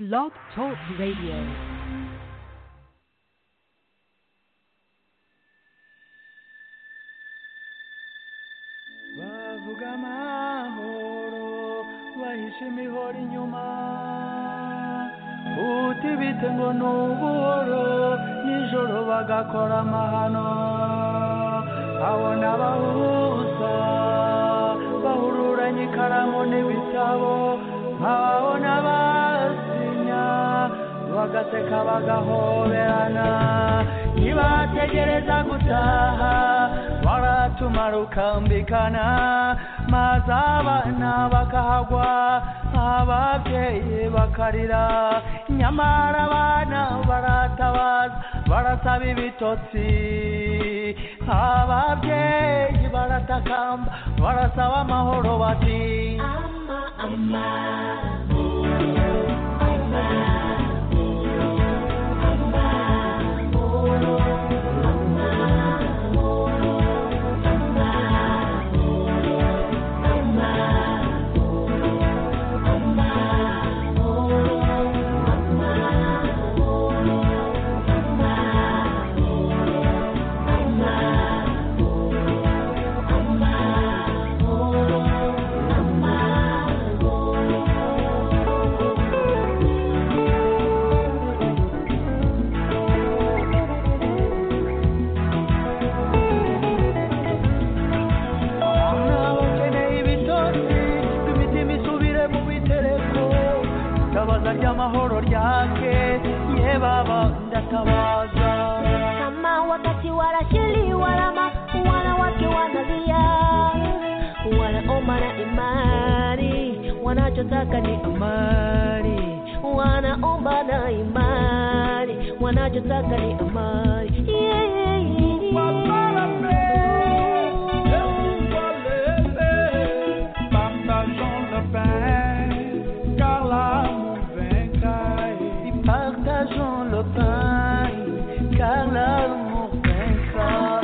Blog Talk Radio. bavuga amahoro bahishe imihoro inyuma uti bite ngo ni ubuhoro nijoro bagakora amahano abona abahuza bahururanye ikaramu n'ibitabo nkababona basinya bagaseka bagahoberana ntibategereza gutaha baratumara ukambikana maze abana bakahagwa ababyeyi bakarira nyamara abana baratabaza barasaba ibitotsi ababyeyi baratakamba barasaba amahoro bati ukeneye ibitotsi imitima isubire mu bitereko tabaza ry'amahoro ryake ye baba ndatabaza kama wakati wanashiliwa lama wanawake wanalia wanaoma na imani wanachotaka ni amani wanaomba na imani wanachotaka ni amani Et partageons le pain car l'amour vaincra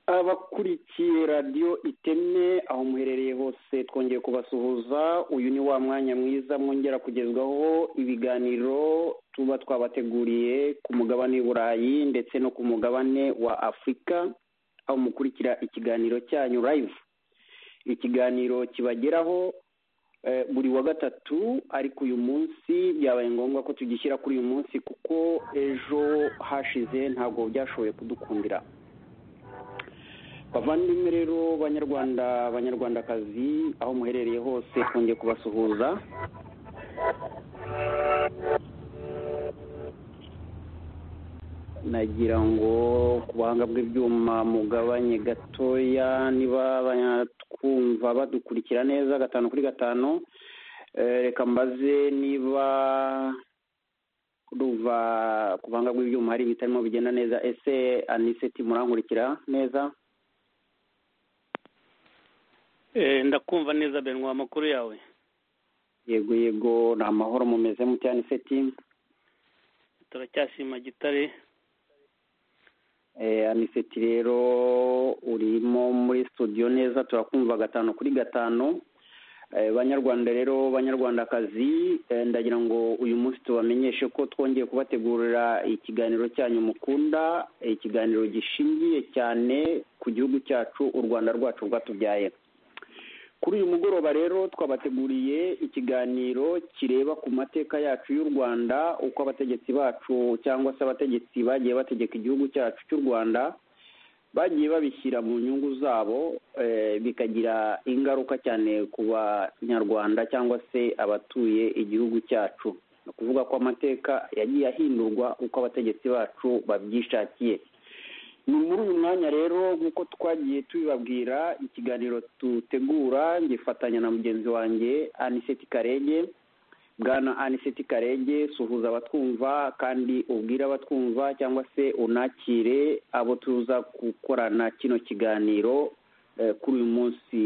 abakurikiye radiyo iteme aho muherereye hose twongeye kubasuhuza uyu ni wa mwanya mwiza mwongera kugezwaho ibiganiro tuba twabateguriye ku mugabane w'i burayi ndetse no ku mugabane wa afurika aho mukurikira ikiganiro cyanyu live ikiganiro kibageraho eh, buri wa gatatu ariko uyu munsi byabaye ngombwa ko tugishyira kuri uyu munsi kuko ejo hashize ntabwo byashoboye kudukundira bavandimwe rero banyarwanda banyarwandakazi aho muherereye hose twongeye kubasuhuza nagira ngo ku buhanga bw'ibyuma mugabanye gatoya niba batwumva badukurikira neza gatanu kuri gatanu Eh, reka mbaze niba ruva ku buhanga bw'ibyuma hari ibitarimo bigenda neza ese aniseti murankurikira neza ndakumva neza benwa amakuru yawe yego yego ni amahoro mumeze cyane seti turacyashima gitare aniseti rero urimo muri studio neza turakumva gatanu kuri gatanu banyarwanda rero banyarwandakazi ndagira ngo uyu munsi tubamenyeshe ko twongeye kubategurira ikiganiro cyanyu mukunda ikiganiro gishingiye cyane ku gihugu cyacu u rwanda rwacu rwatubyaye kuri uyu mugoroba rero twabateguriye ikiganiro kireba ku mateka yacu y'u rwanda uko abategetsi bacu cyangwa se abategetsi bagiye bategeka igihugu cyacu cy'u rwanda bagiye babishyira mu nyungu zabo bikagira ingaruka cyane ku banyarwanda cyangwa se abatuye igihugu cyacu ni ukuvuga ko amateka yagiye ahindurwa uko abategetsi bacu babyishakiye ni muri uyu mwanya rero nk'uko twagiye tubibabwira ikiganiro dutegura ngifatanya na mugenzi wanjye aniseti karenge bwana aniseti karenge suhuza abatwumva kandi ubwire abatwumva cyangwa se unakire abo tuza gukorana kino kiganiro kuri uyu munsi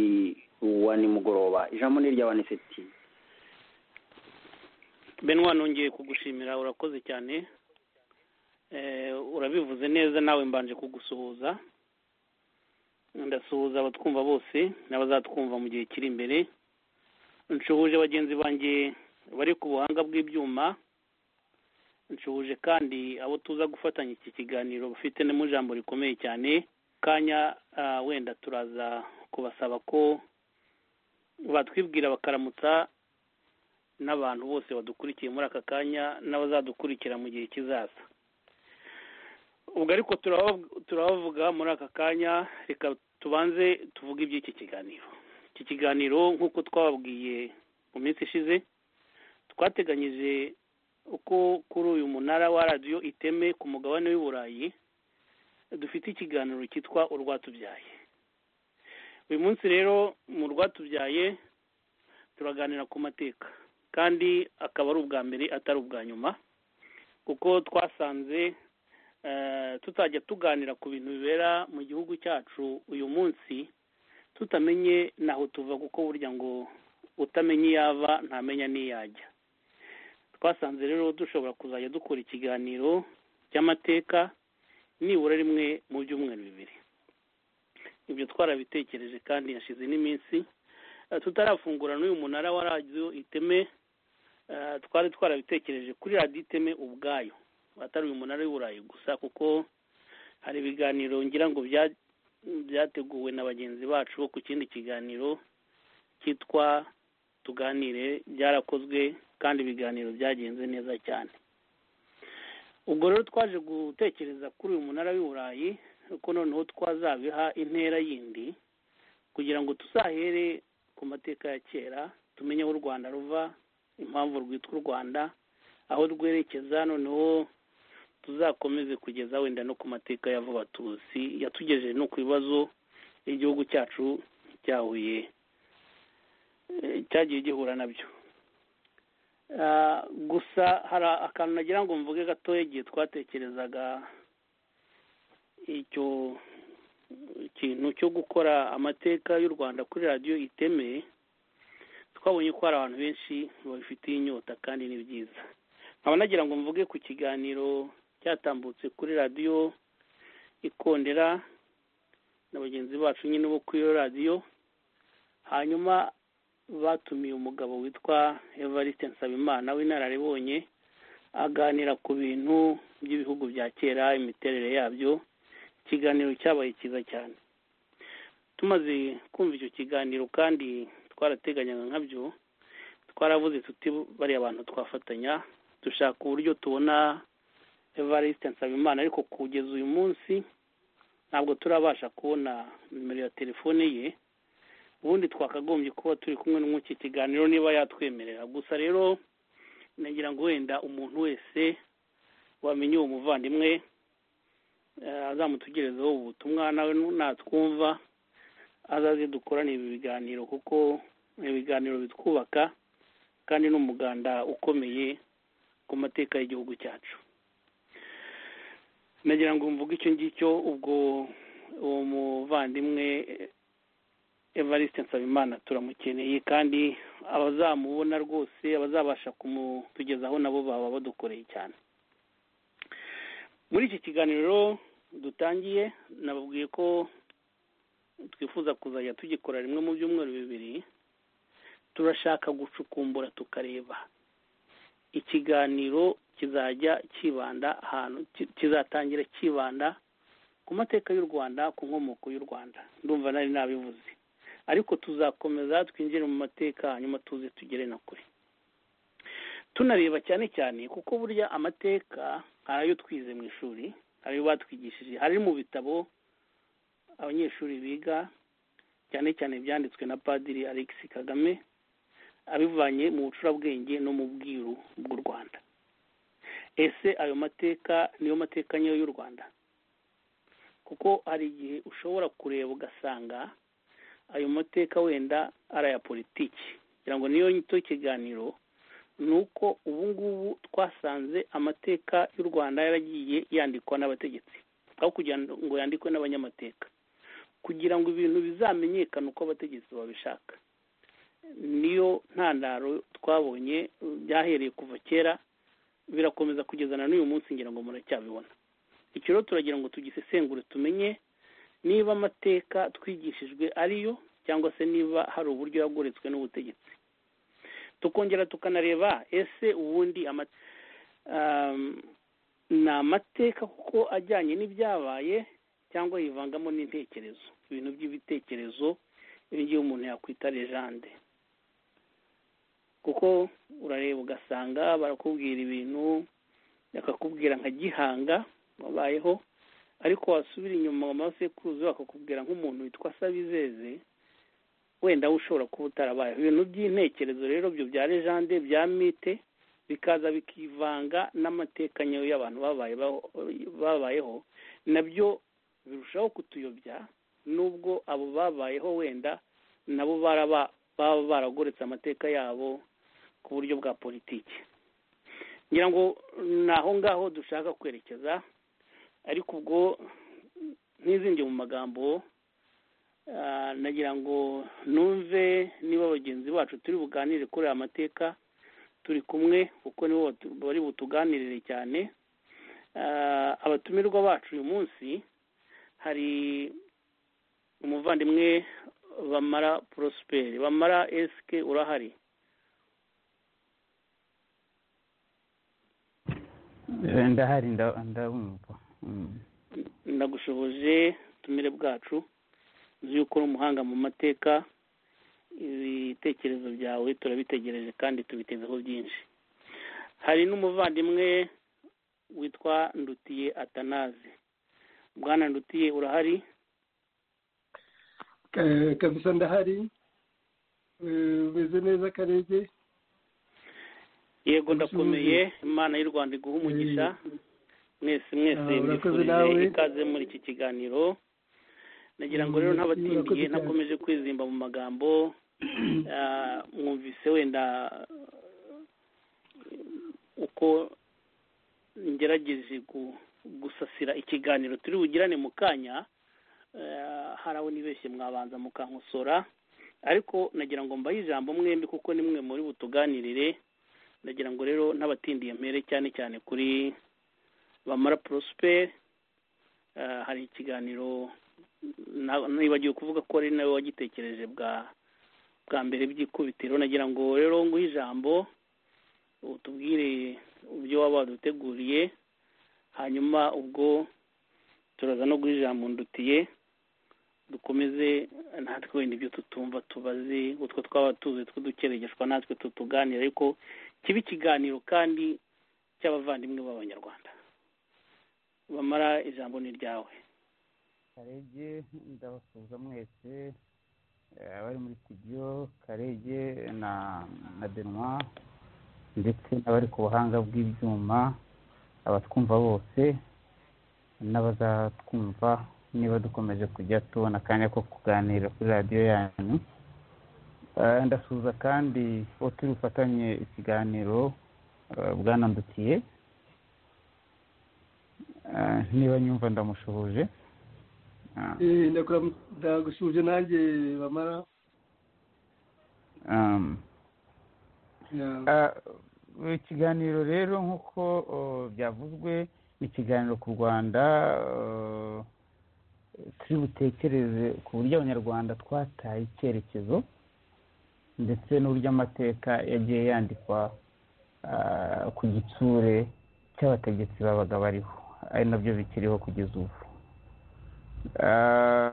wa nimugoroba ijambo ni irya aniseti benwa nongeye kugushimira urakoze cyane urabivuze neza nawe mbanje kugusuhuza ndasuhuza abatwumva bose n'abazatwumva mu gihe kiri imbere nshuhuje bagenzi banjye bari ku buhanga bw'ibyuma nshuhuje kandi abo tuza gufatanya iki kiganiro bafite n'imo jambo rikomeye cyane kanya wenda turaza kubasaba ko batwibwira bakaramutsa n'abantu bose badukurikiye muri aka kanya n'abazadukurikira mu gihe kizaza ubwo ariko turabavuga muri aka kanya reka tubanze tuvuge iby'iki kiganiro iki kiganiro nk'uko twababwiye mu minsi ishize twateganyije uko kuri uyu munara wa radiyo iteme ku mugabane w'i burayi dufite ikiganiro cyitwa urwatubyaye uyu munsi rero mu rwatubyaye turaganira ku mateka kandi akaba ari ubwa mbere atari ubwa nyuma kuko twasanze tutajya tuganira ku bintu bibera mu gihugu cyacu uyu munsi tutamenye naho tuva kuko burya ngo utamenye iyo ava ntamenya n'iyo ajya twasanze rero dushobora kuzajya dukora ikiganiro cy'amateka nibura rimwe mu byumweru bibiri ibyo twarabitekereje kandi yashize n'iminsi tutarafungura n'uyu munara wa radiyo iteme twari twarabitekereje kuri radiyo iteme ubwayo atari uyu munara w'iburayi gusa kuko hari ibiganiro ngira ngo byateguwe na bagenzi bacu ku kindi kiganiro cyitwa tuganire byarakozwe kandi ibiganiro byagenze neza cyane ubwo rero twaje gutekereza kuri uyu munara w'iburayi kuko noneho twazabiha intera yindi kugira ngo tuzahere ku mateka ya kera tumenye aho u rwanda ruva impamvu rwitwa u rwanda aho rwerekeza noneho tuzakomeze kugeza wenda no ku mateka ya vuba tuzi yatugejeje no ku bibazo igihugu cyacu cyahuye cyagiye gihura nabyo gusa hari akantu nagira ngo mvuge gatoya igihe twatekerezaga icyo kintu cyo gukora amateka y'u rwanda kuri radiyo itemeye twabonye ko hari abantu benshi babifitiye inyota kandi ni byiza nkaba nagira ngo mvuge ku kiganiro cyatambutse kuri radiyo ikondera na bagenzi bacu nyine bo kuri iyo radiyo hanyuma batumiye umugabo witwa evariste nsabimana w'inararibonye aganira ku bintu by'ibihugu bya kera imiterere yabyo ikiganiro cyabaye cyiza cyane tumaze kumva icyo kiganiro kandi twarateganyaga nkabyo twaravuze tuti bariya abantu twafatanya dushaka uburyo tubona evariste nsabimana ariko kugeza uyu munsi ntabwo turabasha kubona nimero ya telefone ye ubundi twakagombye kuba turi kumwe n'iki kiganiro niba yatwemerera gusa rero nagira ngo wenda umuntu wese wamenye uwo muvandimwe azamutugerezaho ubutumwa nawe natwumva azaze dukorane ibi biganiro kuko ibiganiro bitwubaka kandi n'umuganda ukomeye ku mateka y'igihugu cyacu nagira ngo mvuge icyo ngicyo ubwo uwo muvandimwe evariste nsabimana turamukeneye kandi abazamubona rwose abazabasha kumutugezaho nabo baba badukoreye cyane muri iki kiganiro dutangiye nababwiye ko twifuza kuzajya tugikora rimwe mu byumweru bibiri turashaka gucukumbura tukareba ikiganiro kizajya kibanda ahantu kizatangira kibanda ku mateka y'u rwanda ku nkomoko y'u rwanda ndumva nari nabivuze ariko tuzakomeza twinjire mu mateka hanyuma tuze tugere na kure tunareba cyane cyane kuko burya amateka hari ayo twize mu ishuri hari ayo batwigishije hari mu bitabo abanyeshuri biga cyane cyane byanditswe na padiri alex kagame abivanye mu bucurabwenge no mu bwiru bw'u rwanda ese ayo mateka niyo mateka nyayo y'u rwanda kuko hari igihe ushobora kureba ugasanga ayo mateka wenda ari aya politiki kugira ngo niyo nyito y'ikiganiro ni uko ubu ngubu twasanze amateka y'u rwanda yaragiye yandikwa n'abategetsi aho kugira ngo yandikwe n'abanyamateka kugira ngo ibintu bizamenyekane uko abategetsi babishaka niyo ntandaro twabonye byahereye kuva kera birakomeza kugeza na n'uyu munsi ngira ngo muracyabibona icyo rero turagira ngo tugisesengure tumenye niba amateka twigishijwe ariyo cyangwa se niba hari uburyo yagoretswe n'ubutegetsi tukongera tukanareba ese ubundi ni amateka kuko ajyanye n'ibyabaye cyangwa yivangamo n'intekerezo ibintu by'ibitekerezo ibingibi umuntu yakwita lejande kuko urareba ugasanga barakubwira ibintu bakakubwira nka gihanga wabayeho ariko wasubira inyuma mu masekuruzi bakakubwira nk'umuntu witwa sabizeze wenda we ushobora kuba utarabayeho ibintu by'intekerezo rero byo bya lejande bya mite bikaza bikivanga n'amateka nyayo y'abantu babayeho nabyo birushaho kutuyobya nubwo abo babayeho wenda nabo baba baragoretse amateka yabo ku buryo bwa politiki ngira ngo ni aho ngaho dushaka kwerekeza ariko ubwo ntizinge mu magambo nagira ngo numve niba bagenzi bacu turi buganire kuri aya mateka turi kumwe kuko nibo bari butuganirire cyane abatumirwa bacu uyu munsi hari umuvandimwe bamara porosiperi bamara esike urahari ndahari ndabumva ndagushoboje ubutumire bwacu nzi yuko uri umuhanga mu mateka ibitekerezo byawe turabitegereje kandi tubitezeho byinshi hari n'umuvandimwe witwa ndutiye atanazi bwana ndutiye urahari kabisa ndahari umeze neza karege yego ndakomeye imana y'u rwanda iguha umugisha mwese mwese mwifurije ikaze muri iki kiganiro nagira ngo rero ntabatindiye ntakomeje kwizimba mu magambo mwumvise wenda uko ngerageje gusasira ikiganiro turi bugirane mu kanya hari aho nibeshye mwabanza mukankosora ariko nagira ngo mbahe ijambo mwembi kuko ni mwe muri butuganirire ndagira ngo rero ntabatindiye mpere cyane cyane kuri bamara porosiperi hari ikiganiro nibagiwe kuvuga ko ari nawe wagitekereje bwa bwa mbere by'ikubitiro nagira ngo rero nguhe ijambo utubwire uburyo waba waduteguriye hanyuma ubwo turaza no guha ijambo ndutiye dukomeze natwe wenda ibyo tutumva tubaze utwo twaba tuzi tw'udukerereshwa natwe tutuganira ariko kiba ikiganiro kandi cy'abavandimwe b'abanyarwanda bamara ijambo ni ryawe karege ndabasuhuza mwese abari muri studio karege na na benwa ndetse n'abari ku buhanga bw'ibyuma abatwumva bose n'abazatwumva niba dukomeje kujya tubona akanya ko kuganira kuri radiyo yanyu ndasuhuza kandi uwo turi bufatanye ikiganiro bwanandukiye niba nyumva ndamushoboje Ah. Eh, ndakura- ndagushuje nanjye bamara Um, Yeah. Ah, ikiganiro rero nk'uko oh, byavuzwe ni ikiganiro ku rwanda oh, turi butekereze ku buryo abanyarwanda twataye icyerekezo ndetse n'uburyo amateka yagiye yandikwa ah, ku gitsure cy'abategetsi babaga bariho ari nabyo bikiriho kugeza ubu Ah,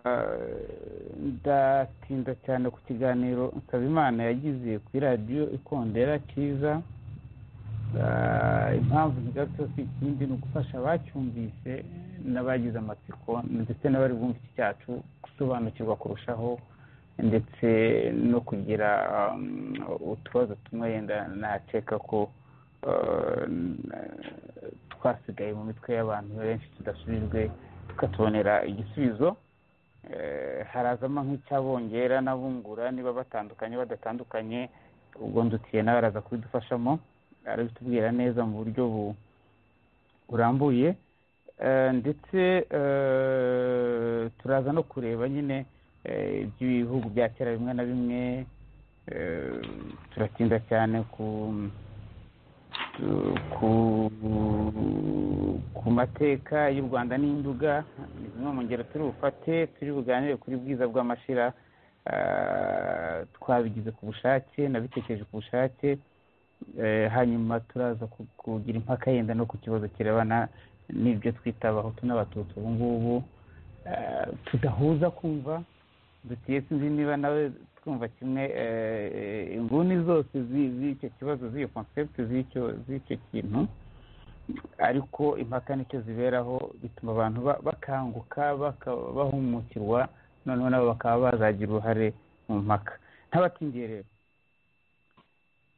ndatinda cyane ku kiganiro nsabimana yagize kuri radiyo ikondera cyiza Ah, impamvu ntigarutse si ikindi ni ugufasha abacyumvise n'abagize amatsiko ndetse n'abari bumva iki cyacu gusobanukirwa kurushaho ndetse no kugira um, utubazo tumwe yenda nakeka ko uh, twasigaye mu mitwe y'abantu benshi tudasubijwe tukatubonera igisubizo Eh, harazamo nk'icyabongera n'abungura niba batandukanye badatandukanye ubwo ndutiye nawe araza kubidufashamo arabitubwira neza mu buryo bu- burambuye Eh, ndetse eh, turaza no kureba nyine eh, iby'ibihugu bya kera bimwe na bimwe Eh, turatinda cyane ku ku ku mateka y'u rwanda n'induga ni zimwe mu ngero turi bufate turi buganire kuri bwiza bw'amashira Ah, twabigize ku bushake nabitekereje ku bushake Eh, hanyuma turaza ku- kugira impaka yenda no ku kibazo kirebana n'ibyo twita abahutu n'abatutsi ubu ngubu Eh, tudahuza kumva dutiye sinzi niba nawe twumva kimwe eh, inguni zose zi- z'icyo kibazo z'iyo concept z'icyo z'icyo kintu ariko impaka nicyo ziberaho bituma abantu ba- bakanguka baka- bahumukirwa noneho nabo bakaba bazagira uruhare mu mpaka ntabatindiye rero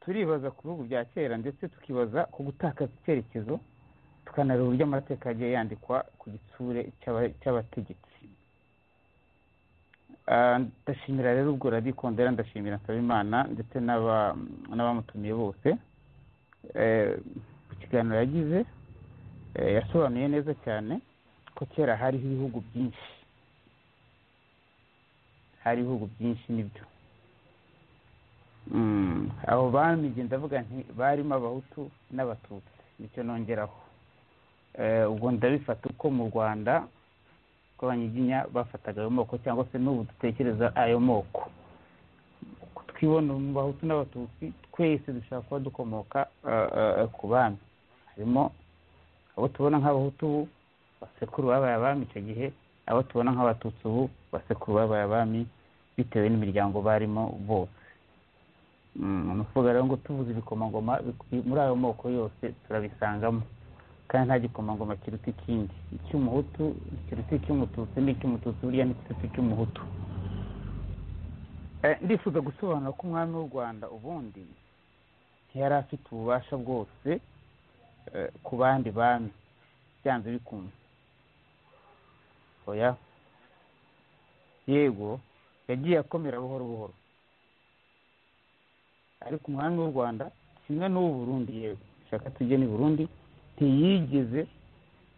turibaza ku bihugu bya kera ndetse tukibaza ku gutakaza icyerekezo tukanareba uburyo amateka yagiye yandikwa ku gitsure cy'aba- cy'abategetsi Ah, ndashimira rero ubwo radikondera ndashimira nsabimana ndetse n'aba- n'abamutumiye bose Eh, ku kiganiro yagize eh, yasobanuye neza cyane ko kera hariho ibihugu byinshi hari ibihugu byinshi nibyo Mm, abo bami njye ndavuga nti barimo abahutu n'abatutsi nicyo nongeraho Eh, ubwo ndabifata uko mu rwanda ko abanyiginya bafataga ayo moko cyangwa se n'ubu dutekereza ayo moko twibona mu bahutu n'abatutsi twese dushobora kuba dukomoka ah, ah, ah, ku bami harimo abo tubona nk'abahutu ubu basekuru babaye abami icyo gihe abo tubona nk'abatutsi ubu basekuru babaye abami bitewe n'imiryango barimo bose Mm, ni ukuvuga rero ngo tuvuze ibikomangoma bikwi- muri ayo moko yose turabisangamo kandi nta gikomangoma kiruta ikindi icy'umuhutu kiruta icy'umututsi n'icy'umututsi burya n'ikiruta icy'umuhutu Eh, ndifuza gusobanura ko umwami w'u rwanda ubundi ntiyari afite ububasha bwose eh, ku bandi bami byanze bikunze oya yego yagiye akomera buhoro buhoro ariko umwami w'u rwanda kimwe n'uw'u burundi yego shaka tujye n'i burundi ntiyigeze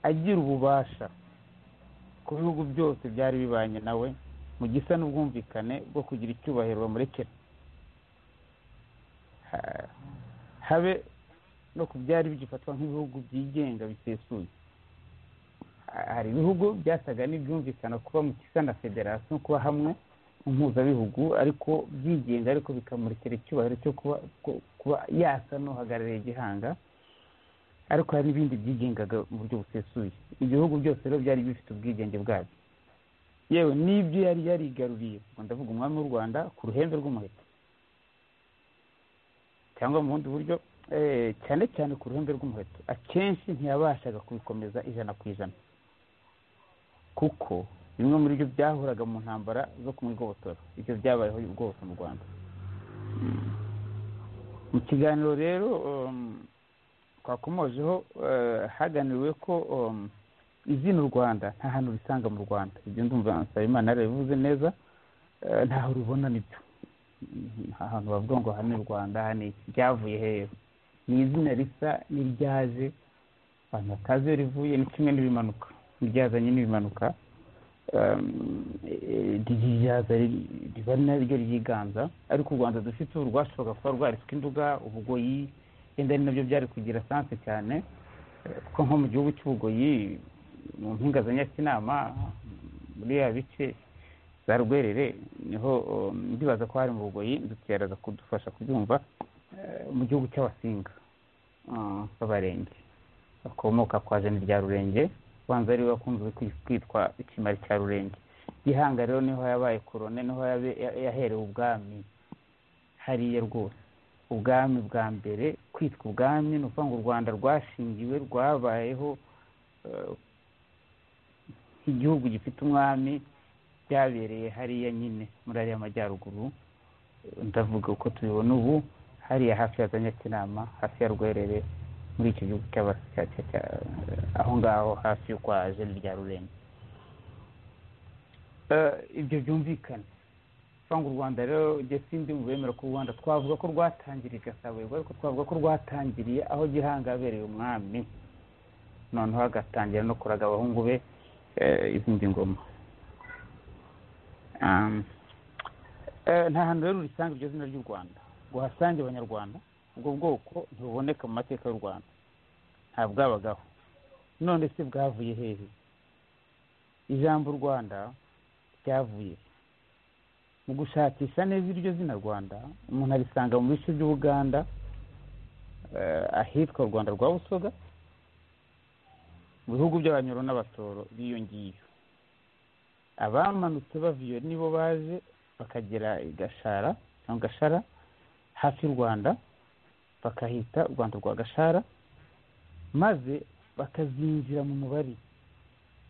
agira ububasha ku bihugu byose byari bibanye nawe mu gisa n'ubwumvikane bwo kugira icyubahiro bamurekera Ha- habe no ku byari bigifatwa nk'ibihugu byigenga bisesuye Ha- hari ibihugu byasaga n'ibyumvikana kuba mu gisa na federasiyo kuba hamwe mu mpuzabihugu ariko byigenga ariko bikamurekera icyubahiro cyo kuba ku- kuba yasa n'uhagarariye igihanga ariko hari n'ibindi byigengaga mu buryo busesuye ibihugu byose rero byari bifite ubwigenge bwabyo yewe n'ibyo yari yarigaruriye ubwo ndavuga umwami w'u rwanda ku ruhembe rw'umuheto cyangwa mu bundi buryo eh, cyane cyane ku ruhembe rw'umuheto akenshi ntiyabashaga kubikomeza ijana ku ijana kuko bimwe muri byo byahoraga mu ntambara zo ku igobotora ibyo byabayeho rwose mu rwanda Mm. mu kiganiro rero um, twakomojeho eh, haganiriwe ko um, izina u rwanda nta hantu urisanga mu rwanda ibyo ndumva nsabimana yarabivuze neza eh, ntaho rubona nibyo Mhm, nta hantu bavuga ngo aha ni u rwanda aha ni iki ryavuye hehe ni izina risa n'iryaje abantu batazi iyo rivuye ni kimwe n'ibimanuka iryazanye n'ibimanuka ryiyaza riba naryo ryiganza ariko u rwanda dufite ubu rwashoboraga kuba rwaritswe induga ubugoyi yenda ari nabyo byari kugira sanse cyane eh, kuko nko mu gihugu cy'ubugoyi mu mpinga za nyakinama muri ya bice za rwerere niho um, ndibaza ko hari mu bugoyi duteraza kudufasha kubyumva eh, mu gihugu cy'abasinga ah, b'abarenge bakomoka kwa jeni rya rurenge ubanza ari we wakunze kwi- kwitwa ikimari cya rurenge gihanga rero niho yabaye korone niho yabe- ya- yaherewe ubwami hariya rwose ubwami bwa mbere kwitwa ubwami ni ukuvuga ngo u rwanda rwashingiwe rwabayeho eh, igihugu gifite umwami byabereye hariya nyine muri ariya majyaruguru Eh, ndavuga uko tubibona ubu hariya hafi ya za nyakinama hafi ya rwerere muri icyo gihugu cy'aba- cya- cya- cya- aho ngaho hafi yo kwa jeni rya rurenge Eh, ibyo byumvikana usanga u rwanda rero njye sindi mu bemera ko u rwanda twavuga ko rwatangiriye igasaburirwa ariko twavuga ko rwatangiriye aho gihanga yabereye umwami noneho agatangira no kuraga abahungu be eh, izindi ngoma Um, eh, nta hantu rero urisanga iryo zina ry'u rwanda ngo uhasange abanyarwanda ubwo bwoko ntibuboneka mu mateka y'u rwanda nta bwabagaho none se bwavuye hehe ijambo rwanda ryavuye he? mu gushakisha neza iryo zina rwanda umuntu arisanga mu bice by'ubuganda eh, ahitwa u rwanda rwa busoga mu bihugu by'abanyoro n'abatoro biyongiye abamanutse bava iyo nibo baje bakagera i gashara cyangwa gashara hafi y'u rwanda bakahita u rwanda rwa gashara maze bakazinjira mu mubari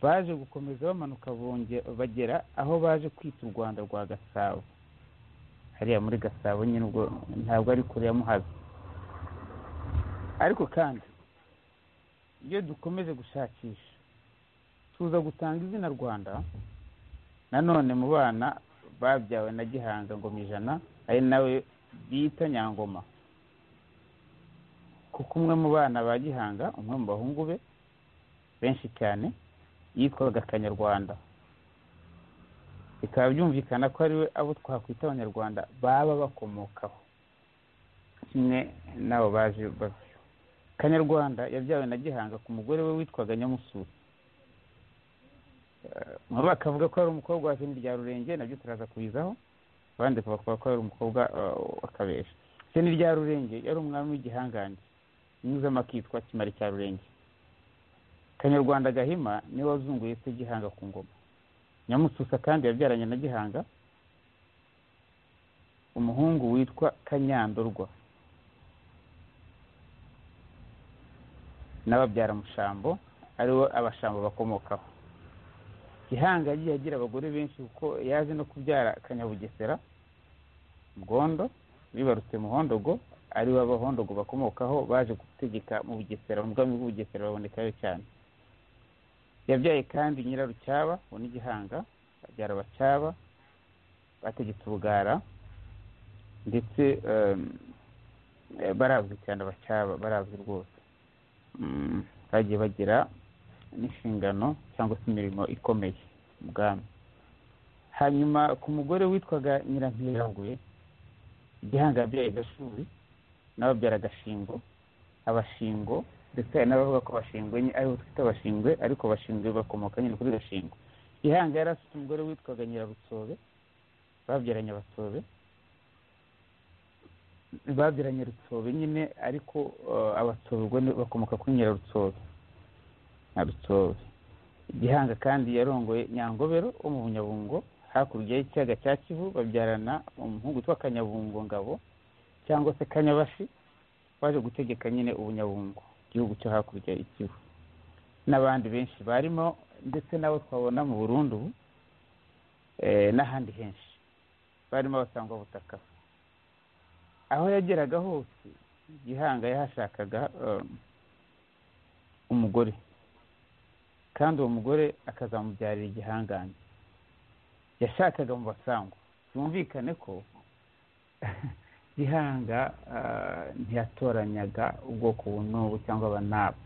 baje gukomeza bamanuka bonge- bagera aho baje kwita u rwanda rwa gasabo hariya muri gasabo nyine ubwo ntabwo ari kure ya muhazi ariko kandi iyo dukomeje gushakisha tuza gusanga izina rwanda nanone mu bana babyawe na gihanga ngoma ijana ari nawe bita nyangoma kuko umwe mu bana ba gihanga umwe mu bahungu be benshi cyane yitwaga kanyarwanda bikaba byumvikana ko ari we abo twakwita abanyarwanda baba bakomokaho kimwe n'abo baje bava kanyarwanda yabyawe na gihanga ku mugore we witwaga nyamusuri nabo bakavuga ko ari umukobwa wa jeni rya rurenge nabyo turaza kubizaho abandi bakavuga ko ari umukobwa w'akabesha jeni rya rurenge yari umwami w'igihangange nyuzamo akitwa kimari cya rurenge kanyarwanda gahima niwe wazunguye se gihanga ku ngoma nyamususa kandi yabyaranye na gihanga umuhungu witwa kanyandorwa n'ababyaramushambo aribo abashambo bakomokaho gihanga yagiye agira abagore benshi kuko yaje no kubyara kanyabugesera mugondo bibarutse muhondogo ari bo abahondogo bakomokaho baje gutegeka mu bugesera mu bwami bw'ubugesera babonekayo cyane yabyaye kandi nyirarucyaba uwo ni gihanga abyara abacyaba bategetse ubugara ndetse em, eh, barazwi cyane abacyaba barazwi rwose Mm, bagiye bagira n'inshingano cyangwa se imirimo ikomeye mu bwami hanyuma ku mugore witwaga nyirampirangwe igihanga yabyaye gashuri n'ababyara gashingo abashingo ndetse hari n'abavuga ko bashingwe nye- aribo twita abashingwe ariko bashingwe bakomoka nyine kuri gashingo gihanga yari afite umugore witwaga nyirabutsobe babyaranye abatsobe babyaranye rutsobe nyine ariko eh, abatsobe ubwo ni- bakomoka kuri nyirarutsobe na rutsobe gihanga kandi yarongoye nyangobero wo mu bunyabungo hakurya y'ikiyaga cya kivu babyarana umuhungu witwa kanyabungo ngabo cyangwa se kanyabashi waje gutegeka nyine ubunyabungo igihugu cyo hakurya ikivu n'abandi benshi barimo ndetse n'abo twabona mu burundu ubu, eh, n'ahandi henshi barimo abasangwa butaka aho yageraga hose gihanga yahashakaga um, umugore kandi uwo mugore akazamubyarira igihangange yashakaga mu basangwa byumvikane ko gihanga ah, ntiyatoranyaga ubwoko ubu n'ubu cyangwa aba n'aba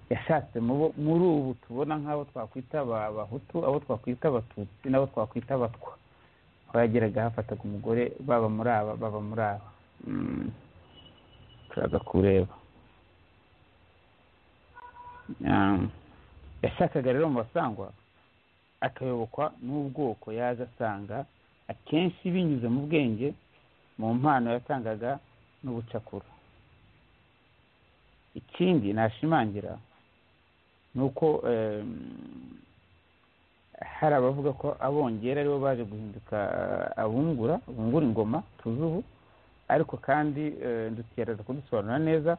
yashatse mu bo- muri ubu tubona nk'abo twakwita aba- abahutu abo twakwita abatutsi n'abo twakwita abatwa bageraga hafataga umugore baba muri aba baba muri aba Mm. turaza kureba Um, yashakaga rero mu basangwa akayobokwa n'ubwoko yaje asanga akenshi binyuze mu bwenge mu mpano yatangaga n'ubucakura ikindi nashimangira ni uko em, hari abavuga ko abongera aribo baje guhinduka eh, abungura bungura ingoma tuzi ubu ariko kandi eh, ndutiyaraza kudusobanura neza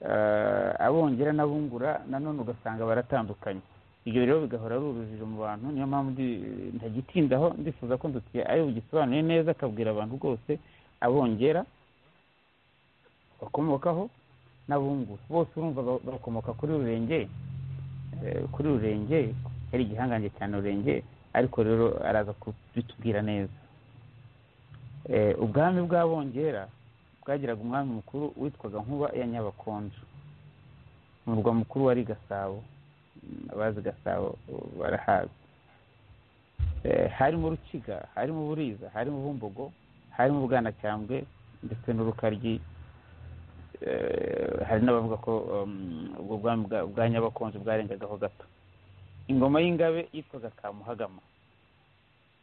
eh, abongera n'abungura nanone ugasanga baratandukanye ibyo rero bigahora ari urujijo mu bantu niyo mpamvu ndi- ntagitindaho ndifuza ko ndutiye ari bugisobanuye neza akabwira abantu rwose abongera bakomokaho n'abungura bose urumva ba- bakomoka kuri rurenge eh, kuri rurenge yari igihangange cyane rurenge ariko rero araza kubitubwira neza Eh, ubwami bw'abongera bwagiraga umwami mukuru witwaga nkuba ya nyabakonjo umurwa mukuru wari gasabo Mm, abazi gasabo uh, barahazi Eh, harimo rukiga harimo buriza harimo bumbogo harimo bwanacyambwe ndetse n'urukaryi Eh, hari n'abavuga ko um, ubwo bwami bwa- bwa nyabakonjo bwarengagaho gato ingoma y'ingabe yitwaga kamuhagama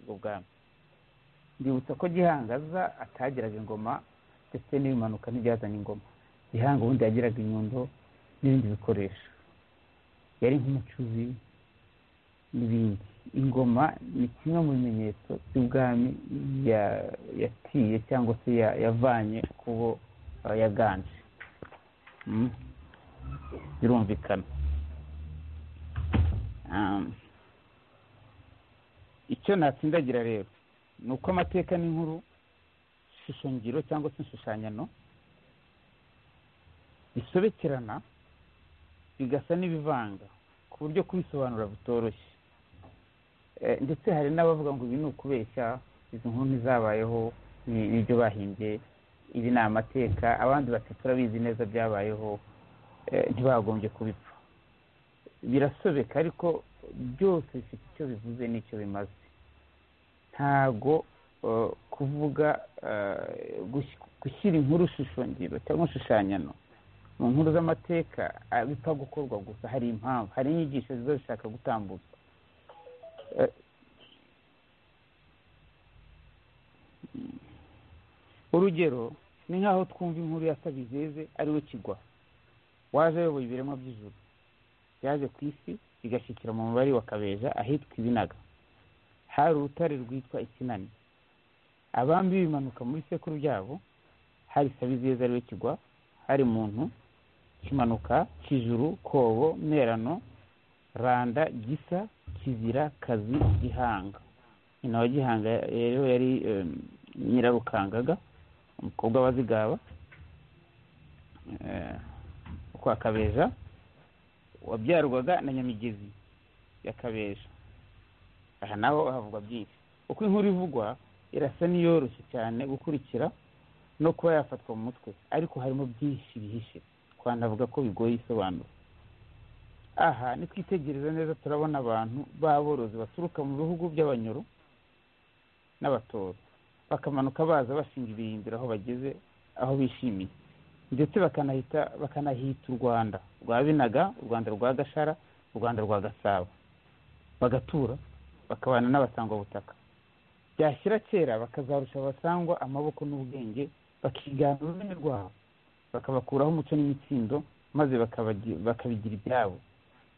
ubwo bwami mbibutsa ko gihangaza atagiraga ingoma ndetse n'ibimanuka ntibyazanye ingoma gihanga ubundi yagiraga inyundo n'ibindi bikoresho yari nk'umucuzi n'ibindi ingoma ni kimwe mu bimenyetso by'ubwami ya- yatiye cyangwa se ya- yavanye ku bo eh, yaganje Mm. birumvikana Um, icyo natsindagira rero ni uko amateka n'inkuru shusho ngiro cyangwa se inshushanyano bisobekerana bigasa n'ibivanga ku buryo kubisobanura bitoroshye Eh, ndetse hari n'abavuga ngo ibi ni ukubeshya izi nkuru ntizabayeho ni- nibyo bahimbye ibi ni amateka abandi bati turabizi neza byabayeho eh, ntibagombye kubipfa birasobeka ariko byose bifite icyo bivuze n'icyo bimaze ntago eh, kuvuga eh, gush- gushyira inkuru shusho ngiro cyangwa inshushanyano mu nkuru z'amateka ah, bipfa gukorwa gusa hari impamvu hari inyigisho ziba zishaka gutambutsa Eh, mm. urugero ni nk'aho twumva inkuru ya sabizeze ariwe kigwa waje ayoboye ibiremwa by'ijuru yaje ku isi igashyikira mu mubare wa kabeja ahitwa ibinaga hari urutare rwitwa ikinani abambi bimanuka mu bisekuru byabo hari sabizeze ariwe kigwa hari muntu kimanuka kijuru kobo merano randa gisa kizira kazi gihanga nyina wa gihanga rero yari eh, nyirarukangaga umukobwa wazigaba kwa kabeja wabyarwaga na nyamigezi ya kabeja aha naho havugwa byinshi uko inkuru ivugwa irasa n'iyoroshye cyane gukurikira no kuba yafatwa mu mutwe ariko harimo byinshi bihishe twanavuga ko bigoye isobanura aha nitwitegereza neza turabona abantu b'aborozi baturuka mu bihugu by'abanyoro n'abatoro bakamanuka baza bashinga ibirindiro aho bageze aho bishimiye ndetse bakanahita bakanahita u rwanda rwa binaga u rwanda rwa gashara u rwanda rwa gasabo bagatura bakabana n'abasangwabutaka byashyira kera bakazarusha abasangwa amaboko n'ubwenge bakigana ururimi rwabo bakabakuraho umuco n'imitsindo maze bakabagi- bakabigira ibyabo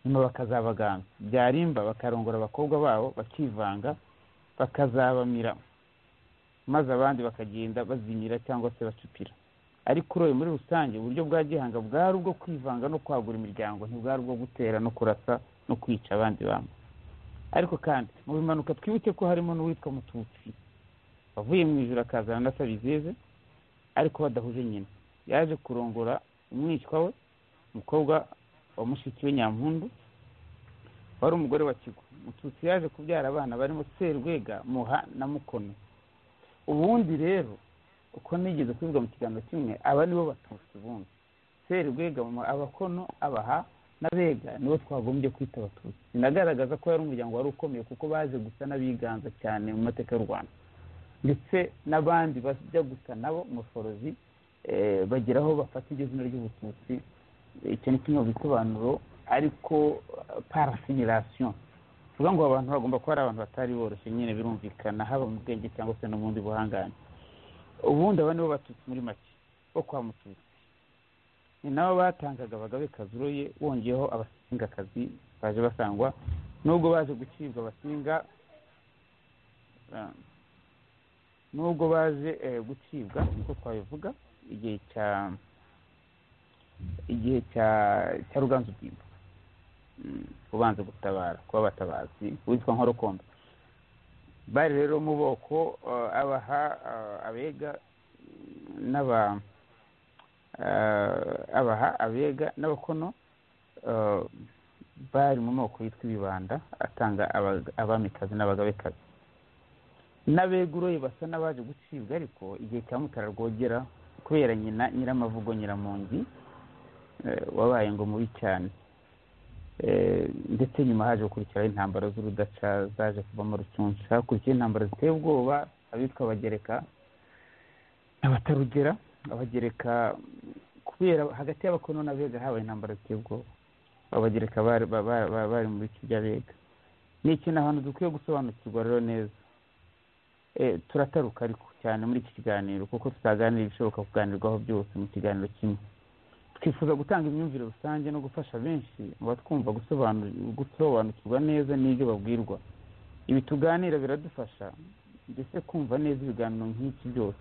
nyuma bakazabaganga byarimba bakarongora abakobwa babo bakivanga bakazabamira maze abandi bakagenda bazimira cyangwa se bacupira ariko uroye muri rusange uburyo bwa gihanga bwari ubwo kwivanga no kwagura imiryango ntibwari ubwo gutera no kurasa no kwica abandi bantu ariko kandi mu bimanuka twibuke ko harimo n'uwitwa mututsi wavuye mu ijoro akazana na sabizeze ariko badahuje nyina yaje kurongora umwishywa we umukobwa wa mushiki we nyampundu wari umugore wa kigo mututsi yaje kubyara abana barimo serwega muha na mukono ubundi rero uko nigeze kubivuga mu kiganiro kimwe aba nibo batutsi ubundi serwega mu abakono abaha n'abega nibo twagombye kwita abatutsi sinagaragaza ko yari umuryango wari ukomeye kuko baje gusa n'abiganza cyane mu mateka y'u rwanda ndetse n'abandi bajya gusa nabo umuforozi bagira aho bafata iryo zina ry'ubututsi icyo ni kimwe mu bisobanuro ariko parasimilasiyo tuvuga ngo abantu bagomba kuba ari abantu batari boroshye nyine birumvikana haba mu bwenge cyangwa se no mu bundi buhangane ubundi aba nibo batutsi muri make bo kwa mututsi ni nabo batangaga abagabe kazuroye wongeyeho abasingakazi baje basangwa nubwo baje gucibwa abasinga nubwo baje gucibwa niko twabivuga igihe cya igihe cya cya ruganzu bwimba ubanza gutabara kuba abatabazi witwa nkorokombe bari rero mu boko abaha abega n'aba abaha abega n'abakono bari mu moko yitwa ibibanda atanga abamikazi n'abagabekazi n'abeguroye basa n'abaje gucibwa ariko igihe cya mutara rwogera kubera nyina nyiramavugo nyiramungi wabaye ngo mubi cyane ndetse nyuma haje gukurikiraho intambara z'urudaca zaje kuvamo rucunsha hakurikiraho intambara ziteye ubwoba abitwa abagereka abatarugera abagereka kubera hagati y'abakono n'abega habaye intambara ziteye ubwoba abagereka bari mu bice by'abega ni ikintu abantu dukwiye gusobanukirwa rero neza turataruka ariko cyane muri iki kiganiro kuko tutaganira ibishoboka kuganirwaho byose mu kiganiro kimwe twifuza gutanga imyumvire rusange no gufasha benshi mu batwumva gusobanukirwa neza n'ibyo babwirwa ibi tuganira biradufasha ndetse kumva neza ibiganiro nk'iki byose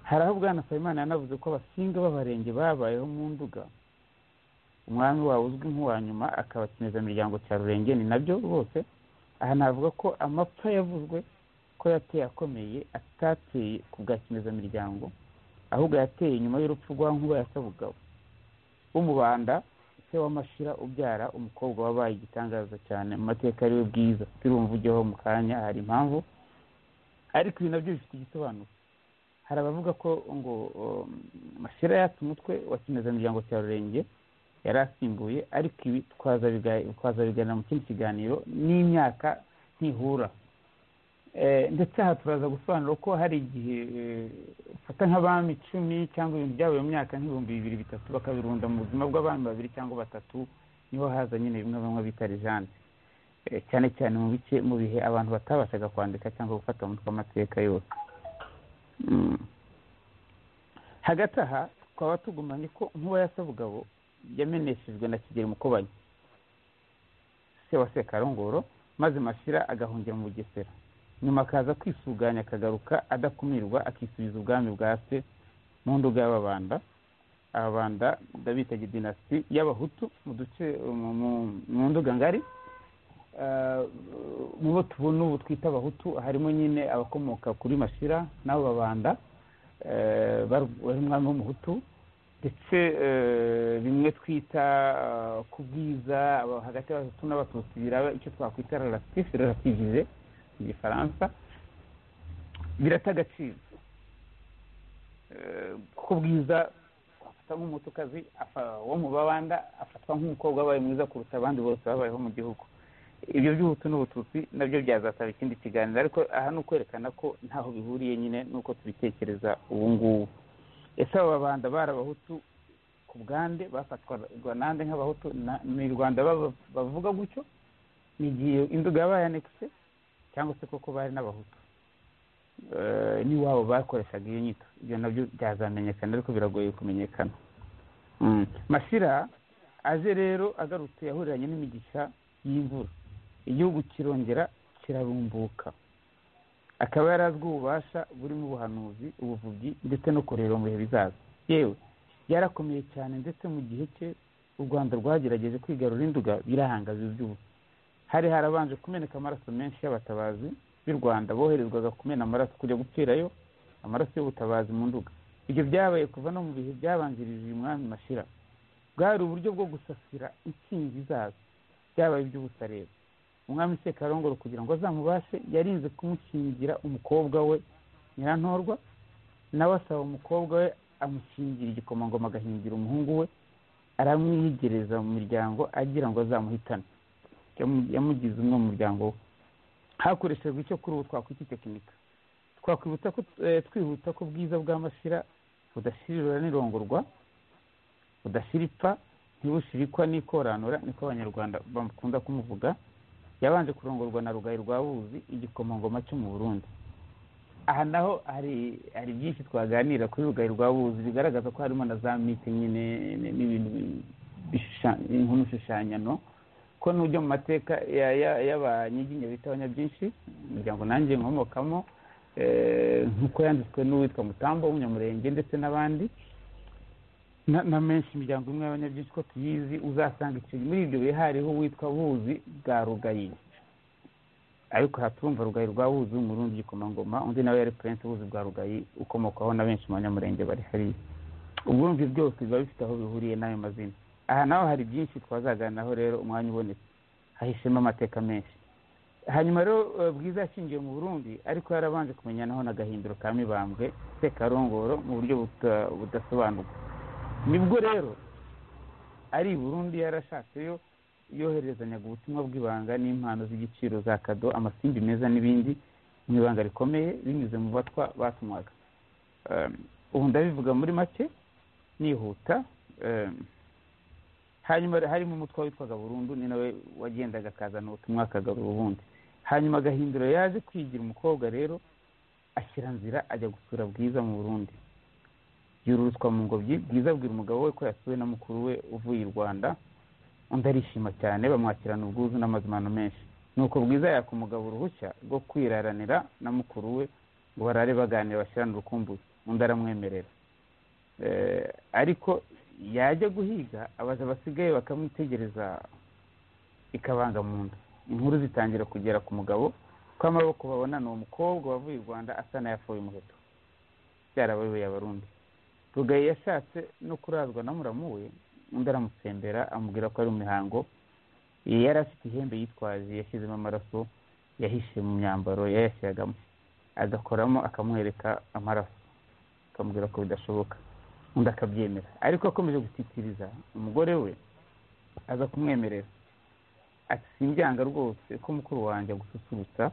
hari aho bwana Nsabimana yanavuze ko abasinga b'abarenge babayeho mu nduga umwami wawe uzwi nk'uwa nyuma akabakiniza imiryango cya rurenge ni nabyo bose aha navuga ko amapfa yavuzwe ko yateye akomeye atateye ku bwa imiryango ahubwo yateye nyuma y'urupfu rwa nkuba yasabugabo w'umubanda se w'amashira ubyara umukobwa wabaye igitangaza cyane mu mateka ariwe bwiza turumva ujyaho mu kanya hari impamvu ariko ibi nabyo bifite igisobanuro hari abavuga ko ngo mashira yatse umutwe wa kimezamiryango cya rurenge yari asimbuye ariko ibi twazabiganira mu kindi kiganiro n'imyaka ntihura ndetse aha turaza gusobanura ko hari igihe ufata nk'abami icumi cyangwa ibintu byabaye mu myaka nk'ibihumbi bibiri bitatu bakabirunda mu buzima bw'abami babiri cyangwa batatu niho haza nyine bimwe bamwe bita rijanje cyane cyane mu bice mu bihe abantu batabashaga kwandika cyangwa gufata umutwe amateka yose hagati aha twaba tugumanye ko nkuba yasabugabo yameneshejwe na kigeli mukobanya se wa sekarongoro maze mashira agahungira mu bugesera nyuma akaza kwisuganya akagaruka adakumirwa akisubiza ubwami bwa se mu nduga y'ababanda ababanda ndabita gidinasiti y'abahutu mu duce mu nduga ngari mu bo tubona ubu twita abahutu harimo nyine abakomoka kuri mashira n'abo babanda bari umwami w'umuhutu ndetse bimwe twita ku bwiza hagati y'abahutu n'abatutsi biraba icyo twakwita rarasifu rarasivize igifaransa birata agaciro kuko bwiza afata nk'umutukazi wo mu babanda afatwa nk'umukobwa wabaye mwiza kuruta abandi bose babayeho mu gihugu ibyo by'ubutu n'ubututsi nabyo byazasaba ikindi kiganiro ariko aha ni ukwerekana ko ntaho bihuriye nyine nuko tubitekereza ubu ngubu ese aba babanda bari abahutu ku bwande bafatwaga nande nk'abahutu ni rwanda bavuga gutyo ni igihe induga yabaye anekise cyangwa se koko bari n'abahutu n'iwabo bakoreshaga iyo nyito ibyo nabyo byazamenyekana ariko biragoye kumenyekana masira aje rero agarutse yahuriranye n'imigisha y'imvura igihugu kirongera kirarumbuka akaba yari azwi ububasha burimo ubuhanuzi ubuvubyi ndetse no kureba mu bihe bizaza yewe yarakomeye cyane ndetse mu gihe cye u rwanda rwagerageje kwigarura induga birahanga biba hari harabanje kumeneka amaraso menshi y'abatabazi b'u rwanda boherezwaga kumena amaraso kujya gupfirayo amaraso y'ubutabazi mu nduga ibyo byabaye kuva no mu bihe byabanjirije uyu mwami mashira bwari uburyo bwo gusasira intsinzi zazo byabaye iby'ubutareba umwami sekarongoro kugira ngo azamubashe yarinze kumukingira umukobwa we nyirantorwa nawe asaba umukobwa we amukingira igikomangoma agahingira umuhungu we aramwiyegereza mu miryango agira ngo azamuhitane yamu- yamugize umwe mu muryango we hakoreshejwe icyo kuri ubu twakwita itekinika twakwibutsa ko eh, twihuta ko ubwiza bw'amasira budashirirura n'irongorwa budashira ipfa ntibushirikwa n'ikoranura niko abanyarwanda bakunda kumuvuga yabanje kurongorwa na rugayi rwa buzi igikomangoma cyo mu burundi aha naho hari hari byinshi twaganira kuri rugayi rwa buzi bigaragaza ko harimo na za miti nyine n- n'ibintu bishusha- nk'umushushanyano ko n'ujya mu mateka ya- ya- y'abanyiginya bita abanyabyinshi umuryango nanjye nkomokamo eh, nk'uko yanditswe n'uwitwa mutamba w'umunyamurenge ndetse n'abandi na na menshi imiryango imwe y'abanyabyinshi ko tuyizi uzasanga icyo muri ibyo bihe hariho uwitwa buzi bwa rugayi ariko aha turumva rugayi rwa buzi w'umurundi igikomangoma undi nawe yari purense buzi bwa rugayi ukomokaho na benshi mu banyamurenge bari hariya uburumvi byose biba bifite aho bihuriye n'ayo mazina aha naho hari byinshi twazaganiraho rero umwanya ubonetse hahishemo amateka menshi hanyuma rero eh, bwiza yashingiye mu burundi ariko yarabanje kumenyanaho na gahindiro ka mibambwe sekarongoro mu buryo buta- budasobanurwa nibwo rero ari i burundi yarashatseyo yoherezanyaga ubutumwa bw'ibanga n'impano z'igiciro za kado amasimbi meza n'ibindi mu ibanga rikomeye binyuze mu batwa batumwaga Um, ubu ndabivuga muri make nihuta um, hanyuma harimo umutwe witwaga burundu ni nawe wagendaga akazana ubutumwa akagarura ubundi hanyuma gahindura yaje kwigira umukobwa rero ashyira nzira ajya gusura bwiza mu burundi yururutswa mu ngobyi bwiza abwira umugabo we ko yasuwe na mukuru we uvuye i rwanda undi arishima cyane bamwakirana ubwuzu n'amazimano menshi nuko bwiza yaka umugabo uruhushya rwo kwiraranira na mukuru we ngo barare baganira bashyirane urukumbuzi undi aramwemerera Eh, ariko yajya guhiga abaza abasigaye bakamwitegereza ikabanga mu nda inkuru zitangira kugera ku mugabo ko amaboko babonana uwo mukobwa wavuye i rwanda asa n'ayafoye umuheto byarabayoboye abarundi rugayi yashatse no kurazwa na muramu we undi aramutsembera amubwira ko ari mu mihango yari afite ihembe yitwaje yashyizemo amaraso yahishe mu myambaro yayashyiragamo agakoramo akamwereka amaraso akamubwira ko bidashoboka undi akabyemera ariko akomeje gutitiriza umugore we aza kumwemerera ati simbyanga rwose ko mukuru wanjye agususurutsa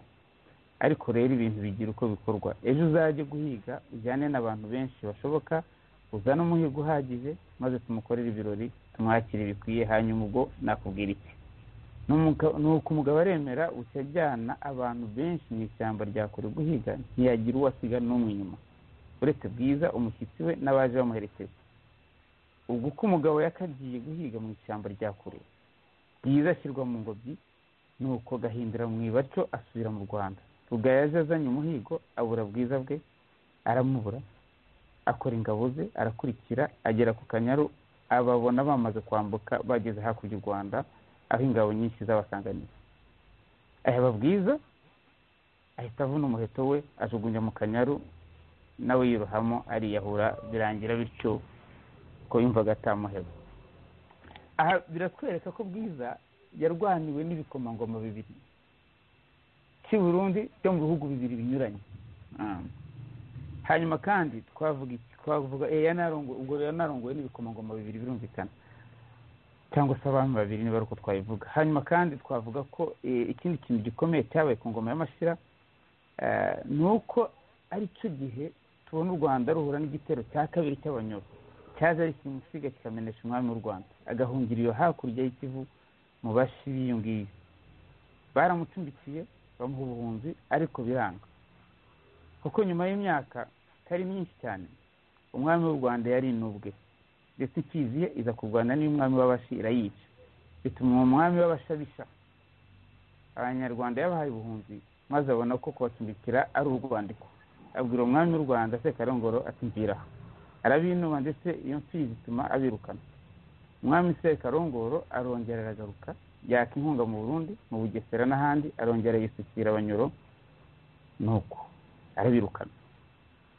ariko rero ibintu bigira uko bikorwa ejo uzajye guhiga ujyane n'abantu benshi bashoboka uzane umuhigo uhagije maze tumukorere ibirori tumwakire bikwiye hanyuma ubwo nakubwira iki N'umuga- nuko umugabo aremera uca ajyana abantu benshi mu ishyamba rya kure guhiga ntiyagira uwo asiga n'umwe inyuma uretse bwiza umushyitsi we n'abaje bamuherekeje ubwo uko umugabo yakagiye guhiga mu ishyamba rya kure bwiza ashyirwa mu ngobyi nuko gahindura mu ibaco asubira mu rwanda rugayi yaje azanye umuhigo abura bwiza bwe aramubura akora ingabo ze arakurikira agera ku kanyaru ababona bamaze kwambuka bageze hakurya u rwanda aho ingabo nyinshi zabasanganiye aheba bwiza ahita avuna umuheto we ajugunya mu kanyaru nawe yirohamo ariyahura birangira bityo ko yumvaga atamuheba aha biratwereka ko bwiza yarwaniwe n'ibikomangoma bibiri cy'i burundi byo mu bihugu bibiri binyuranye Ah. hanyuma kandi twavuga iki twavuga eh, yanarongo- ubwo yanarongowe n'ibikomangoma bibiri birumvikana cyangwa se abami babiri niba ari uko twabivuga hanyuma kandi twavuga ko eh, ikindi kintu gikomeye cyabaye ku ngoma y'amashyira eh, ni uko ari cyo gihe tubona u rwanda ruhura n'igitero cya kabiri cy'abanyoro cyaje ari kimusiga kikamenesha umwami w'u rwanda agahungira iyo hakurya y'ikivu mu bashi b'iyo ngiyo baramucumbikiye bamuha ubuhunzi ariko biranga kuko nyuma y'imyaka itari myinshi cyane umwami w'u rwanda yari inubwe ndetse ikiziye iza kurwana n'umwami w'abashi irayica bituma uwo mwami w'abashi abisha abanyarwanda yabahaye ubuhunzi maze abona ko kubacumbikira ari urwandiko abwira umwami w'u rwanda sekarongoro ati mvira aha." arabinuba ndetse iyo mfizi ituma abirukana umwami sekarongoro arongera aragaruka yaka inkunga mu burundi mu bugesera n'ahandi arongera yisukira abanyoro nuko arabirukana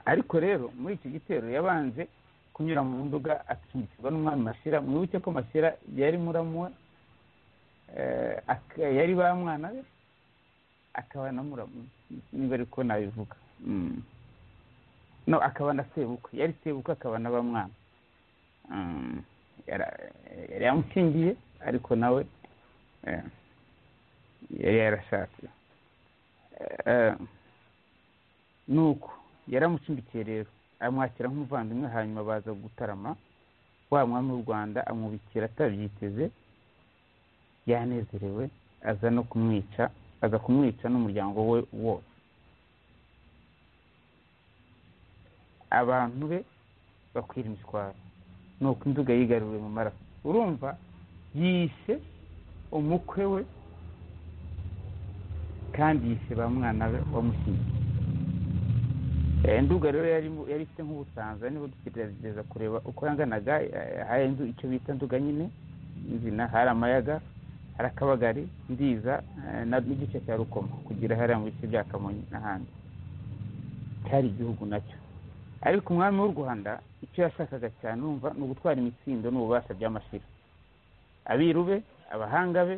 ariko rero muri icyo gitero yabanje kunyura mu nduga acumbikirwa n'umwami mashira mwibuke ko mashira yari muramu we eh, ak- yari ba mwana be akaba na muramu niba ariko nabivuga Mm. no akaba na sebukwe yari sebukwe akaba na ba mwana Mm. yara- yari yamushingiye ariko nawe eh, yari yarashatse Eh, nuko yaramushyigikiye rero amwakira nk'umuvandimwe hanyuma baza gutarama wa mwami w'u rwanda amubikira atabyiteze yanezerewe aza no kumwica aza kumwica n'umuryango we wose abantu be bakwira imitwaro nuko inzoga yigaruriwe mu maraso urumva yishe umukwe we kandi yishe ba mwana we wamushyingiye Eh, nduga rero yari mu- yari ifite nk'ubusanza niba dutegereza kureba uko yanganaga eh, hari inzu icyo bita nduga nyine nzina hari amayaga hari akabagari ndiza eh, na- n'igice cya rukoma kugira hariya mu bice bya kamonyi n'ahandi cyari igihugu nacyo ariko umwami w'u rwanda icyo yashakaga cyane urumva ni ugutwara imitsindo n'ububasha by'amashira abiru be abahanga be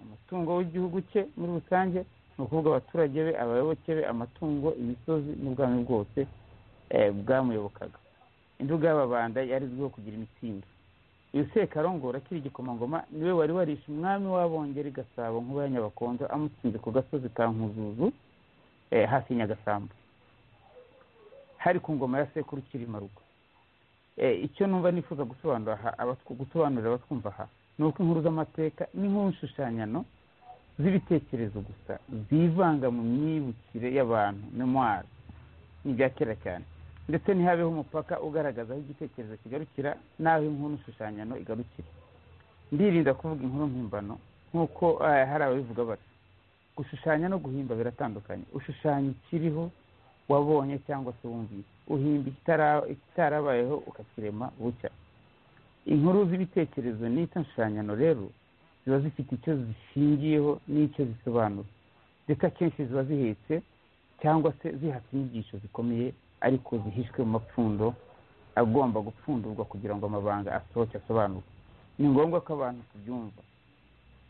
umutungo w'igihugu cye muri rusange ni ukuvuga abaturage be abayoboke be amatungo imisozi n'ubwami bwose eh, bwamuyobokaga induga y'ababanda yari izwiho kugira imitsindo uyu sekarongoro akiri igikomangoma niwe wari warishe umwami w'abongera i gasabo nkuba ya nyabakondo amutsinze ku gasozi ka nkuzuzu eh, hafi ya nyagasambu hari ku ngoma ya sekuru kirimarugo Eh, icyo numva nifuza gusobanura aha abatw- gusobanurira abatwumva aha ni uko inkuru z'amateka n'inkuru nshushanyano z'ibitekerezo gusa zivanga mu myibukire y'abantu memwari ni ibya kera cyane ndetse ntihabeho umupaka ugaragaza aho igitekerezo kigarukira n'aho inkuru nshushanyano igarukira ndirinda kuvuga inkuru mpimbano nk'uko eh, hari ababivuga bati gushushanya no guhimba biratandukanye ushushanya ikiriho wabonye cyangwa se wumvise uhimba ikitara- ikitarabayeho ukakirema bucya inkuru z'ibitekerezo n'icyo nshushanyano rero ziba zifite icyo zishingiyeho n'icyo zisobanura ndetse akenshi ziba zihetse cyangwa se zihatse inyigisho zikomeye ariko zihishwe mu mapfundo agomba gupfundurwa kugira ngo amabanga asohoke asobanurwe ni ngombwa ko abantu tubyumva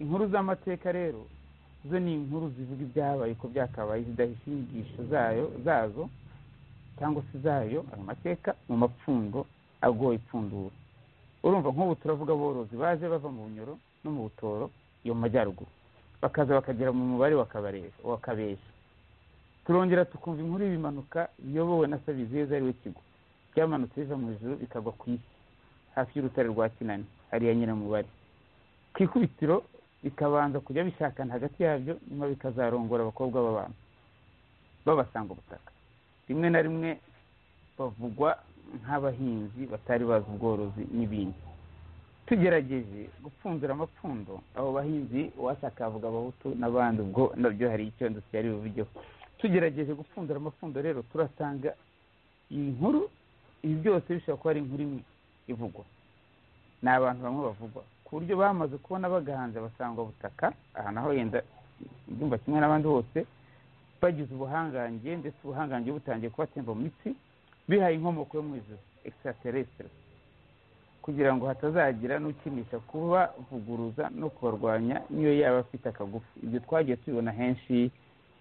inkuru z'amateka rero zo ni inkuru zivuga ibyabaye uko byakabaye zidahisha inyigisho zayo zazo cyangwa se zayo ayo mateka mu mapfundo agoye ipfundura urumva nk'ubu turavuga aborozi baje bava mu bunyoro no mu butoro yo mu majyaruguru bakaza bakagera mu mubare wa Kabarejo- wa kabesha turongera tukumva inkuru y'ibimanuka biyobowe na sabizeza ariwe kigo byamanutse biva mu ijuru bikagwa ku isi hafi y'urutare rwa kinani hariya nyiramubare ku ikubitiro bikabanza kujya bishakana hagati yabyo nyuma bikazarongora abakobwa b'abantu babasanga ubutaka rimwe na rimwe bavugwa nk'abahinzi batari bazi ubworozi n'ibindi tugerageje gupfundura amapfundo abo bahinzi uwashaka avuga abahutu n'abandi ubwo nabyo hari icyo dusigaye bubigeho tugerageje gupfundura amapfundo rero turasanga iyi nkuru ibi byose bishobora kuba ari inkuru imwe ivugwa ni abantu bamwe bavugwa ku buryo bamaze kubona bagahanze basangwa butaka aha naho yenda ibyumba kimwe n'abandi bose bagize ubuhangange ndetse ubuhangange butangiye kubatemba mu mitsi bihaye inkomoko yo mu ijuru extraterrestre kugira ngo hatazagira n'ukinisha kubavuguruza no kubarwanya niyo yaba afite akagufi ibyo twagiye tubibona henshi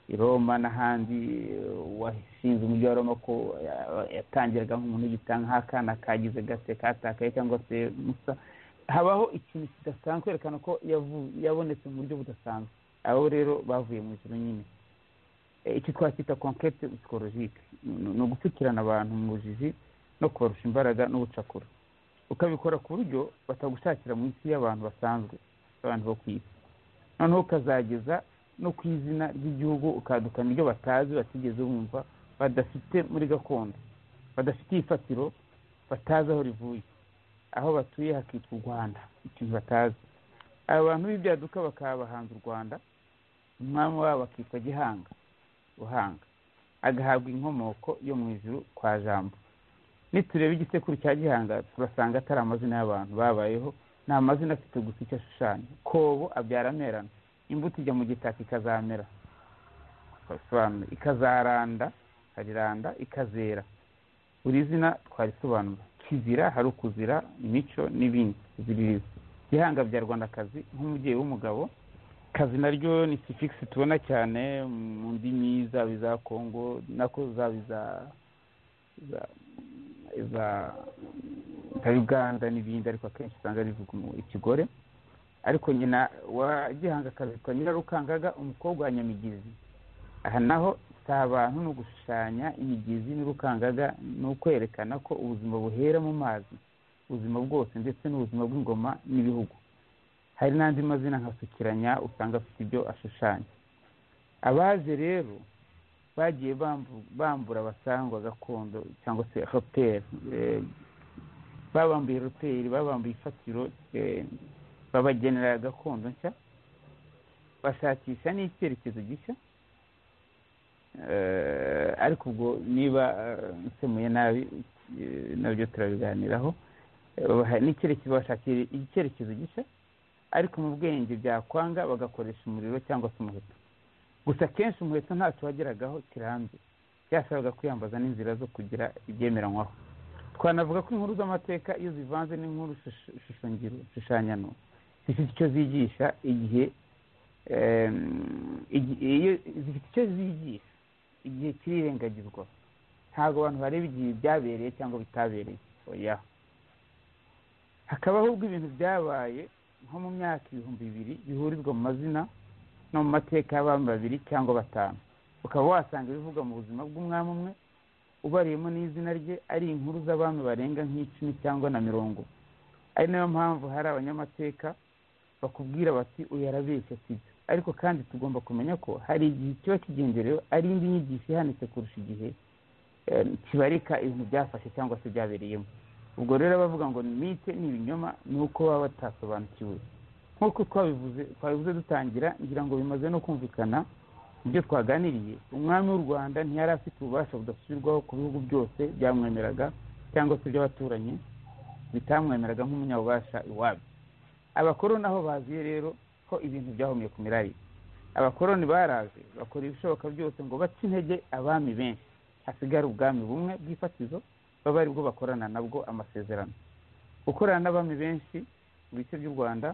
i roma n'ahandi eh, uwashinze umujyi wa roma ko eh, yatangiraga nk'umuntu w'igitanga nk'akana kagize gase katakaye cyangwa se musa habaho ikintu kidasanzwe kwerekana ko yavu- yabonetse mu buryo budasanzwe abo rero bavuye mu ijuru nyine Eh, icyo twakwita conquete psychologique Ni- ni ugupfukirana abantu mu bujiji no kubarusha imbaraga n'ubucakura ukabikora ku buryo batagushakira mu isi y'abantu basanzwe abantu bo ku isi noneho ukazageza no ku izina ry'igihugu ukadukana ibyo batazi batigeze bumva badafite muri gakondo badafite ifatiro batazi aho rivuye aho batuye hakitwa u rwanda ikintu batazi aba bantu b'ibyaduka bakaba abahanzi u rwanda umwami wabo akitwa gihanga buhanga agahabwa inkomoko yo mu ijuru kwa jambo nitureba igisekuru cya gihanga turasanga atari amazina y'abantu babayeho ni amazina afite gusa icyo ashushanya kobo abyara amerana imbuto ijya mu gitaka ikazamera twabisobanura ikazaranda hariranda ikazera buri zina twarisobanura kizira hari ukuzira imico n'ibindi ziririza gihanga bya rwandakazi nk'umubyeyi w'umugabo kazi naryo ni sifigisi tubona cyane mu ndimi zaba iza kongo nako zaba iza za- za nka uganda n'ibindi ariko akenshi usanga rivuga umu- ikigore ariko nyina wa gihanga akabikwa nyirarukangaga umukobwa wa nyamigizi aha naho si abantu ni ugushushanya imigezi n'irukangaga ni ukwerekana ko ubuzima buhera mu mazi ubuzima bwose ndetse n'ubuzima bw'ingoma n'ibihugu hari n'andi mazina nka sukiranya usanga afite ibyo ashushanya abaje rero bagiye bambu- bambura abasangwa gakondo cyangwa se hoteli babambuye hoteli babambuye ifatiro eh, babagenera gakondo nshya bashakisha n'icyerekezo gishya Eh, ariko ubwo niba eh, nsemuye nabi eh, nabyo turabiganiraho Eh, babaha n'icyerekezo bashakira icyerekezo gishya ariko mu bwenge byakwanga bagakoresha umuriro cyangwa se umuheto gusa akenshi umuheto ntacyo wageragaho kirambye byasabaga kwiyambaza n'inzira zo kugira ibyemeranywaho twanavuga ko inkuru z'amateka iyo zivanze n'inkuru shusho- shusho-ngiro shushanyano zifite icyo zigisha igihe em, igi- iyo zifite icyo zigisha igihe kirirengagizwa ntabwo abantu bareba igihe byabereye cyangwa bitabereye oya hakabaho ubwo ibintu byabaye nko mu myaka ibihumbi bibiri bihurizwa mu mazina no mu mateka y'abantu babiri cyangwa batanu ukaba wasanga ibivugwa mu buzima bw'umwami umwe ubariyemo n'izina rye ari inkuru z'abami barenga nk'icumi cyangwa na mirongo ari nayo mpamvu hari abanyamateka bakubwira bati uyu arabeshya sibyo ariko kandi tugomba kumenya ko hari igihe kiba kigenderewe ari indi nyigisho ihanitse kurusha igihe eh, kibarika ibintu byafashe cyangwa se byabereyemo ubwo rero abavuga ngo ni mite ni ibinyoma ni uko baba batasobanukiwe nk'uko twabivuze twabivuze dutangira ngira ngo bimaze no kumvikana ibyo twaganiriye umwami w'u rwanda ntiyari afite ububasha budasubirwaho ku bihugu byose byamwemeraga cyangwa se iby'abaturanyi bitamwemeraga nk'umunyabubasha iwabyo abakoroni aho baziye rero ko ibintu byahomye ku mirari abakoroni baraje bakora ibishoboka byose ngo bace intege abami benshi hasigare ubwami bumwe bw'ifatizo baba ari bwo bakorana nabwo amasezerano gukorana n'abami benshi mu bice by'u rwanda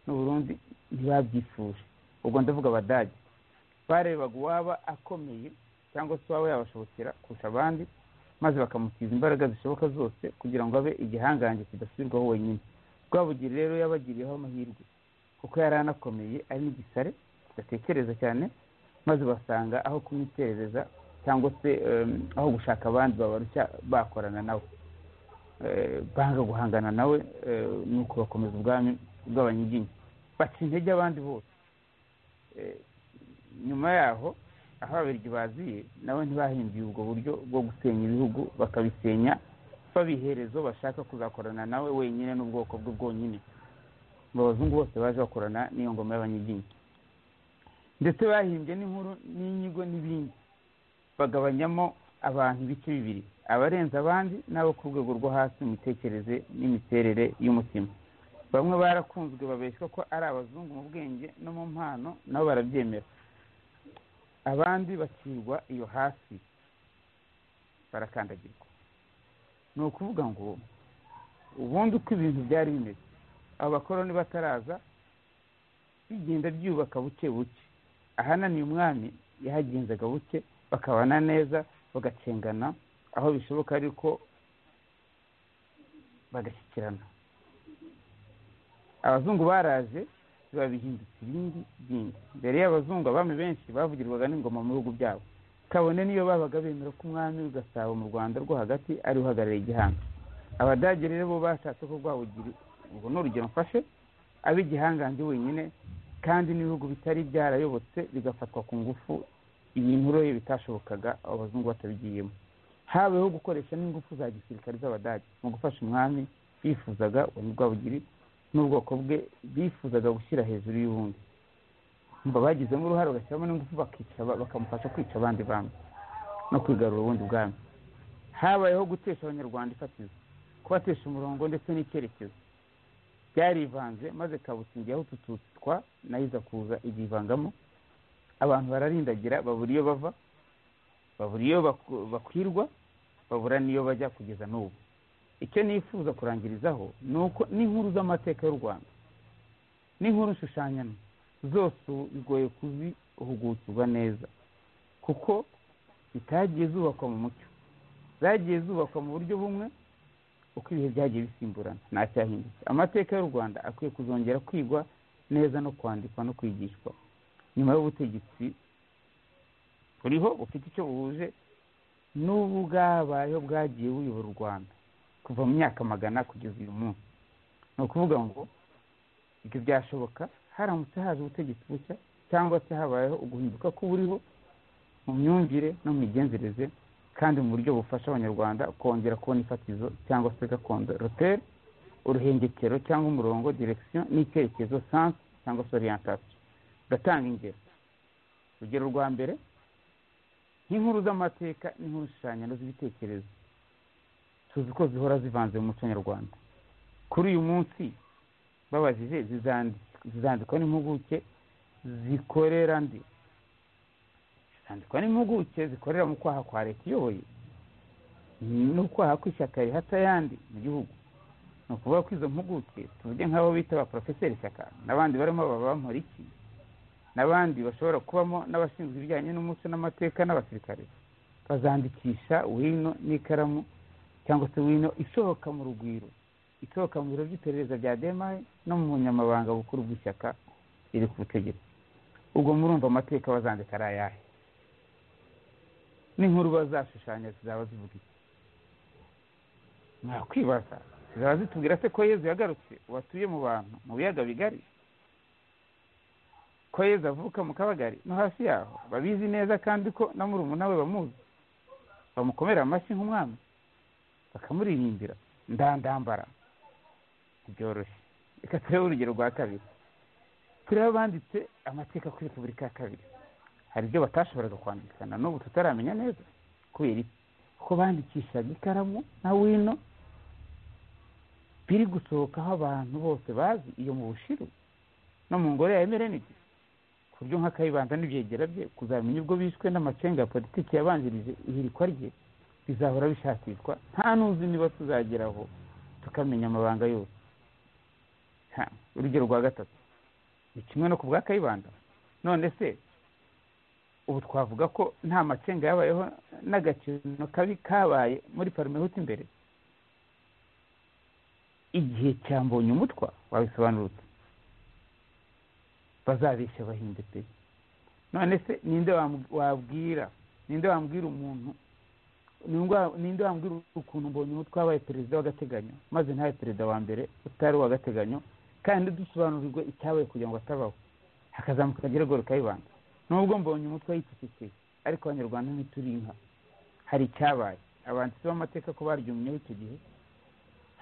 n'u burundi ntibabyifuje ubwo ndavuga abadage barebaga uwaba akomeye cyangwa se uwaba yabashobokera kurusha abandi maze bakamutiza imbaraga zishoboka zose kugira ngo abe igihangange kidasubirwaho wenyine rwabugiri rero yabagiriyeho amahirwe kuko yari anakomeye ari n'igisare kidatekereza cyane maze basanga aho kumwiterereza cyangwa se em, aho gushaka abandi babarushya bakorana nawe Eh, banga guhangana nawe eh, ni uko bakomeza ubwami bw'abanyiginya baca intege abandi bose Eh, nyuma yaho aho ababirigi baziye nabo ntibahinduye ubwo buryo bwo gusenya ibihugu bakabisenya babiherezo bashaka kuzakorana nawe wenyine n'ubwoko bwe bwonyine ngo abazungu bose baje bakorana n'iyo ngoma y'abanyiginya ndetse bahimbye n'inkuru n'inyigo n'ibindi bagabanyamo abantu ibice bibiri abarenze abandi n'abo ku rwego rwo hasi mu mitekerereze n'imiterere y'umutima bamwe barakunzwe babeshywa ko ari abazungu mu bwenge no mu mpano nabo barabyemera abandi bakirwa iyo hasi barakandagirwa ni ukuvuga ngo ubundi uko ibintu byari bimeze abo bakoroni bataraza bigenda byubaka buke buke ahananiye umwami yahagenzaga buke bakabana neza bagacengana aho bishoboka ariko bagashyikirana abazungu baraje biba bihindutse ibindi byinshi mbere y'abazungu abami benshi bavugirwaga n'ingoma mu bihugu byabo kabone n'iyo babaga bemera ko umwami w'igasabo mu rwanda rwo hagati ari uhagarariye igihanga abadage rero bo bashatse ko rwabugira ubwo ni urugero mfashe abe igihangange wenyine kandi n'ibihugu bitari byarayobotse bigafatwa ku ngufu ibintu rero bitashobokaga abo bazungu batabigiyemo habeho gukoresha n'ingufu za gisirikare z'abadage mu gufasha umwami bifuzaga uwo ni rwabugiri n'ubwoko bwe bifuzaga gushyira hejuru y'ubundi mba bagizemo uruhare bagashyiramo n'ingufu bakica aba- bakamufasha kwica abandi bami no kwigarura ubundi bwami habayeho gutesha abanyarwanda ifatizo kubatesha umurongo ndetse n'icyerekezo byarivanze maze kabutsingi aho tututwa nayiza kuza igivangamo abantu bararindagira babura iyo bava babura iyo baku- bakwirwa babura n'iyo bajya kugeza n'ubu icyo nifuza kurangirizaho ni uko n'inkuru z'amateka y'u rwanda n'inkuru nshushanyano zose ubu bigoye kuzihugukirwa neza kuko zitagiye zubakwa mu mucyo zagiye zubakwa mu buryo bumwe uko ibihe byagiye bisimburana ntacyahindutse amateka y'u rwanda akwiye kuzongera kwigwa neza no kwandikwa no kwigishwa nyuma y'ubutegetsi buriho bufite icyo buhuje n'ubu bwabayeho bwagiye buyobora u rwanda kuva mu myaka magana kugeza uyu munsi ni ukuvuga ngo ibyo byashoboka haramutse haje ubutegetsi bushya cyangwa se habayeho uguhinduka k'uburiho mu myumvire no mu migenzereze kandi mu buryo bufasha abanyarwanda kongera kubona ifatizo cyangwa se gakondo roteri uruhengekero cyangwa umurongo direkisiyo n'icyerekezo sansi cyangwa se oriyantasiyo gatanga ingero urugero rwa mbere nk'inkuru z'amateka n'inkuru shushanyano z'ibitekerezo tuzi ko zihora zivanze mu muco nyarwanda kuri uyu munsi babajije zizandikwa n'impuguke zikorera ndi zandikwa n'impuguke zikorera mu kwaha kwa leta iyoboye n'ukwaha kw'ishyaka rihata ayandi mu gihugu ni ukuvuga ko izo mpuguke tuvuge nk'abo bita ba porofeseri shyaka n'abandi barimo baba iki n'abandi bashobora kubamo n'abashinzwe ibijyanye n'umuco n'amateka n'abasirikare bazandikisha wino n'ikaramu cyangwa se wino isohoka mu rugwiro isohoka mu biro by'iperereza bya demaye no mu bunyamabanga bukuru bw'ishyaka riri ku butegetsi ubwo murumva amateka bazandika ari ayahe n'inkuru bazashushanya zizaba zivuga iki mwakwibaza zizaba zitubwira se ko yezu yagarutse watuye mu bantu mu biyaga bigari ko yezu avuka mu kabagari no hasi yaho babizi neza kandi ko na murumuna we bamuzi bamukomera amashyi nk'umwami bakamuririmbira ndandambara byoroshye reka turebe urugero rwa kabiri turebe abanditse amateka kuri repubulika ya kabiri hari ibyo batashoboraga kwandikana n'ubu tutaramenya neza kubera iki kuko bandikishaga ikaramu na wino biri gusohokaho abantu bose bazi iyo mu bushiru no mu ngoro ya emerenidi ku buryo nk'akayibanza n'ibyegera bye kuzamenya ubwo bishwe n'amacenga ya politiki yabanjirije ihirikwa rye bizahora bishakishwa nta n'uzi niba tuzageraho tukamenya amabanga yose urugero rwa gatatu ni kimwe no ku bwa kayibanda none se ubu twavuga ko nta macenga yabayeho n'agakino kabi kabaye muri parimehuti imbere igihe cyambonye umutwa wabisobanurutse bazabeshya bahinde pe none se ninde wabwira ninde wambwira umuntu ninde wambwira ukuntu mbonye umutwe wabaye perezida w'agateganyo maze ntabe perezida wa mbere utari uw'agateganyo kandi dusobanurirwe icyabaye kugira ngo atabaho hakazamuka akagera kayibanda nubwo mbonye umutwe yitetsekeye ariko abanyarwanda ntituri inka hari icyabaye abanditsi b'amateka ko baryumyeho icyo gihe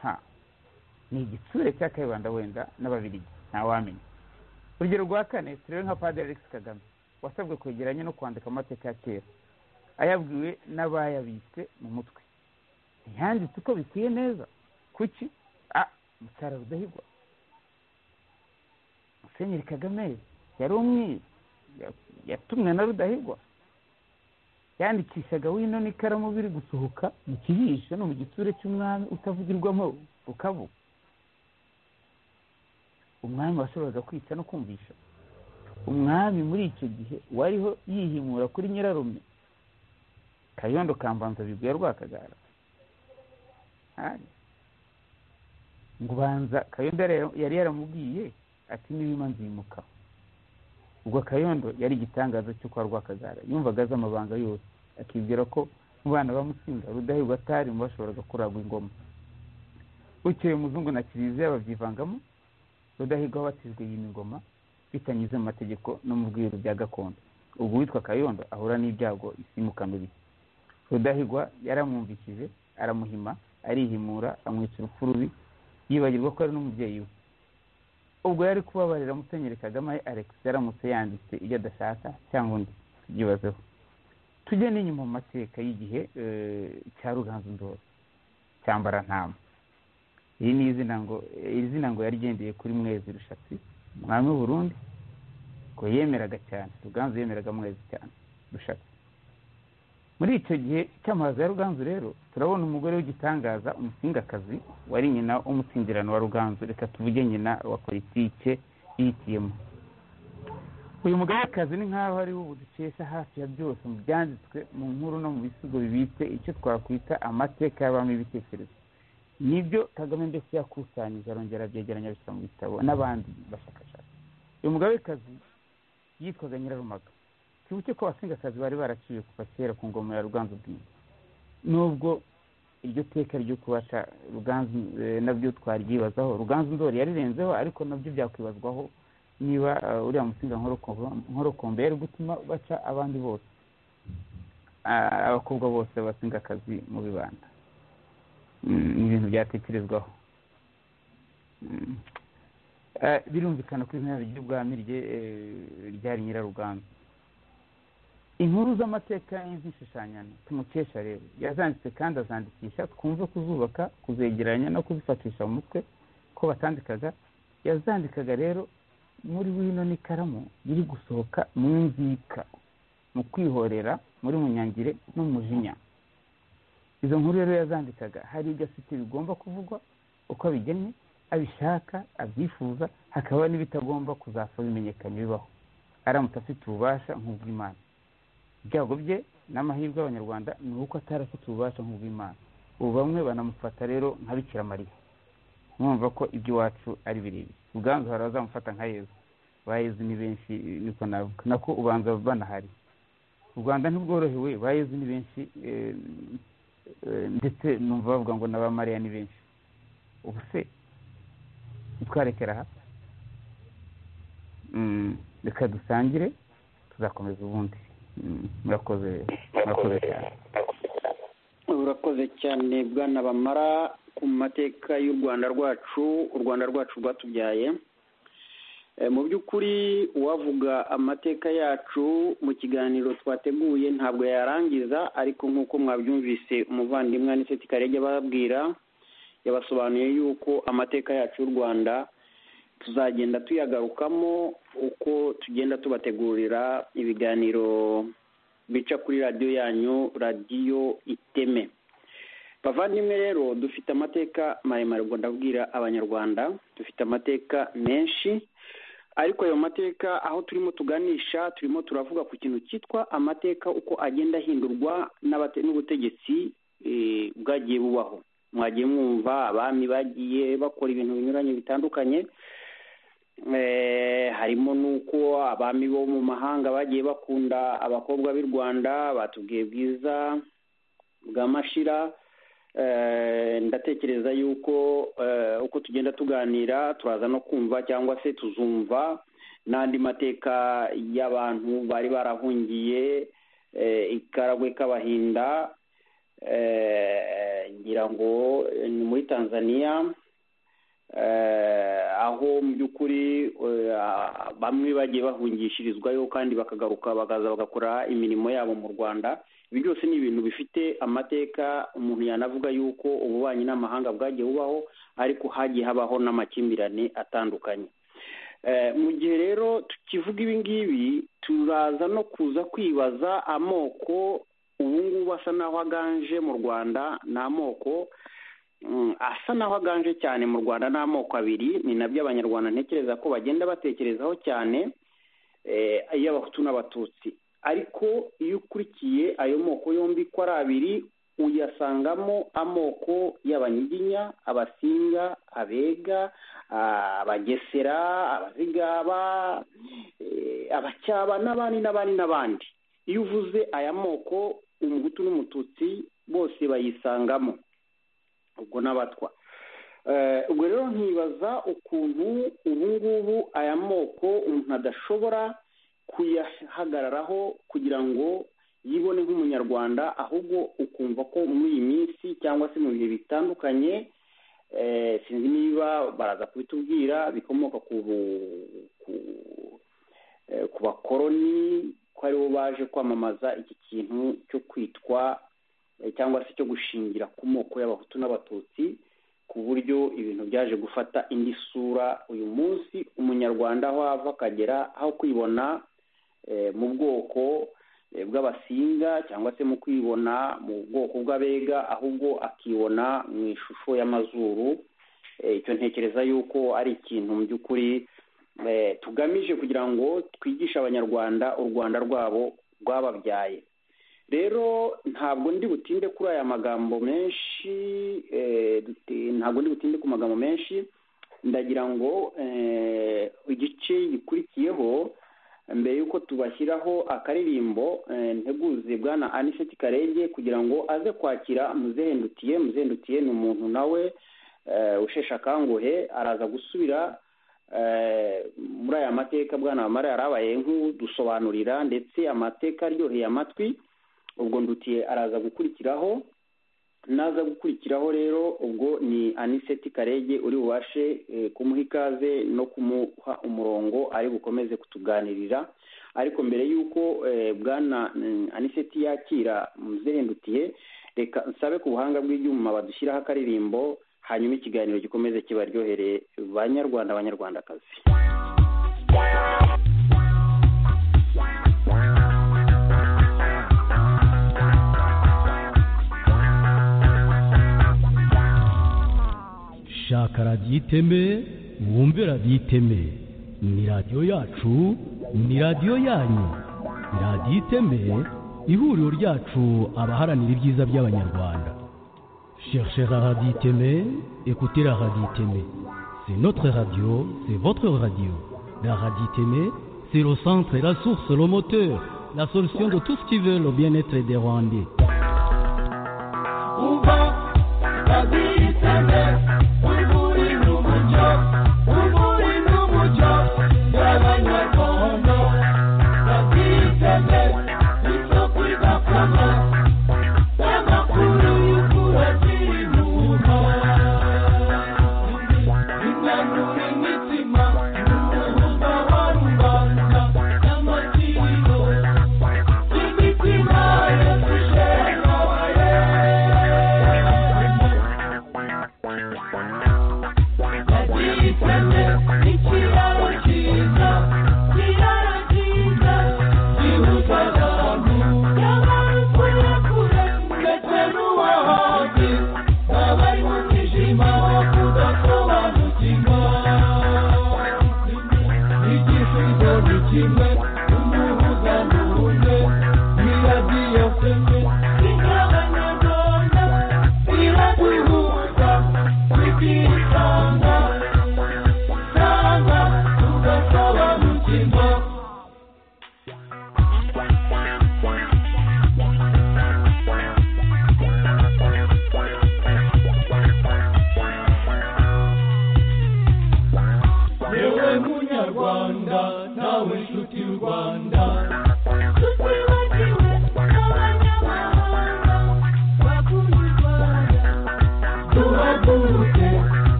nta ni igitsure cya kayibanda wenda n'ababirigi ntawamenya urugero rwa kane turebe nka padiri alex kagame wasabwe kwegeranya no kwandika amateka ya kera ayabwiwe n'abayabitse mu mutwe ntiyanditse uko bikwiye neza kuki a mutara rudahigwa musenyeri kagame yari umwiru yatumwe na rudahigwa yandikishaga wino n'ikaramu biri gusohoka mu kibisho no mu gitsure cy'umwami utavugirwamo ukavuga umwami washoboraga kwica no kumvisha umwami muri icyo gihe wariho yihimura kuri nyirarume kayondo kambanza biguye rwakagara ngo ubanza kayondo yari yaramubwiye ati niba nzimuka ubwo kayondo yari igitangaza cyo kwa rwakagara yumvaga azi amabanga yose akibwira ko mu bana bamusinda rudahigwa atari mu bashoboraga kuragwa ingoma bukeye umuzungu na kiliziya babyivangamo rudahigwa wabatijwe iyi migoma bitanyuze mu mategeko no mu bwiru bya gakondo ubwo witwa kayondo ahura n'ibyago isimuka mibi rudahigwa yaramwumvishije aramuhima arihimura amwica urupfu rubi yibagirwa ko ari n'umubyeyi we ubwo yari kubabarira musenyeri kagame alex yaramutse yanditse ibyo adashaka cyangwa undi tubyibazeho tujye n'inyuma mu mateka y'igihe cya ruganzu ndori cyambara ntama iri ni izina ngo iri zina ngo yarigendeye kuri mwezi rushatsi umwami w'uburundi ngo yemeraga cyane ruganzu yemeraga mwezi cyane rushatsi muri icyo gihe cy'amazi ya ruganzu rero turabona umugore w'igitangaza umusingakazi wari nyina w'umusindirano wa ruganzu reka tuvuge nyina wa politike yitiyemo uyu mugabekazi ni nk'aho ariwe ubu dukesha hafi ya byose mu byanditswe mu nkuru no mu bisigo bibitse icyo twakwita amateka y'abami ibitekerezo nibyo kagame mbese yakusanyije arongera abyegeranya abishyira mu bitabo n'abandi bashakashatsi uyu mugabekazi yitwaga nyirarumaga twibuke ko abasingakazi bari baraciye kuva kera ku ngoma ya ruganzu bwimba nubwo iryo teka ryo kubaca ruganzu eh, nabyo twaryibazaho ruganzu ndori yarirenzeho ariko nabyo byakwibazwaho niba eh, uriya musinga nkorokombe yari gutuma baca abandi bose Ah, abakobwa bose b'abasingakazi mu bibanda Mm, ni ibintu byatekerezwaho Mm. Eh, birumvikana ko izina ry'ubwami rye eh, ryari nyiraruganzu inkuru z'amateka y'inzishushanyana tumukesha rero yazanditse kandi azandikisha twumve kuzubaka kuzegeranya no kuzifatisha mu mutwe ko batandikaga yazandikaga rero muri wino n'ikaramu iri gusohoka mu nzika mu kwihorera muri munyangire no mu jinya izo nkuru rero yazandikaga hari ibyo afite bigomba kuvugwa uko abigennye abishaka abyifuza hakaba n'ibitagomba kuzapfa bimenyekanye bibaho aramutse afite ububasha nk'ubw'imana ibyago bye n'amahirwe y'abanyarwanda ni uko atari afite ububasha nk'ubw'imana ubu bamwe banamufata rero nka bikira mariya mwumva ko iby'iwacu ari birebire ubwanzu hari abazamufata nka yezu ba yezu ni benshi niko navuga nako ubanza banahari u rwanda ntibworohewe ba yezu ni benshi eh, eh, ndetse numva bavuga ngo n'abamariya ni benshi ubu se ntitwarekera aha Mm, reka dusangire tuzakomeza ubundi Mm, murakoze murakoze cyane urakoze cyane bwana bamara ku mateka y'u rwanda rwacu u rwanda rwacu rwatubyaye Eh, mu by'ukuri uwavuga amateka yacu mu kiganiro twateguye ntabwo yarangiza ariko nk'uko mwabyumvise umuvandimwe aniseti karege ababwira yabasobanuye yuko amateka yacu y'u rwanda tuzagenda tuyagarukamo uko tugenda tubategurira ibiganiro bica kuri radiyo yanyu radiyo iteme bavandimwe rero dufite amateka maremare ubwo ndabwira abanyarwanda dufite amateka menshi ariko ayo mateka aho turimo tuganisha turimo turavuga ku kintu cyitwa amateka uko agenda ahindurwa n'abate- n'ubutegetsi eh, bwagiye bubaho mwagiye mwumva abami bagiye bakora ibintu binyuranye bitandukanye Eh, harimo n'uko abami bo mu mahanga bagiye bakunda abakobwa b'i rwanda batubwiye bwiza bwa mashira Eh, ndatekereza yuko eh, uko tugenda tuganira turaza no kumva cyangwa se tuzumva n'andi mateka y'abantu bari barahungiye eh, ikaragwe k'abahinda eh, ngira ngo ni muri tanzania eh, aho mu by'ukuri eh, ah, bamwe bagiye bahungishirizwayo kandi bakagaruka bakaza bagakora imirimo yabo mu rwanda ibi byose ni ibintu bifite amateka umuntu yanavuga yuko ububanyi n'amahanga bwagiye bubaho ariko hagiye habaho n'amakimbirane atandukanye Eh, mu gihe rero tukivuga ibi ngibi turaza no kuza kwibaza amoko ubu ngubu asa n'aho aganje mu rwanda ni amoko mm, asa n'aho aganje cyane mu rwanda ni amoko abiri ni nabyo abanyarwanda ntekereza ko bagenda batekerezaho cyane eh, ay'abahutu n'abatutsi ariko iyo ukurikiye ayo moko yombi ko ari abiri uyasangamo amoko y'abanyiginya abasinga abega ah, abagesera abazigaba eh, abacyaba n'abandi n'abandi n'abandi iyo uvuze aya moko umuhutu n'umututsi bose bayisangamo ubwo n'abatwa Eh, ubwo rero nkibaza ukuntu ubu ngubu aya moko umuntu adashobora kuyahagararaho kugira ngo yibone nk'umunyarwanda ahubwo ukumva ko muri iyi minsi cyangwa se mu bihe bitandukanye eh, sinzi niba baraza kubitubwira bikomoka ku bu- ku- eh, ku bakoroni ko aribo baje kwamamaza iki kintu cyo kwitwa eh, cyangwa se cyo gushingira ku moko y'abahutu n'abatutsi ku buryo ibintu byaje gufata indi sura uyu munsi umunyarwanda aho ava akagera aho kwibona eh, mu bwoko eh, bw'abasinga cyangwa se mu kwibona mu bwoko bw'abega ahubwo akibona mu ishusho y'amazuru Eh, icyo ntekereza yuko ari ikintu mu by'ukuri eh, tugamije kugira ngo twigishe abanyarwanda u rwanda rwabo rwababyaye rero ntabwo ndi butinde kuri aya magambo menshi eh, dute- ntabwo ndi butinde ku magambo menshi ndagira ngo eh, igice gikurikiyeho mbere y'uko tubashyiraho akaririmbo eh, nteguze bwana aniseti karenge kugira ngo aze kwakira muzehendutiye muzehendutiye ni umuntu nawe eh, usheshe akanguhe araza gusubira eh, muri aya mateka bwana wamara yarabaye nk'udusobanurira ndetse amateka aryoheye amatwi ubwo ndutiye araza gukurikiraho naza gukurikiraho rero ubwo ni aniseti karege uri bubashe eh, kumuha ikaze no kumuha umurongo ari bukomeze kutuganirira ariko mbere y'uko eh, bwana mm, aniseti yakira muzerendutiye reka nsabe ku buhanga bw'ibyuma badushyiraho akaririmbo hanyuma ikiganiro gikomeze kibaryohere banyarwanda banyarwandakazi shaka radiyo iteme wumve radiyo iteme ni radiyo yacu ni radiyo yanyu radiyo iteme ihuriro ryacu abaharanira ibyiza by'abanyarwanda cherchez la radiyo iteme écoutez la radiyo iteme c'est notre radio c'est votre radio la radiyo iteme c'est le centre la source le moteur la solution de tout ce qui veut le bien-être des rwandais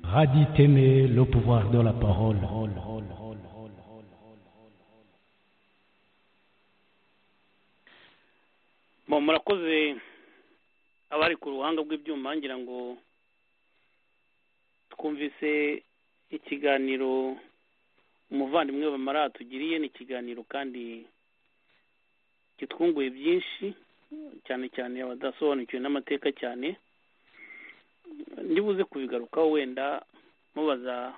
Raditeme, le pouvoir de la parole. Bon, murakoze abari ku ruhanga rw'ibyuma ngira ngo twumvise ikiganiro umuvandimwe bamara atugiriye ni ikiganiro kandi kitwunguye byinshi cyane cyane abadasobanukiwe n'amateka cyane ndibuze kubigarukaho wenda mubaza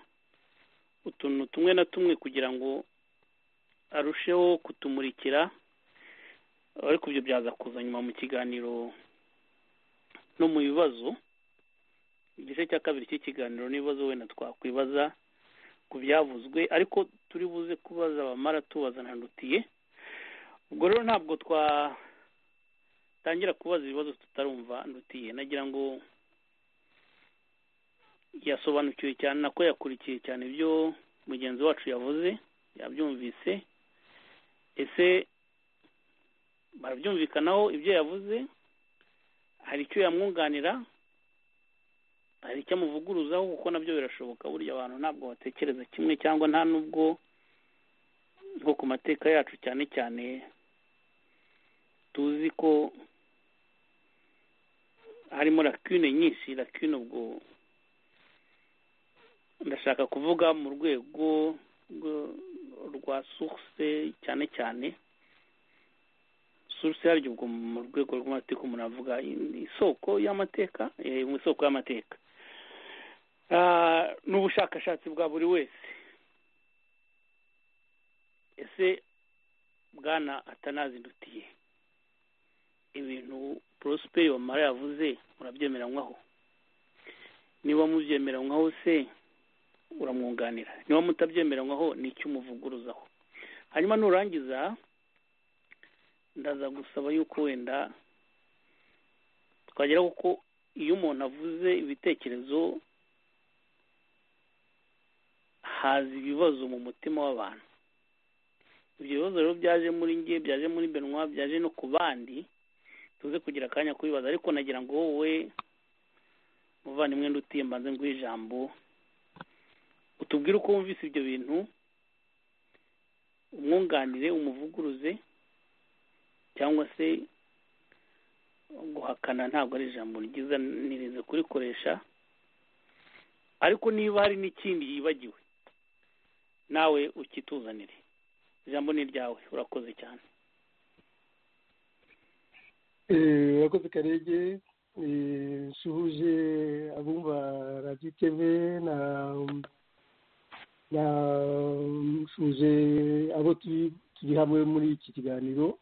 utuntu tumwe na tumwe kugira ngo arusheho kutumurikira ariko ibyo byaza kuza nyuma mu kiganiro no mu bibazo igice cya kabiri cy'ikiganiro n'ibibazo wenda twakwibaza ku byavuzwe ariko turi buze kubaza abamara tubaza nandutiye ubwo rero ntabwo twatangira kubaza ibibazo tutarumva ndutiye nagira ngo yasobanukiwe cyane nako yakurikiye cyane ibyo mugenzi wacu yavuze yabyumvise ese barabyumvikanaho ibyo yavuze hari icyo yamwunganira hari icyo amuvuguruzaho kuko nabyo birashoboka burya abantu ntabwo batekereza kimwe cyangwa nta nubwo nko ku mateka yacu cyane cyane tuzi ko harimo lakune nyinshi lakune ubwo ndashaka kuvuga mu rwego rwa source cyane cyane source yaryo ubwo mu rwego rw'amateka umuntu avuga isoko y'amateka eh, mu isoko y'amateka Ah, ni ubushakashatsi bwa buri wese ese bwana atanazidutiye ibintu porosiperi wamara yavuze murabyemeranywaho niba mubyemeranywaho se uramwunganira niba mutabyemeranywaho ni icyo umuvuguruzaho hanyuma nurangiza ndaza gusaba yuko wenda twagera kuko iyo umuntu avuze ibitekerezo haza ibibazo mu mutima w'abantu ibyo bibazo rero byaje muri nge byaje muri benwa byaje no ku bandi tuze kugira akanya kubibaza ariko nagira ngo wowe muvandimwe ndutiye mbanze nguhe ijambo utubwire uko wumvise ibyo bintu umwunganire umuvuguruze cyangwa se guhakana ntabwo ari ijambo ryiza nirize kurikoresha ariko niba hari n'ikindi yibagiwe nawe ukituzanire ijambo ni iryawe urakoze cyane urakoze karege suhuje abumva radiyo teve na suhuje abo turi hamwe muri iki kiganiro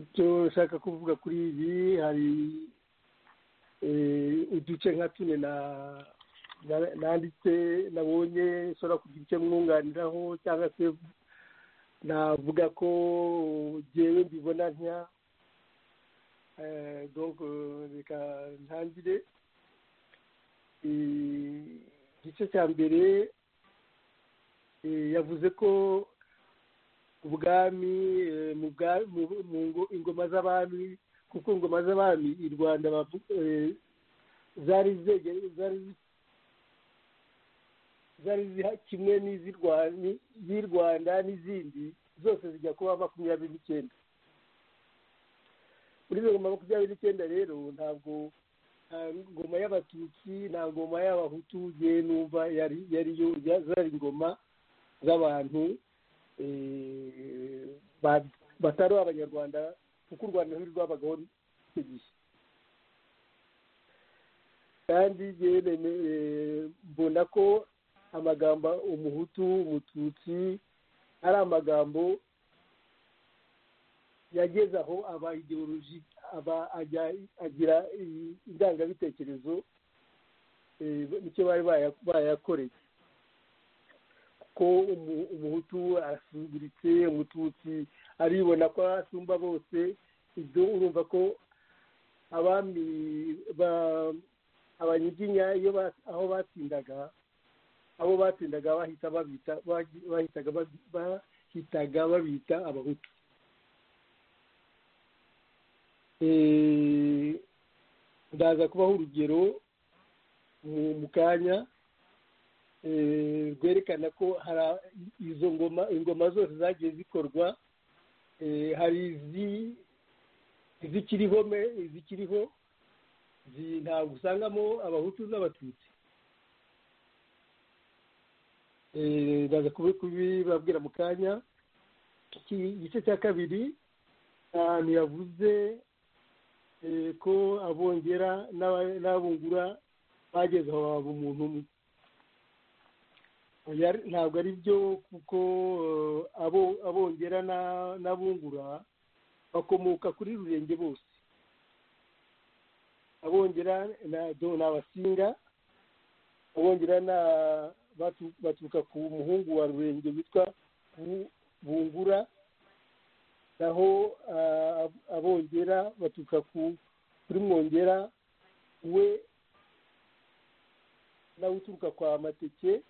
icyo nshaka kuvuga kuri ibi hari uduce nka tune nanditse nabonye ushobora kugira icyo mwunganiraho cyangwa se navuga ko ngewe mbibona ntiya reka ntangire igice cya mbere yavuze ko ubwami mu ingoma z'abami kuko ingoma z'abami i rwanda zari zari kimwe n'iz'i rwanda n'izindi zose zijya kuba makumyabiri n'icyenda muri izo ngoma makumyabiri n'icyenda rero ntabwo nta ngoma y'abatutsi nta ngoma y'abahutu yewe numva yariyo zari ingoma z'abantu batari abanyarwanda kuko u rwanda ntirwabagaho icyo gihe kandi mbona ko amagambo umuhutu umututsi ari amagambo yageze aho aba ideoloji aba agira indangabitekerezo nicyo bari bayakoreye ko umuhutu arasuzuguritse umututsi aribona ko asumba bose ibyo urumva ko abami abanyiginya iyo aho batsindaga abo batsindaga bahita babita bahitaga bahitaga babita abahutu ndaza kubaho urugero mu kanya rwerekana ko hari izo ngoma ingoma zose zagiye zikorwa hari izikiriho izikiriho ntabwo usangamo abahutu n'abatutsi ndaza kubibabwira mu kanya igice cya kabiri ahantu yavuze ko abongera n'abungura bageze aho baba umuntu umwe ntabwo ari byo kuko abongera n'abungura bakomoka kuri rurenge bose abongera ni abasinga abongera ni baturuka ku muhungu wa rurenge witwa bungura naho abongera baturuka kuri mwongera we nawe uturuka kwa mateke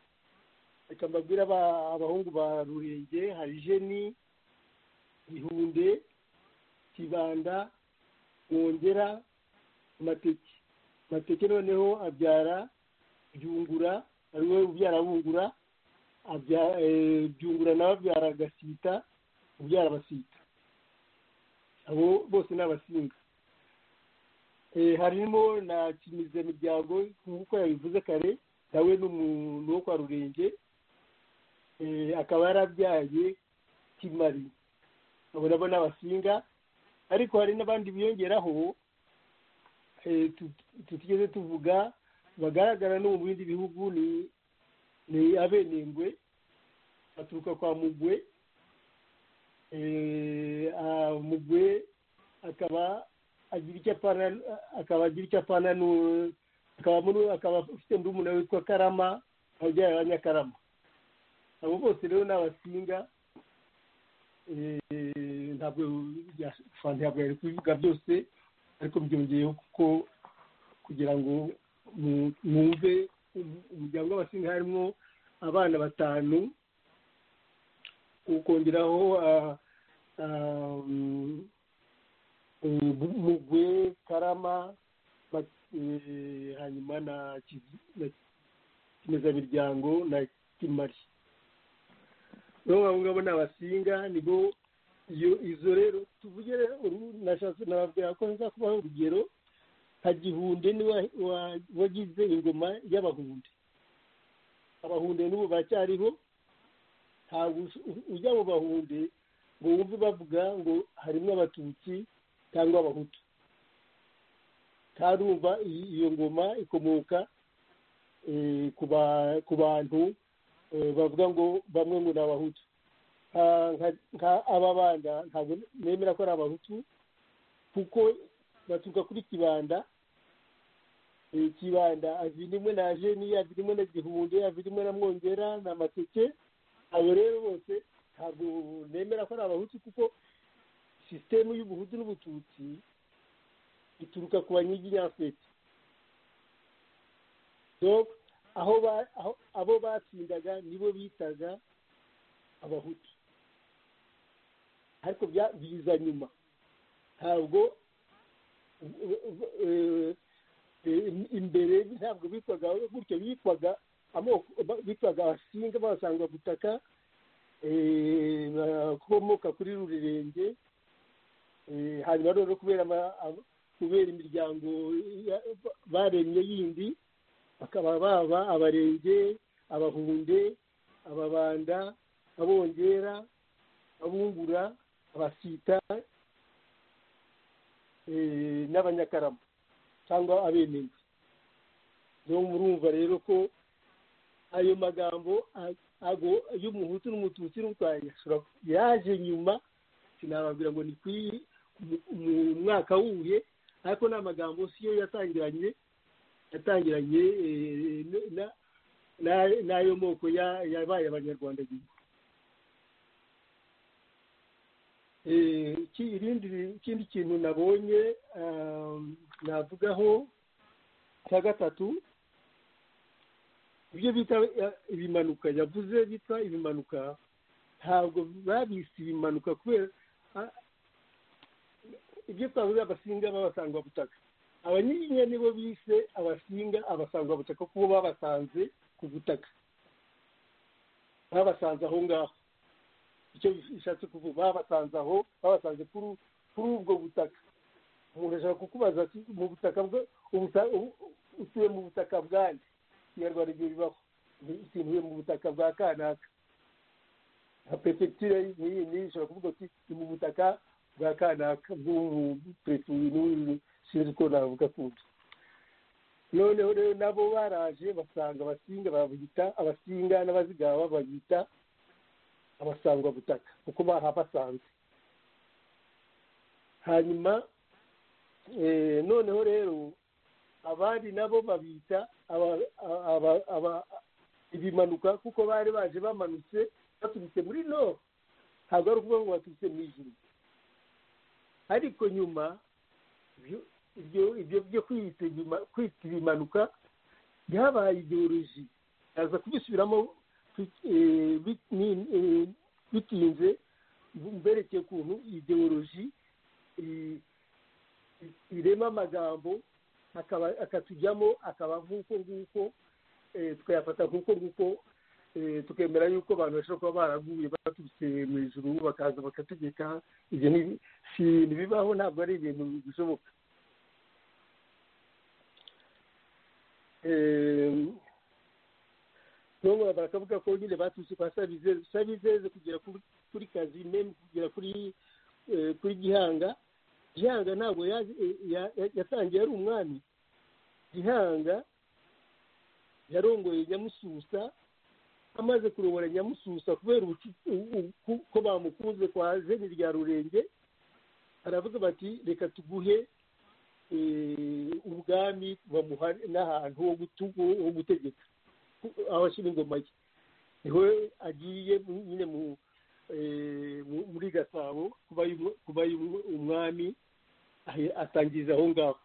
reka mbabwire abahungu ba rurenge hari jeni ihunde kibanda mwongera amateke amateke noneho abyara byungura ari we ubyara bungura byungura nawe abyara agasita ubyara abasita abo bose ni abasinga harimo na kimizemiryango nk'uko yabivuze kare nawe ni umuntu wo kwa rurenge akaba yarabyaye kimari abo nabo ni abasinga ariko hari n'abandi biyongeraho eh, tut- tutigeze tuvuga bagaragara no mu bindi bihugu ni ni abenengwe baturuka kwa mugwe Eh, ah, mugwe akaba agira icyo apana akaba agira icyo apana n'u- akaba muri- akaba afite murumuna we witwa karama ababyeyi ba nyakarama abo bose rero ni abasinga Eh, ntabwo bya- fa- ntabwo yari kubivuga byose ariko byongeyeho kuko kugira ngo mu- mwumve um- umuryango w'abasinga harimo abana batanu ukongeraho ah, ah, mm, eh, Bu- mugwe karama Ma- eh, hanyuma na Kizi- na kimezamiryango na kimari rero abo ngabo ni abasinga nibo iyo izo rero tuvuge rero uru- nashatse nababwira ko nza kubaha urugero nka gihunde ni wagize ingoma y'abahunde abahunde n'ubu baracyariho ntabwo usu- ujya mu bahunde ngo wumve bavuga ngo harimo abatutsi cyangwa abahutu ntarumva iyi- iyo ngoma ikomoka eh, ku ba- ku bantu eh, bavuga ngo bamwe ngo ni abahutu Ah, nka- nka aba bana ntabwo nemera ko ari abahutu kuko baturuka kuri kibanda Eh, kibanda avirimo na jeni avirimo na gihunde avirimo na mwongera na mateke abo rero bose ntabwo nemera ko ari abahutu kuko sisitemu y'ubuhutu n'ubututsi ituruka ku banyiginyafete donc aho ba- aho- abo batsindaga nibo bitaga abahutu ariko bya- biza nyuma ntabwo eh, eh, imbere ntabwo bitwaga gutyo bitwaga amoko ba- bitwaga abasinga babasanga butaka eh, bakomoka kuri rurerenge Eh, hanyuma rero kubera ama- ama- kubera imiryango ya- baremye yindi bakaba baba abarenge abahunde ababanda abongera abungura abasita eh, n'abanyakarama cyangwa abenenge niyo murumva rero ko ayo magambo a- ago- y'umuhutu n'umututsi n'urwanya ashobora- yaje nyuma sinababwira ngo ni ku mu mwaka wuye ariko ni amagambo siyo yatangiranye yatangiranye eh, n- na- na- n'ayo moko ya- yabaye abanyarwanda nyuma Eh, iki- irindi ikindi kintu nabonye ah, navugaho cya gatatu ibyo bita eh, ibimanuka yavuze bita ibimanuka ntabwo babise ibimanuka kubera ah, ibyo twavuze abasinga b'abasangwabutaka abanyiginya nibo bise abasinga abasangwabutaka kuko babasanze ku butaka babasanze aho ngaho icyo bishatse kuvuga babasanze aho babasanze kuri kuri ubwo butaka umuntu ashobora kukubaza ati mu butaka bwe ubuta- u- utuye mu butaka bwanjye ikinyarwanda ibyo bibaho ntuye mu butaka bwa kanaka nka perefegitire n'iyi n'iyi ishobora kuvuga ati ni mu butaka bwa kanaka bw'ubupereturi n'ubu sinzi uko navuga kundi noneho rero nabo baraje basanga abasinga babita abasinga n'abazigaba babita abasangwabutaka kuko bahabasanze hanyuma eh, noneho rero abandi nabo babita aba- aba- aba- ibimanuka kuko bari baje bamanutse baturutse muri nord ntabwo ari ukuvuga ngo baturutse mu ijuru ariko nyuma ibyo- ibyo ibyo byo kwita ibima- kwita ibimanuka byabaye ideoloji baza kubisubiramo bi- eh, bi- ni- eh, bitinze mberekeye ukuntu ideoloji i- i- irema amagambo akaba akatujyamo akaba nk'uko nguko eh, tukayafata nk'uko nguko eh, tukemera yuko abantu bashobora kuba baraguye baturutse mu ijuru bakaza bakategeka ibyo ni- si ibintu bibaho ntabwo ari ibintu bishoboka Eh, none baravuga ko nyine baturutse kwa sabizeze sabizeze kugera kuri kazi memu kugera kuri kuri gihanga gihanga ntabwo yatangiye ari umwami gihanga yarongoye nyamususa amaze kurobora nyamususa kubera ko bamukunze kwa jeni rya rurenge baravuga bati reka tuguhe ubwami bamuha n'ahantu ho gutegeka abashyira ingoma ye niho agiye nyine muri gasabo kuba umwami atangiriza aho ngaho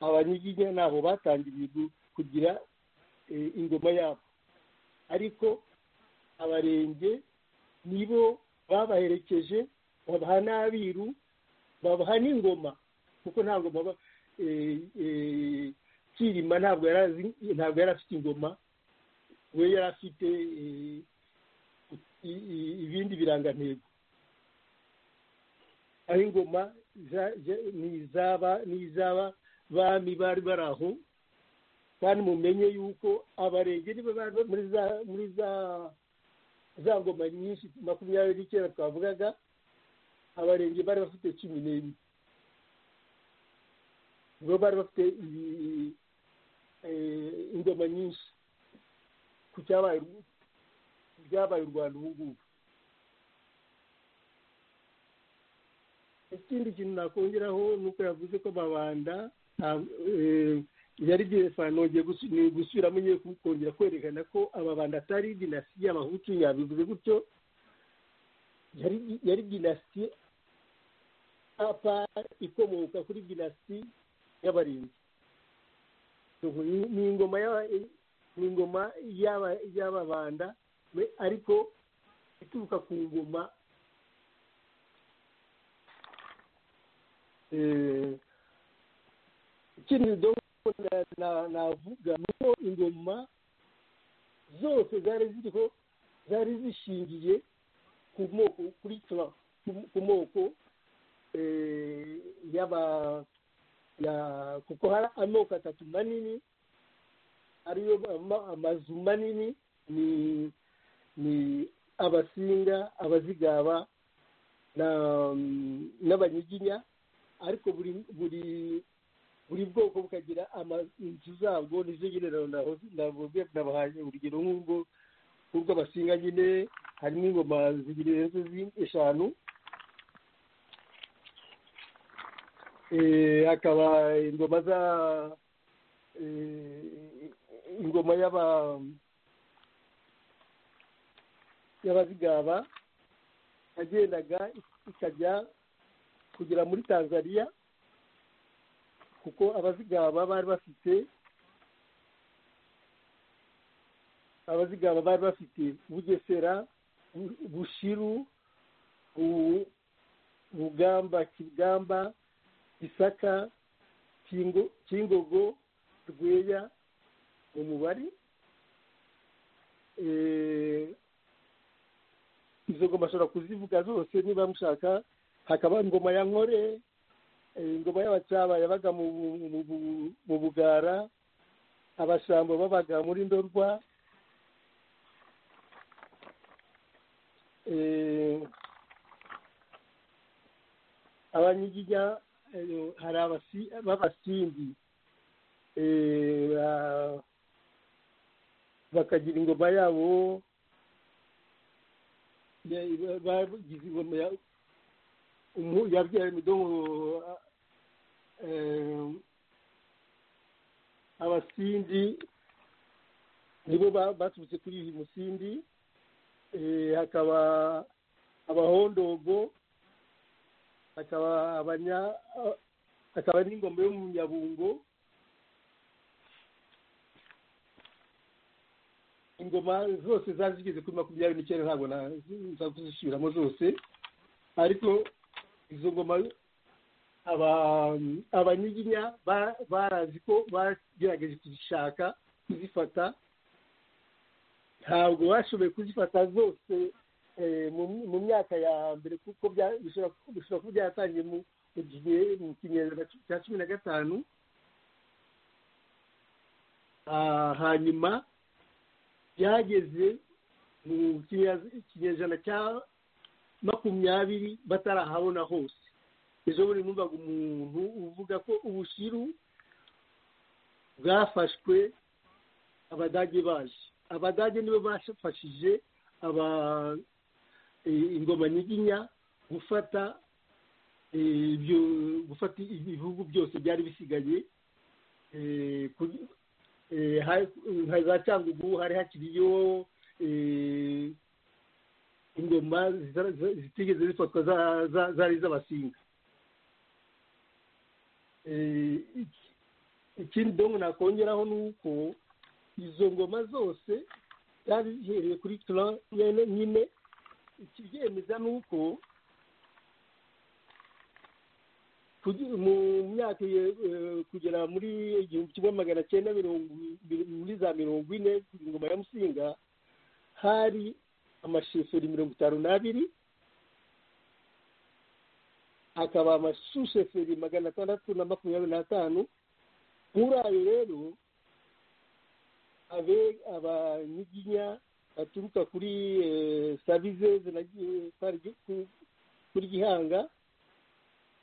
abanyiginya ntaho batangiriye kugira ingoma yabo ariko abarenge nibo babaherekeje babaha n'abiru babaha n'ingoma kuko nta ngoma kirima ntabwo yari afite ingoma we yari afite ibindi birangantego aho ingoma n'izaba n'izaba bami bari bari aho kandi mumenye yuko abarenge niba bari muri za ngoma nyinshi makumyabiri n'icyenda twavugaga abarenge bari bafite cumi n'enye bo bari bafite ingoma nyinshi ku cyabaye byabaye u rwanda ubu ngubu ikindi kintu nakongeraho ni uko yavuze ko amabanda yari direfa nongeye gusubiramo nyine kongera kwerekana ko amabanda atari dinasi y'abahutu yabivuze gutyo yari dinasi apa ikomoka kuri dinasi y'abarinzi ni ingoma ni ingoma y'ababanda ariko ituruka ku ngoma ikindi navuga ni uko ingoma zose zari ziriho zari zishingiye ku moko kuri ku moko y'aba kuko hari amoko atatu manini ariyo amazu manini ni ni abasinga abazigaba n'abanyiginya ariko buri buri buri bwoko bukagira inzu zabwo nizo nyine navuze nabahaye urugero nk'ubwo bw'abasinga nyine harimo ingoma zirenze eshanu hakaba ingoma za ingoma y'aba y'abazigaba yagendaga ikajya kugera muri tanzania kuko abazigaba bari bafite abazigaba bari bafite bugesera bushiru bugamba kigamba gisaka kingogo rweya umubare izo ngoma ashobora kuzivuga zose niba mushaka hakaba ingoma ya nkore ingoma y'abacaba yabaga mu bugara abashambo babaga muri ndorwa abanyiginya hari b'abasindi bakagira ingoma yabo bagize ingoma ya yabyara imidomo abasindi nibo baturutse kuri iyi musindi hakaba abahondogo hakaba abanya hakaba n'ingoma yo mu nyabungo ingoma zose zari zigeze kuri makumyabiri n'icyenda ntabwo naza kuzisubiramo zose ariko izo ngoma abanyiginya barazi ko bagerageje kuzishaka kuzifata ntabwo bashoboye kuzifata zose mu myaka ya mbere kuko bishobora kuba byaratangiye mu gihe mu kinyejana cya cumi na gatanu hanyuma byageze mu kinyejana cya makumyabiri batarahabona hose ejo bundi numvaga umuntu uvuga ko ubushiru bwafashwe abadage baje abadage nibo bafashije aba ingoma nyiginya gufata ibyo gufata ibihugu byose byari bisigaye nka za cyangugu hari hakiriyo ingoma zitigeze zifatwa zari iz'abasinga ikindi dongo nakongeraho ni uko izo ngoma zose byari bihereye kuri tura nyine ikibyemeza ni uko mu myaka kugera muri igihumbi kimwe magana cyenda muri za mirongo ine ingoma ya musinga hari amasheferi mirongo itanu n'abiri akaba amasusheferi magana atandatu na makumyabiri n'atanu muri ayo rero abanyiginya baturuka kuri sabizeze kuri gihanga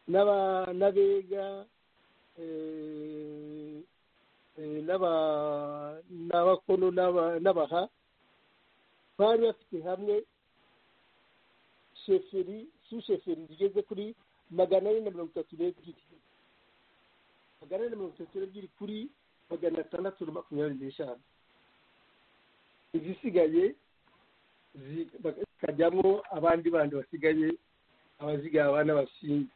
n'abega n'abakono n'abaha bari bafite hamwe sheferi susheferi rigeze kuri magana ane na mirongo itatu n'ebyiri magana ane na mirongo itatu n'ebyiri kuri magana atandatu na makumyabiri n'eshanu izisigaye zikajyamo abandi bandi basigaye abazigaba n'abasinga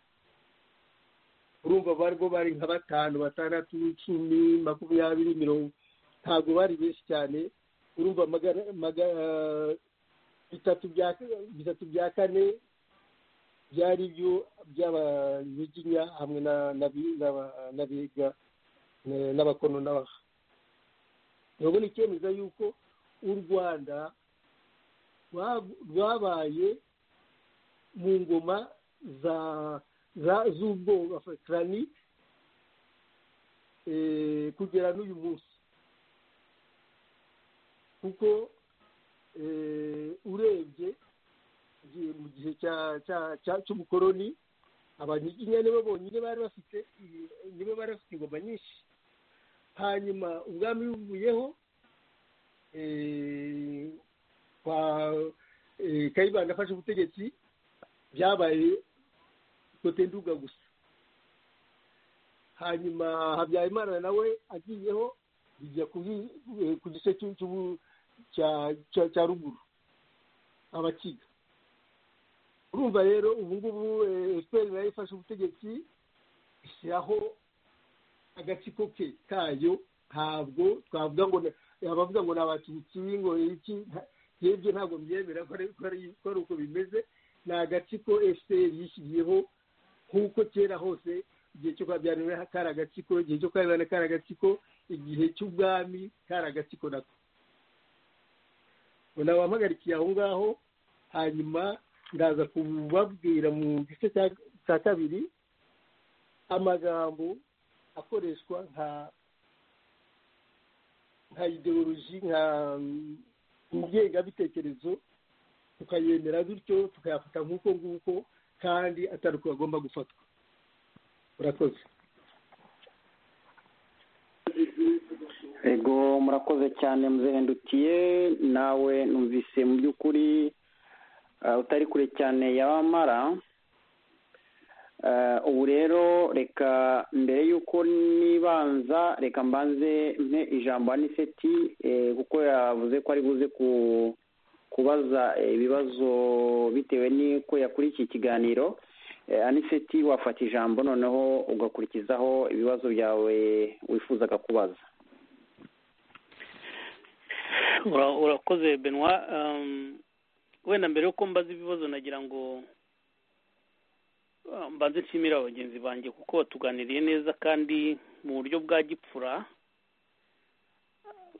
urumva barwo bari nka batanu batandatu icumi makumyabiri mirongo ntabwo bari benshi cyane urumva bitatu bya kane byari byo by'abanyiginya hamwe n'abiga n'abakono n'abaha urabona icyemeza yuko u rwanda rwabaye mu ngoma za z'ubwoba afurikani kugera n'uyu munsi kuko urebye mu gihe cy'ubukoroni abanyiginya nibo bonyine bari bafite nibo bari bafite ingoma nyinshi hanyuma ubwami buvuyeho kayibanda afashe ubutegetsi byabaye kote nduga gusa hanyuma habyarimana nawe agiyeho bijya ku gice cya ruguru abakiga urumva rero ubu ngubu efuperi nayo ifashe ubutegetsi ishyiraho agatsiko ke kayo ntabwo twavuga ngo abavuga ngo ni abatutsi ngo iki yebye ntabwo mbyemera ko ari uko bimeze ni agatsiko efuperi yishyiriyeho nk'uko kera hose igihe cyo kwabyarira kari agatsiko igihe cyo kwabibana kari agatsiko igihe cy'ubwami kari agatsiko nako ubona wampagarikiye aho ngaho hanyuma ndaza kubabwira mu gice cya kabiri amagambo akoreshwa nka nka ideoloji nka ngengabitekerezo tukayemera bityo tukayafata nk'uko nguko kandi atari uko agomba gufatwa urakoze ego murakoze cyane muzihendutiye nawe numvise mu by'ukuri utari kure cyane yamara ubu rero reka mbere y'uko nibanza reka mbanze mpe ijambo aniseti kuko yavuze ko ari buze ku kubaza ibibazo bitewe n'uko yakuriye iki kiganiro aniseti wafata ijambo noneho ugakurikizaho ibibazo byawe wifuzaga kubaza urakoze benwa wenda mbere yuko mbaza ibibazo nagira ngo mbanze nshimire abagenzi banjye kuko batuganiriye neza kandi mu buryo bwa gipfura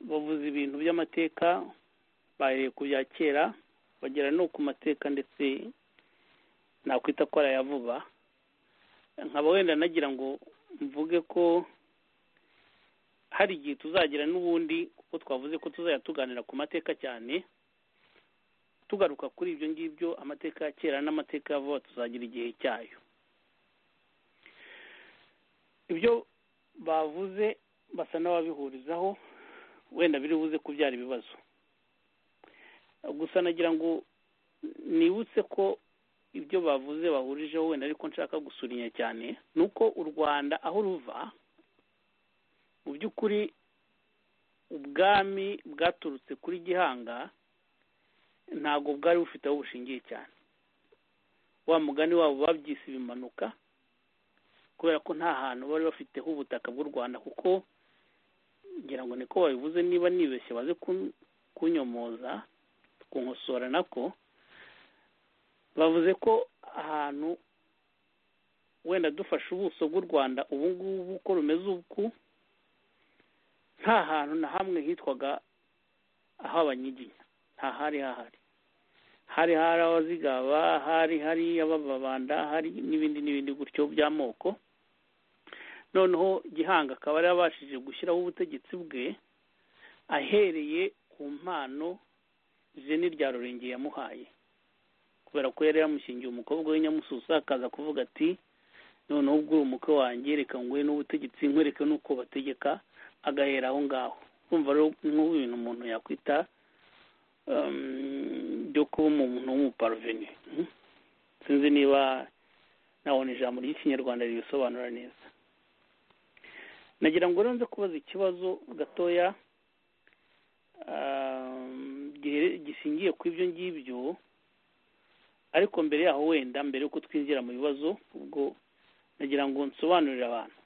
bavuze ibintu by'amateka bahereye ku bya kera bagera no ku mateka ndetse nakwita ko arayavuba nkaba wenda nagira ngo mvuge ko hari igihe tuzagira n'ubundi kuko twavuze ko tuzajya tuganira ku mateka cyane tugaruka kuri ibyo ngibyo amateka ya kera n'amateka ya vuba tuzagira igihe cyayo ibyo bavuze basa n'ababihurizaho wenda biri buze kubyara ibibazo gusa nagira ngo nibutse ko ibyo bavuze bahurijeho wenda ariko nshaka gusurinya cyane ni uko u rwanda aho ruva mu by'ukuri ubwami bwaturutse kuri gihanga ntabwo bwari bufite aho bushingiye cyane wa mugani wabo babyise ibimanuka kubera ko nta hantu bari bafiteho ubutaka bw'u rwanda kuko ngira ngo niko babivuze niba nibeshye baze kunyomoza kunkosora nako bavuze ko ahantu wenda dufashe ubuso bw'u rwanda ubu ngubu uko rumeze uku nta hantu na hamwe hitwaga aho abanyiginya nta hari hahari hari hari abazigaba hari hari abababanda hari n'ibindi n'ibindi gutyo by'amoko noneho gihanga akaba yari abashije gushyiraho ubutegetsi bwe ahereye ku mpano jeni rya rurenge yamuhaye kubera ko yari yamushingiye umukobwa w'inyamususa akaza kuvuga ati noneho ubwo uri umukwe wanjye reka nguhe n'ubutegetsi nkwereke n'uko bategeka agahera aho ngaho kumva rero nk'ubu ibintu umuntu yakwita byo kuba umuntu w'umuparuveni sinzi niba nabona ijambo ry'ikinyarwanda ribisobanura neza nagira ngo rero nze kubaza ikibazo gatoya gishingiye ku ibyo ngibyo ariko mbere yaho wenda mbere y'uko twinjira mu bibazo ubwo nagira ngo nsobanurire abantu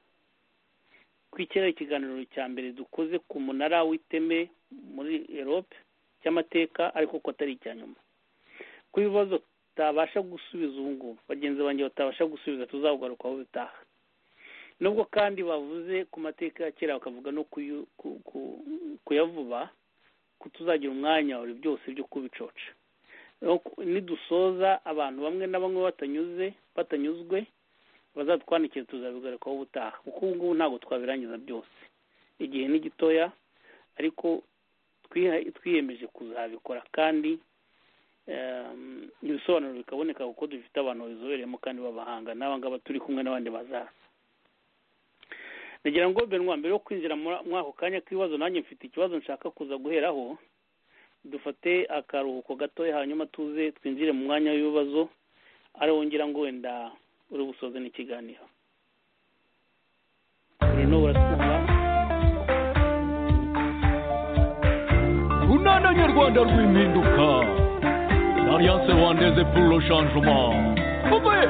kwikera ikiganiro cya mbere dukoze ku munara w'iteme muri erope cy'amateka ariko ko atari icya nyuma ko ibibazo tutabasha gusubiza ubu ngubu bagenzi banjye batabasha gusubiza tuzawugarukaho bitaha nubwo kandi bavuze ku mateka ya kera bakavuga no kuyavuba ko tuzagira umwanya buri byose byo kubicoca nidusoza abantu bamwe na bamwe batanyuze batanyuzwe bazatwandikira tuzabigarukaho ubutaha kuko ubu ngubu ntabwo twabirangiza byose igihe ni gitoya ariko twiyemeje kuzabikora kandi ibisobanuro bikaboneka kuko dufite abantu babizobereyemo kandi b'abahanga n'aba ngaba turi kumwe n'abandi bazaza nagira ngo benwa mbere yo kwinjira muri ako kanya k'ibibazo nanjye mfite ikibazo nshaka kuza guheraho dufate akaruhuko gatoya hanyuma tuze twinjire mu mwanya w'ibibazo ariwo ngira ngo wenda uri busoze n'ikiganiro urino buratumva urunana nyarwanda rw'impinduka l'alliance rwandaise pour le changement Bumbe!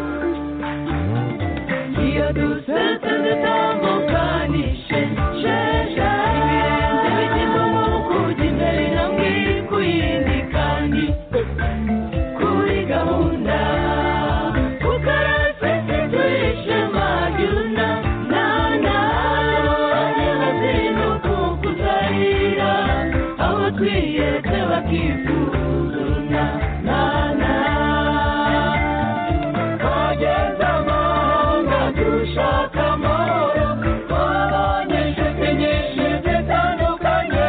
iyo dusetse dutambukanishe sheshe ibirenze bigeze mu kujya imbere na mwe ku yindi kandi kuri gahunda ukarase turishe magiruna nana abana zirimo kukuzahira abo twiyeretse bakivuzuna nana twageze amahanga dushaka amahoro twabonye inshuti nyinshi zitandukanye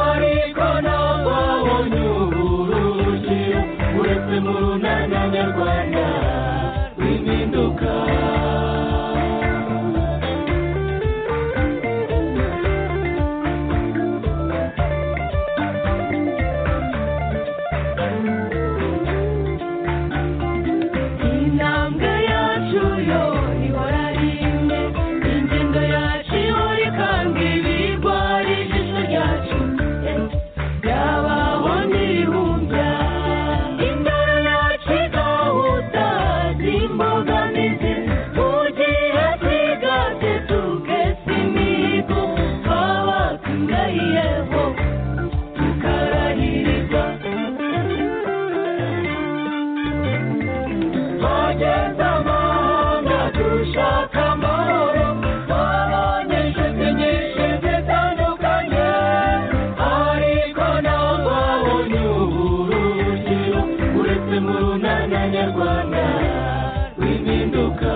ariko ntababonye uburuhukiro uretse mu runana nyarwanda rw'impinduka intambwe yacu yo ihora ari imwe ingendo yacu ihora ikambwe ibigwari ijisho ryacu byabaho n'ibihumbya indoro yacu igahuta z'imbogamizi mu gihe twigate tukesa imihigo twaba tungariyeho tukarahirirwa twageze amahanga dushaka amahoro twabonye inshuti nyinshi zitandukanye ariko ntabwo babonye uburuhukiro uretse mu runana nyarwanda rw'impinduka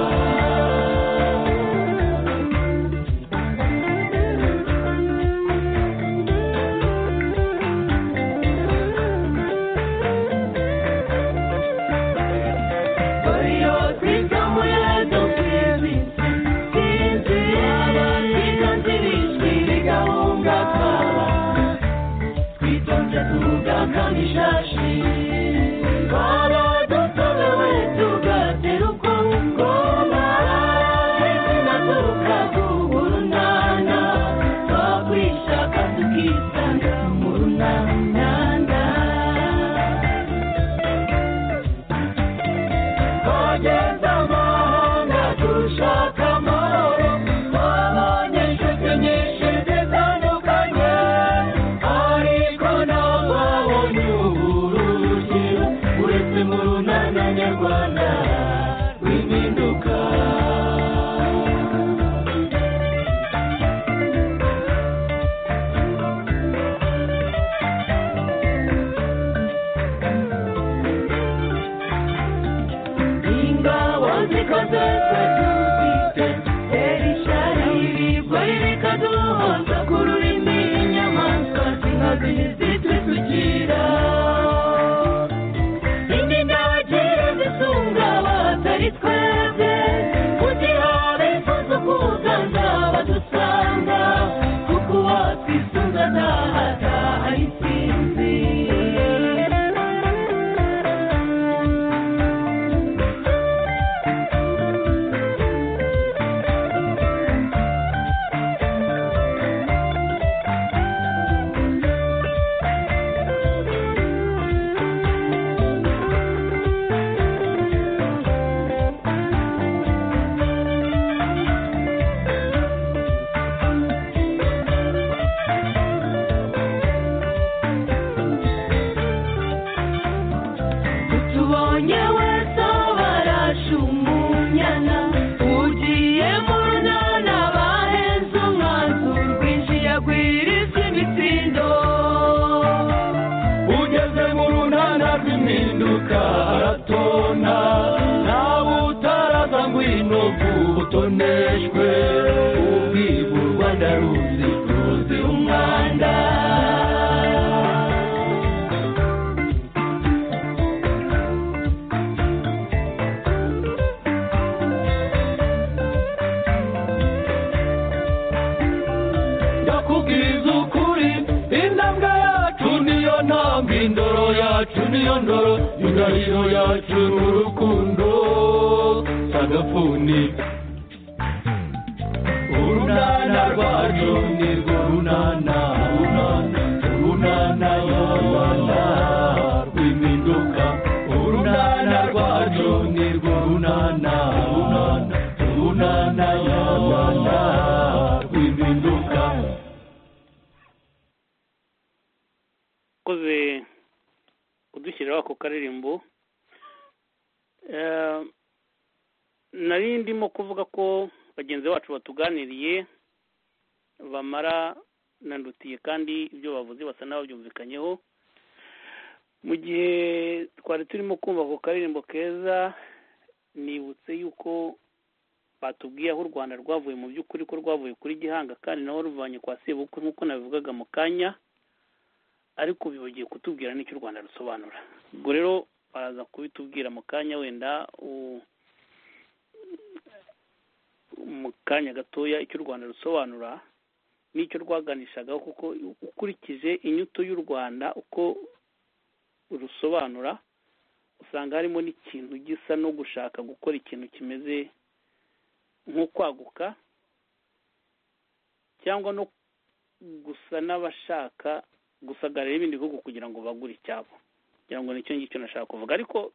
tuziko zose tuzite rero ishyari ibigori rikaduhoza ku rurimi inyamaswa z'inkazi ntizitwisukira indi ndabagire zisunga abatari twebwe kugira bifuza kuganza badusanga kuko uwatwisunga ntahataha intsinzi utubonye wese aho barashumunyana ugiye mu runana baheze umwanzu rwinjiye agwiriza imitsindo ugeze mu runana rw'impinduka haratona nawe utaraza ngwino utoneshwe ubwibu u rwanda ruzi ruzi umwanda ndakubwiza ukuri intambwe yacu niyo ntambwe indoro yacu niyo ndoro indahiro yacu ni urukundo sagafuni urunana rwacu ni urunana urunana urunana y'urwanda rw'impinduka urunana rwacu ni urunana urunana urunana y'urwanda rw'impinduka ukoze kudushyiriraho ako karirimbo Eh, nari ndimo kuvuga ko bagenzi bacu batuganiriye bamara nandutiye kandi ibyo bavuze basa n'ababyumvikanyeho mu gihe twari turimo kumva ako karirimbo keza nibutse yuko batubwiye aho u rwanda rwavuye mu by'ukuri ko rwavuye kuri gihanga kandi naho ruvanye kwa sebukwe nk'uko nabivugaga mu kanya ariko bibagiye kutubwira n'icyo u rwanda rusobanura ubwo rero baraza kubitubwira mu kanya wenda u- mu kanya gatoya icyo u rwanda rusobanura n'icyo rwaganishagaho kuko ukurikije inyuto y'u rwanda uko rusobanura usanga harimo n'ikintu gisa no gushaka gukora ikintu kimeze nko kwaguka cyangwa no gusa n'abashaka gusagarira ibindi bihugu kugira ngo bagure icyabo kugira ngo nicyo ngicyo nashaka kuvuga ariko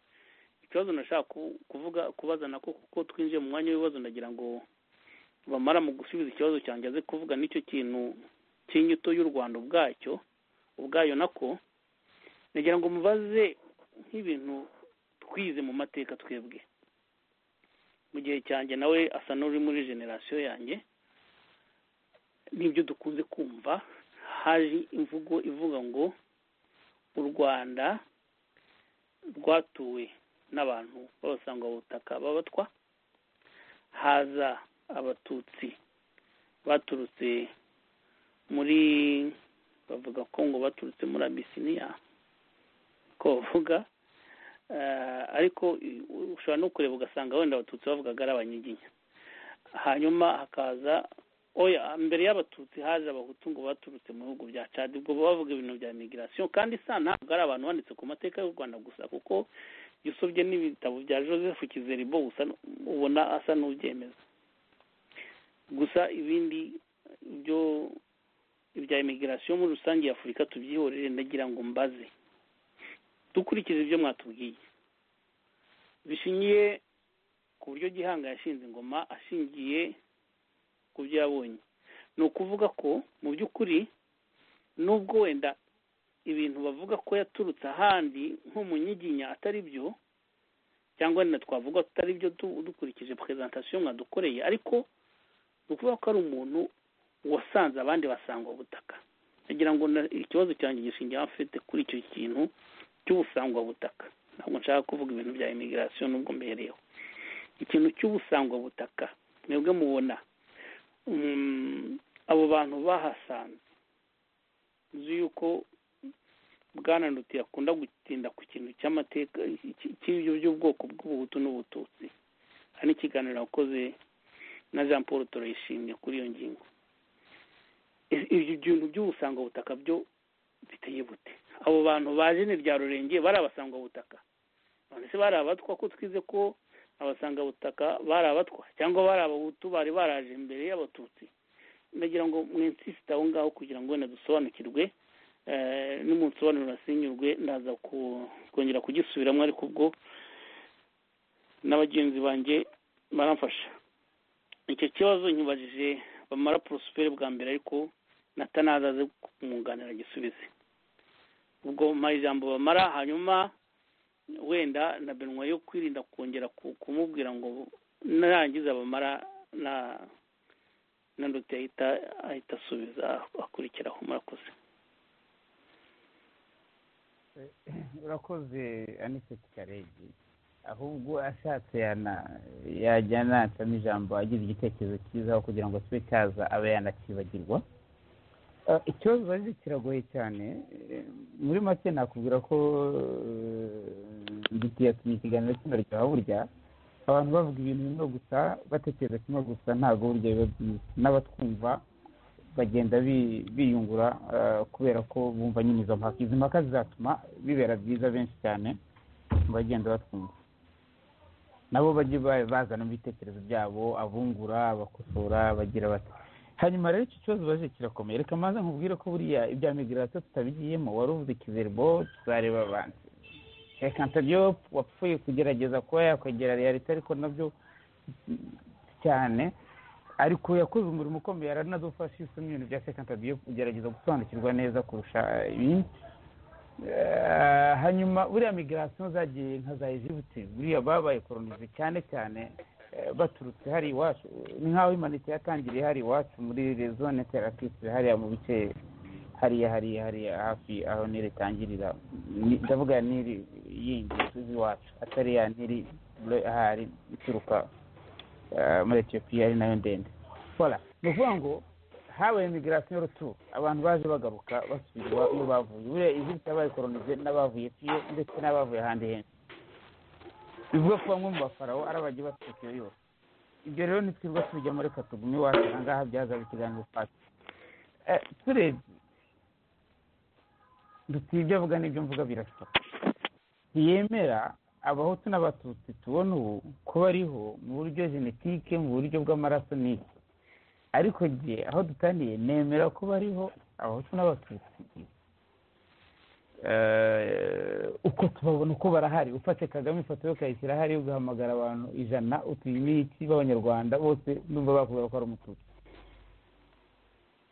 ikibazo nashaka ku- kuvuga kubaza nako kuko twinjiye mu mwanya w'ibibazo ndagira ngo bamara mu gusubiza ikibazo cyanjye aze kuvuga n'icyo kintu cy'inyito y'u rwanda ubwacyo ubwayo nako nagira ngo mubaze nk'ibintu twize mu mateka twebwe mu gihe cyanjye nawe asa n'uri muri generasiyo yanjye n'ibyo dukunze kumva haje imvugo ivuga ngo u rwanda rwatuwe n'abantu babasanga mu butaka babatwa haza abatutsi baturutse muri bavuga ko ngo baturutse muri abisiniya ko bavuga Eh, ariko i- ushobora no kureba ugasanga wenda abatutsi bavugaga ari abanyiginya hanyuma hakaza oya mbere y'abatutsi haje abahutu ngo baturutse mu bihugu bya cadi ubwo bavuga ibintu bya migirasiyo kandi isa ntabwo ari abantu banditse ku mateka y'u rwanda gusa kuko iyo usubye n'ibitabo bya joseph kizeribo usa n- ubona asa n'ubyemeza gusa ibindi byo ibya imigirasiyo muri rusange ya afurika tubyihorere ndagira ngo mbaze dukurikije ibyo mwatubwiye bishingiye ku buryo gihanga yashinze ingoma ashingiye ku byo yabonye ni ukuvuga ko mu by'ukuri nubwo wenda ibintu bavuga ko yaturutse ahandi nko mu nyiginya atari byo cyangwa wenda twavuga atari byo du- dukurikije perezantasiyo mwadukoreye ariko ni ukuvuga ko ari umuntu wasanze abandi basanga ubutaka nagira ngo na- ikibazo cyanjye gishingiye afite kuri icyo kintu cy'ubusangwabutaka ntabwo nshaka kuvuga ibintu bya imigirasiyo nubwo mbereyeho ikintu cy'ubusangwabutaka mwebwe mubona abo bantu bahasanze nzi yuko bwana nduti akunda gutinda ku kintu cy'amateka cy'ibyo by'ubwoko bw'ubuhutu n'ubututsi hari n'ikiganiro wakoze na jean paul turayishimye kuri iyo ngingo ibyo bintu by'ubusangwabutaka byo biteye bute abo bantu baje ni rya rurenge bari abasangwabutaka none se bari abatwa ko twize ko abasangabutaka bari abatwa cyangwa bari abahutu bari baraje imbere y'abatutsi nagira ngo mwinsisite aho ngaho kugira ngo wenda dusobanukirwe n'umunsi nasinyurwe ndaza kongera kugisubiramo ariko ubwo n'abagenzi banjye baramfasha icyo kibazo nyibajije bamara porosiperi bwa mbere ariko natanaza aze kumwunganira gisubize ubwo mpaye ijambo bamara hanyuma wenda na benwa yo kwirinda kongera kumubwira ngo narangiza bamara na na nduti ahita ahita asubiza akurikiraho murakoze urakoze aniseti karegi ahubwo ashatse yajya anacamo ijambo agize igitekerezo cyiza aho kugira ngo kibe cyaza abe yanakibagirwa ikibazo baje kiragoye cyane muri make nakubwira ko dutuye ikiganiro kino rya burya abantu bavuga ibintu bimwe gusa batekereza kimwe gusa ntabwo burya biba byiza n'abatwumva bagenda biyungura kubera ko bumva nyine izo mpaka izi mpaka zizatuma bibera byiza benshi cyane mu bagenda batwumva nabo bajye bazana ibitekerezo byabo abungura abakosora bagira bati hanyuma rero iki kibazo baje kirakomeye reka maze nkubwire ko buriya ibya migirasiyo tutabigiyemo wari uvuze ikizerbo tuzareba abantu reka ntabyo wapfuye kugerageza kuba yakwegera realite ariko nabyo cyane ariko yakoze umurimo ukomeye aranadufasha isoni ibintu bya sekantabiyo kugerageza gusobanukirwa neza kurusha ibindi hanyuma buriya migirasiyo zagiye nka za ejibute buriya babaye koronize cyane cyane baturutse hari iwacu ni nk'aho imanitse yatangiriye hari iwacu muri zone terakisi hariya mu bice hariya hariya hariya hafi aho niri itangirira ndavuga niri yindi tuzi iwacu atari ya niri ahari ituruka muri etiyopiya ari nayo ndende hora ni ukuvuga ngo habaye imigirasiyo y'urutu abantu baje bagaruka basubirwa iyo bavuye buriya izindi zabaye koronize n'abavuye piye ndetse n'abavuye ahandi henshi bivuga ko bamwe mu bafarawo ari abagiye bafite iyo yose ibyo rero ntitwirwa tubijya muri katugume iwacu aha ngaha byazaga ikiganiro paci turebye dufite ibyo avuga n'ibyo mvuga birasa ntiyemera abahutu n'abatutsi tubona ubu kuba ariho mu buryo genetike mu buryo bw'amaraso n'iki ariko jye aho dutaniye nemera ko bariho abahutu n'abatutsi uko tubabona uko barahari ufate kagame ifoto yo ukayishyira hari ugahamagara abantu ijana iki b'abanyarwanda bose numva bakubwira ko ari umututsi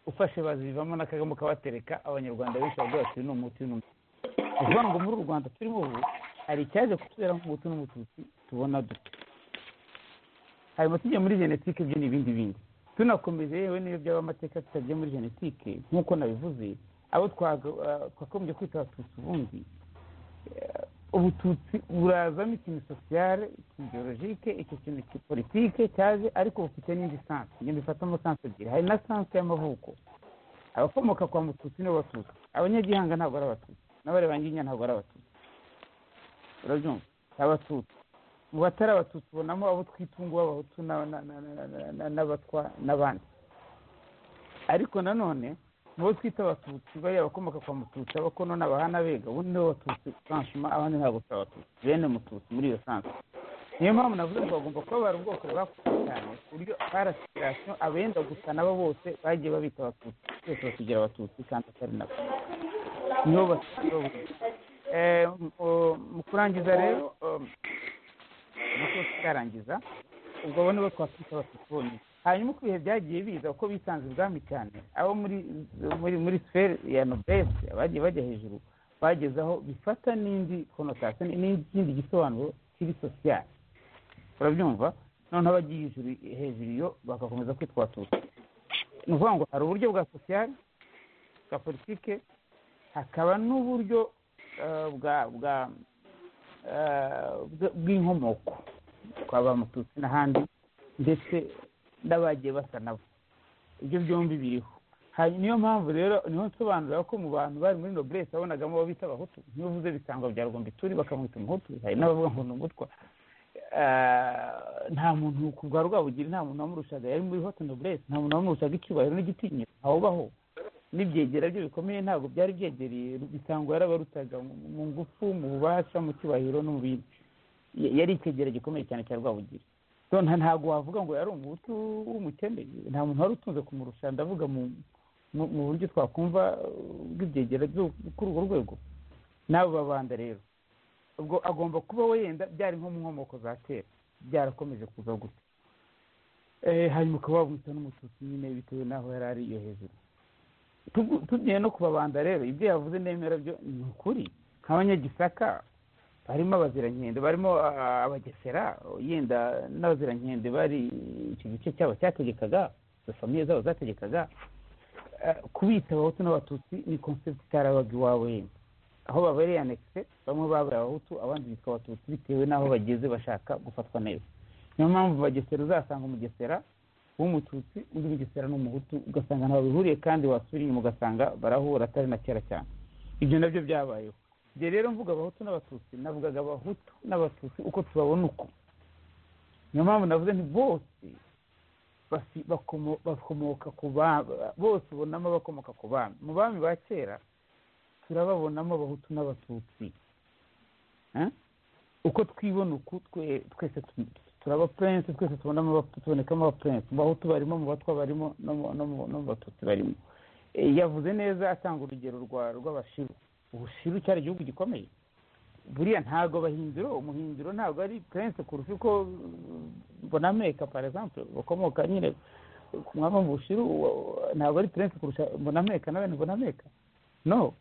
ufashe bazivamo na kagame ukabatereka abanyarwanda benshi bavuga bati ni umuti n'umututsi ni ukuvuga ngo muri u rwanda turimo ubu hari icyaje kutubera nk'umuti n'umututsi tubona dute hanyuma tujya muri genetike byo ni ibindi bindi tunakomeje yewe n'iyo byaba amateka tutajya muri genetike nk'uko nabivuze abo twagombye kwita abatutsi ubundi ubututsi burazamo ikintu sosiyale ikintu georogike icyo kintu politike cyaje ariko bufite n'indi sansi ibyo bifatamo sansi ebyiri hari na sansi y'amavuko abakomoka kwa mututsi nibo batutsi abanyagihanga ntabwo ari abatutsi n'abarebanginya ntabwo ari abatutsi urabyumva abatutsi mu batari abatutsi ubonamo abo twitunga b'abahutu n'abatwa n'abandi ariko nanone nibo twita abatutsi bariya abakomoka kwa mututsi abakono n'abahana bega ubundi nibo batutsi franshima abandi ntabwo turi abatutsi bene mututsi muri iyo sansi niyo mpamvu navuze ngo bagomba kuba bari ubwoko bwakuze cyane ku buryo parasirasiyo abenda gusa nabo bose bagiye babita abatutsi twese batugira abatutsi kandi atari nabo nibo batutsi mu kurangiza rero nako tutarangiza ubwo abo nibo twakwita abatutsi bonyine hanyuma uko ibihe byagiye biza uko bisanze ubwami cyane abo muri muri muri siferi ya nobesi abagiye bajya hejuru bageze aho bifata n'indi konotasiyo n'ikindi gisobanuro kiri sosiyali urabyumva noneho abagiye hejuru hejuru iyo bagakomeza kwitwa abatutsi ni ukuvuga ngo hari uburyo bwa sosiyali bwa politike hakaba n'uburyo bwa bwa bw'inkomoko kwaba mututsi n'ahandi ndetse n'abagiye basa nabo ibyo byombi biriho hanyuma niyo mpamvu rero niho nsobanurira ko mu bantu bari muri noblesse babonagamo abo bita abahutu niyo uvuze bitangwa bya rugombituri bakamwita umuhutu hari n'abavuga ngo ni umutwa nta muntu ku bwa rwabugiri nta muntu wamurushaga yari muri hote noblesse nta muntu wamurushaga icyubahiro n'igitinyiro ntawubaho n'ibyegera bye bikomeye ntabwo byari byegereye bisango yarabarutaga mu ngufu mu bubasha mu cyubahiro no mu bindi Ya- yari icyegera gikomeye cyane cya rwabugiri So nta- ntabwo wavuga ngo yari umuhutu w'umukene nta muntu wari utunze kumurusha ndavuga mu mu- mu buryo twakumva uh, bw'ibyegera byo kuri urwo rwego n'abo babanda rero ubwo agomba kubaho yenda byari nko mu nkomoko za kera byarakomeje kuza gutya Eh, hanyuma ukaba wamwita n'umututsi nyine bitewe n'aho yari ari iyo hejuru Tugu- tugiye no kubabanda rero ibyo yavuze nemera byo ni ukuri nk'abanyagisaka barimo abazirankende barimo ah, abagesera yenda n'abazirankende bari icyo gice cyabo cyategekaga izo famiye zabo zategekaga Eh, kubita abahutu n'abatutsi ni concept itarabaga iwawe yenda aho babereye anekise bamwe babaye abahutu abandi bitwa abatutsi bitewe n'aho bageze bashaka gufatwa neza niyo mpamvu mu bagesera uzasanga umugesera w'umututsi undi mugesera n'umuhutu ugasanga ntaho bihuriye kandi wasubira inyuma ugasanga barahura atari na kera cyane ibyo nabyo byabayeho ibyo rero mvuga abahutu n'abatutsi navugaga abahutu n'abatutsi uko tubabona uko niyo mpamvu navuze nti bose basi- bakomo- bakomoka ku bami bose ubonamo abakomoka ku bami mu bami ba kera turababonamo abahutu n'abatutsi Eh? uko twibona uku twe- twese tu- turaba prince twese tubonamo aba- tubonekamo aba prince mu bahutu barimo mu batwa barimo no mu- no mu- no mu batutsi barimo Eh, yavuze neza atanga urugero rwa rw'abashiru ubushiru cyari igihugu gikomeye buriya ntabwo abahindiro umuhindiro ntabwo ari prince kurusha uko uh, bonameka par exemple bakomoka nyine ku mwami wo mu bushiru wa- ntabwo ari prince kurusha bonameka na bene bonameka no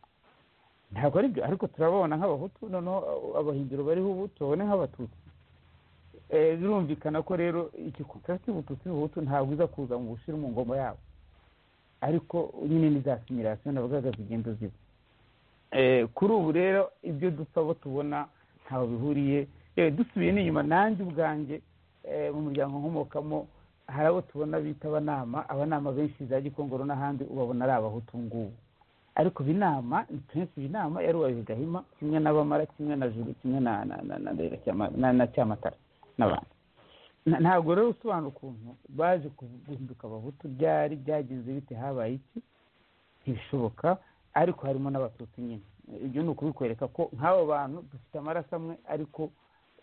ntabwo ari byo ariko turababona nk'abahutu noneho uh, abahindiro bariho ubu tubabone nk'abatutsi Eh, birumvikana ko rero iki kontrasi y'ubututsi n'ubuhutu ntabwo iza kuza mu bushiru mu ngoma yabo ariko nyine ni za simirasiyo navugaga zigenda ziba Eh, kuri ubu rero ibyo dupfa abo tubona ntaho bihuriye yewe dusubiye n'inyuma nanjye ubwanjye eh, mu muryango nkomokamo hari abo tubona bita abanama abanama benshi za gikongoro n'ahandi ubabona ari abahutu ngubu ariko binama ni prince binama yari uwabihe gahima kimwe n'abamara kimwe na juru kimwe na na na na Ndera Cyama- na na cyamatara n'abandi Na- ntabwo rero usobanura ukuntu baje ku- guhinduka abahutu byari byagenze bite habaye iki ntibishoboka ariko harimo n'abatutsi nyine ibyo ni ukubikwereka ko nk'abo bantu dufite amaraso amwe ariko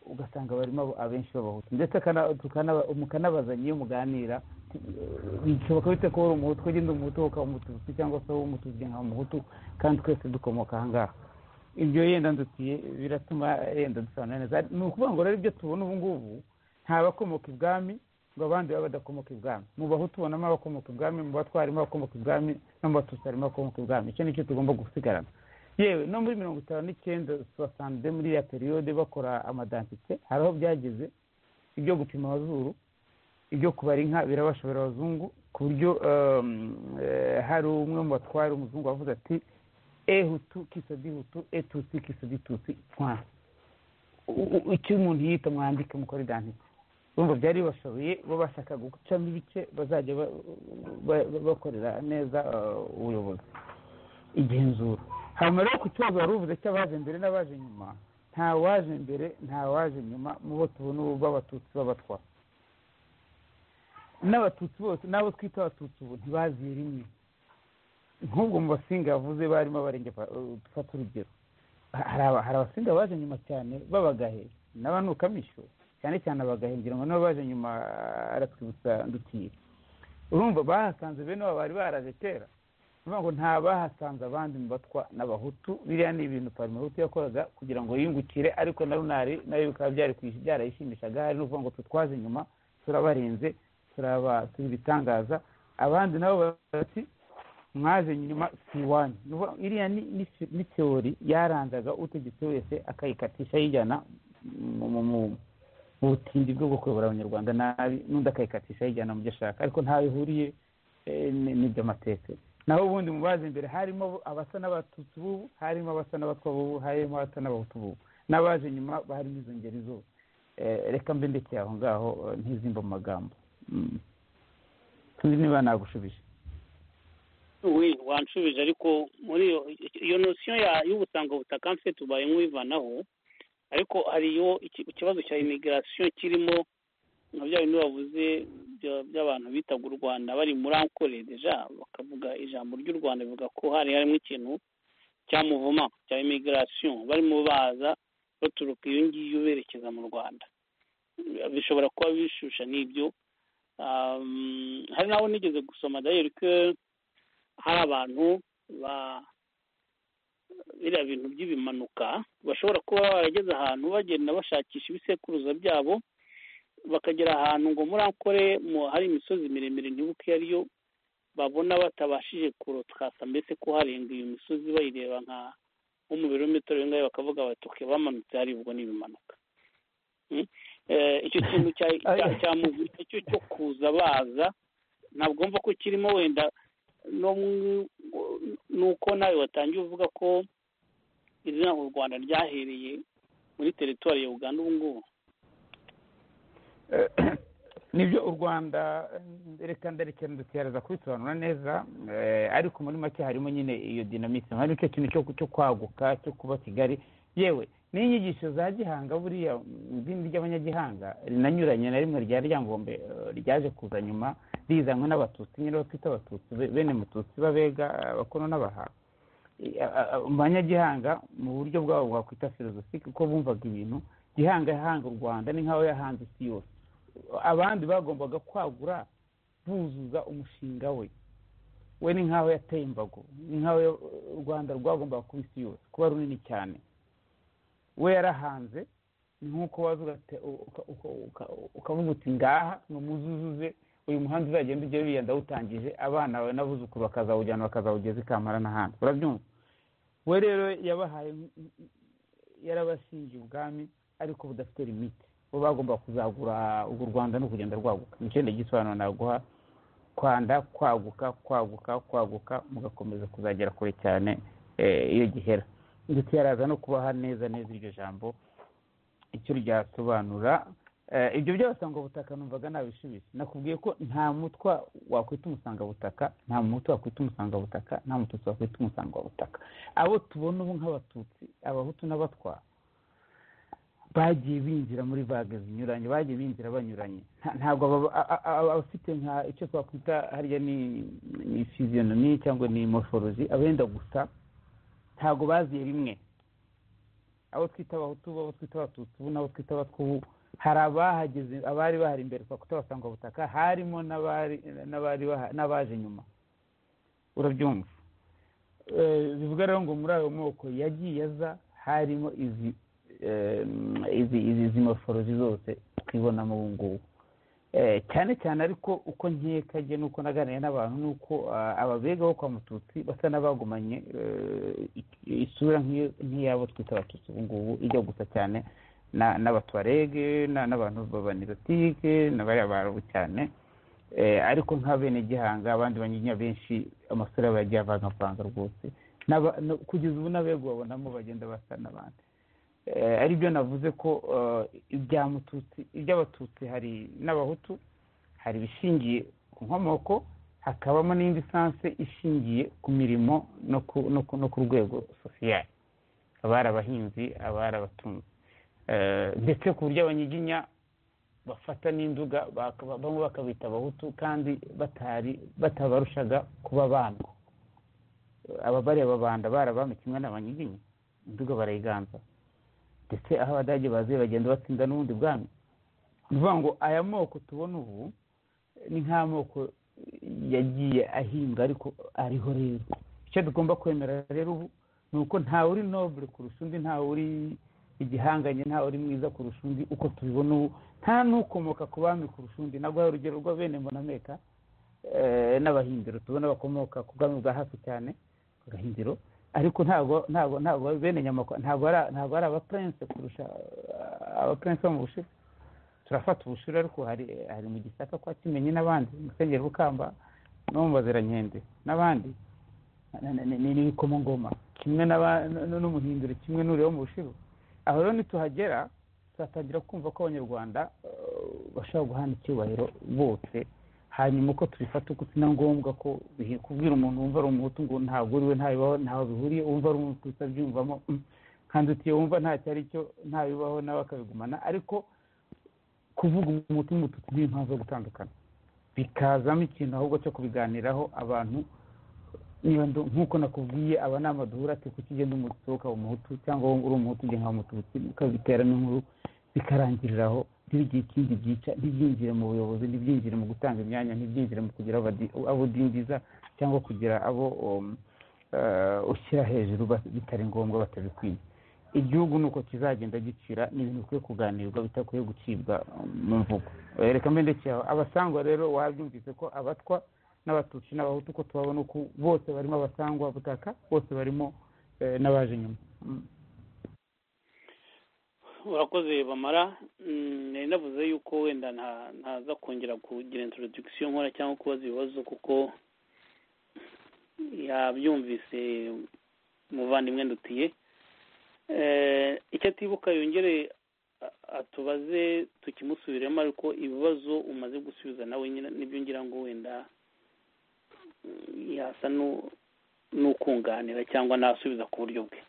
ugasanga barimo abo- abenshi b'abahutu ndetse kana- tukana- mukanabazanya iyo muganira bishoboka bite ko uri umuhutu ugenda umuhutu ukaba umututsi cyangwa se wowe umututsi ukaba umuhutu kandi twese dukomoka ahangaha ibyo yenda ndutiye biratuma yenda dusobanura neza ni ukuvuga ngo rero ibyo tubona ubu ngubu nta bakomoka ibwami ngo abandi baba badakomoka ibwami mu bahutu ubonamo abakomoka ibwami mu batwa harimo abakomoka ibwami no mu batutsi harimo abakomoka ibwami icyo nicyo tugomba gusigarana yewe no muri mirongo itanu n'icyenda sosanze muri ya periyode bakora amadantite hari aho byageze ibyo gupima amazuru ibyo kubara inka birabashobora abazungu ku buryo um, eh, hari umwe mu batware umuzungu wavuze ati e hutu kisodi hutu e tutsi kisodi tutsi point U- u- icyo umuntu yita mwandike mukora idantite urumva byari bashoboye bo bashaka gucamo ibice bazajya ba- ba- ba- bakorera neza uh, ubuyobozi igenzura hanyuma rero ku kibazo wari uvuze cy'abaje mbere n'abaje nyuma nta waje mbere nta waje nyuma mu bo tubona ubu b'abatutsi b'abatwa n'abatutsi bose n'abo twita abatutsi ubu ntibaziye rimwe nk'ubwo mu basinga yavuze barimo abarenge pa- uh, dufata urugero Ha- hari aba- hari abasinga baje nyuma cyane b'abagahe n'abanukamisho cyane cyane abagahe ngira ngo nibo baje nyuma ah, aratwibutsa ndutiye urumva bahasanze bene abo bari baraje kera niyo ngo nta bahasanze abandi mu batwa n'abahutu biriya ni ibintu parimehutu yakoraga kugira ngo yiyungukire ariko na runari nayo bikaba byari kwish- byarayishimishaga hari n'ukuvuga ngo twe twaje nyuma turabarenze turaba turi ibitangaza abandi nabo bati mwaje nyuma si iwanyu Ni ukuvuga ngo iriya ni- ni fi- ni teori yaranzaga utegetse wese akayikatisha ayijyana mu- mu- mu- mu butindi bwo gukobora abanyarwanda nabi n'undi akayikatisha ayijyana mu byo ashaka ariko ntaho ihuriye eh, ni- n'iby'amateka naho ubundi mu bazi imbere harimo abasa n'abatutsi b'ubu harimo abasa n'abatwa b'ubu harimo abasa n'abahutu b'ubu n'abaje nyuma barimo izo ngeri zose reka mbe ndekeye aho ngaho eh, ntizimba mu magambo Mm. sinzi niba nagushubije we wanshubije ariko muri iyo iyo nosiyo ya- y'ubutangabutaka mfite tubaye nk'uyivanaho ariko hari iyo iki- ikibazo cya imigirasiyo kirimo nka bya bindi bavuze bya- by'abantu bitaga u rwanda bari muri ankore deja bakavuga ijambo ry'u rwanda bivuga ko hari harimo ikintu cya muvuma cya imigirasiyo barimo baza baturuka iyo ngiyo berekeza mu rwanda bishobora kuba bishusha n'ibyo Um, hari n'aho nigeze gusoma dayeri ko hari abantu ba biriya bintu by'ibimanuka bashobora kuba barageze ahantu bagenda bashakisha ibisekuruza byabo bakagera ahantu ngo muri ankore mu- hari imisozi miremire ntibuka iyo ari yo babona batabashije kurotwasa mbese ko harenga iyo misozi bayireba nka nko mu birometero bingahe bakavuga bati "Okay, bamanutse hari ubwo n'ibimanuka icyo kintu cya- cya- cya muvunyi cyo cyo kuza baza ntabwo mva ko kirimo wenda no mu- nuko nawe watangiye uvuga ko izina u rwanda ryahereye muri teritwari ya uganda ubu ngubu nibyo u rwanda eh, reka ndarekera nduteraza kubisobanura neza eh, ariko muri make harimo nyine iyo dinamike harimo icyo kintu cyo- cyo kwaguka cyo kuba kigali yewe n'inyigisho za gihanga buriya mm, idini ry'abanyagihanga rinanyuranye na rimwe rya ryangombe eh, ryaje kuza nyuma rizanywe n'abatutsi nyine batwita abatutsi be- bene mututsi b'abega abakono n'abahaha Eh, a- a- abanyagihanga mu buryo bwabo bwakwita filozofike uko bumvaga ibintu gihanga yahanga u rwanda ni nk'aho yahanze isi yose abandi bagombaga kwagura buzuza umushinga we we ni nk'aho yateye imbago ni nk'aho ya- u rwanda rwagombaga kuba isi yose kuba runini cyane we yarahanze ni nk'uko waza ugate- uka- uka- uka- ukavuga uti ngaha numuzuzuze uyu muhanda uzagenda ujya wiriya ndawutangije abana bawe n'abuzukuru bakazawujyana bakazawugeza i kampala n'ahandi urabyumva we rero yabahaye yarabashingiye ubwami ariko budafite limite bo bagomba kuzagura urwo rwanda no kugenda rwaguka nicyo gisobanuro naguha kwanda kwaguka kwaguka kwaguka mugakomeza kuzagera kure cyane eh, iyo gihera ndetse yaraza no kubaha neza neza iryo jambo icyo ryasobanura Eh, ibyo by'abasangabutaka numvaga nabisubiza nakubwiye ko nta mutwa wakwita umusangabutaka nta mutwa wakwita umusangabutaka nta mututsi wakwita umusangabutaka abo tubona ubu nk'abatutsi abahutu n'abatwa bagiye binjira muri vage zinyuranye bagiye binjira banyuranye Nta- ntabwo aba- a- a- a- abafite nka icyo twakwita harya ni ni fiziyonomi cyangwa ni morphology abenda gusa ntabwo baziye rimwe abo twita abahutu abo twita abatutsi ubu n'abo twita abatwa ubu hari abahageze abari bahari imbere twa kutabasanga butaka harimo n'abari n'abari baha- n'abaje nyuma urabyumva Eh, bivuga rero ngo muri ayo moko yagiye aza harimo izi eh, izi izi izi morphology zose twibonamo ubu ngubu Eh, cyane cyane ariko uko nkekaje n'uko naganiriye n'abantu ni uko ah, ababega bo kwa mututsi basa n'abagumanye eh, i- isura nk'iyo- nk'iyabo twita abatutsi ubu ngubu ijya gusa cyane na- n'abatwarege na- n'abantu b'abanirotike n'abariya barabu cyane Eh, ariko nk'abenegihanga abandi banyinya benshi amasura yabo yagiye avangavanga rwose N'aba- no- kugeza ubu n'abego babonamo bagenda basa n'abandi Eh, ari byo navuze ko eh, ibya mututsi iby'abatutsi hari n'abahutu hari ibishingiye ku nkomoko hakabamo n'indi sanse ishingiye ku mirimo no ku- no ku- no ku rwego sosiyali abari abahinzi abari abatunzi Eh, ndetse ku buryo abanyiginya bafata n'induga baka- bamwe bakabita abahutu kandi batari batabarushaga kuba bandwa ababari ababanda barabami kimwe n'abanyiginya induga barayiganza ndetse aho abadage baziye bagenda batsinda n'ubundi bwami ni ukuvuga ngo aya moko tubona ubu ni nk'amoko yagiye ahinga ariko ariho rero icyo tugomba kwemera rero ubu ni uko ntawe uri nobure kurusha undi ntawe uri igihanganye ntawe uri mwiza kurusha undi uko tubibona ubu nta n'ukomoka ku bami kurusha undi naguha urugero rwa bene mbonameka eh, n'abahindiro tubona bakomoka ku bwami bwa hafi cyane ku gahindiro ariko ntabwo ntabwo ntabwo bene nyamakwa ntabwo ari ntabwo ari abapurense kurusha eh, abapurense bo mu bushiru turafata ubushiru ariko hari hari mu gisaka kwa kimenyi n'abandi mu rusengero rukamba no mu bazirankende n'abandi na- na- na- ni- n'ibikomangoma kimwe n'aba- n- n- n'umuhinduro kimwe n'ureba mu bushiru aho rero nituhagera tuzatangira kumva ko abanyarwanda bashobora guhana icyubahiro bose hanyuma uko tubifata uko ni na ngombwa ko bihe- kubwira umuntu wumva ari umuhutu ngo ntabwo uri we ntabibaho ntaho bihuriye wumva ari umututsi abyumvamo "Mm, nkanze utiye wumva ntacyo ari cyo ntabibaho nawe akabigumana ariko kuvuga umuti n'umututsi ni impamvu yo gutandukana bikazamo ikintu ahubwo cyo kubiganiraho abantu niba ndu- nk'uko nakubwiye aba ni amaduhura ati kuki ugenda umututsi wowe ukaba umuhutu cyangwa wowe uri umuhutu ugenda ukaba umututsi mukabiteramo inkuru bikarangirira aho ntibigire ikindi byica ntibyinjire mu buyobozi ntibyinjire mu gutanga imyanya ntibyinjire mu kugira abadi- abo udindiza cyangwa kugira abo um, eh, ushyira hejuru ba- bitari ngombwa batabikwiye igihugu ni uko kizagenda gicira ni ibintu bikwiye kuganirwa bitakwiye gucibwa um, mu mvugo Eh, reka mbe ndekeye aho abasangwa rero wabyumvise ko abatwa n'abatutsi n'abahutu ko tubabona uku bose barimo abasangwa butaka bose barimo eh, n'abaje nyuma Mm. urakoze bamara Mm, nari navuze yuko wenda nta- ntaza kongera kugira introduction nkora cyangwa kubaza ibibazo kuko yabyumvise muvandimwe ndutiye Eh, icyo atibuka yongere a- atubaze tukimusubiremo ariko ibibazo umaze gusubiza nawe nyine nibyo ngira ngo wenda mm, yasa nu- n'ukunganira cyangwa nasubiza ku buryo bwe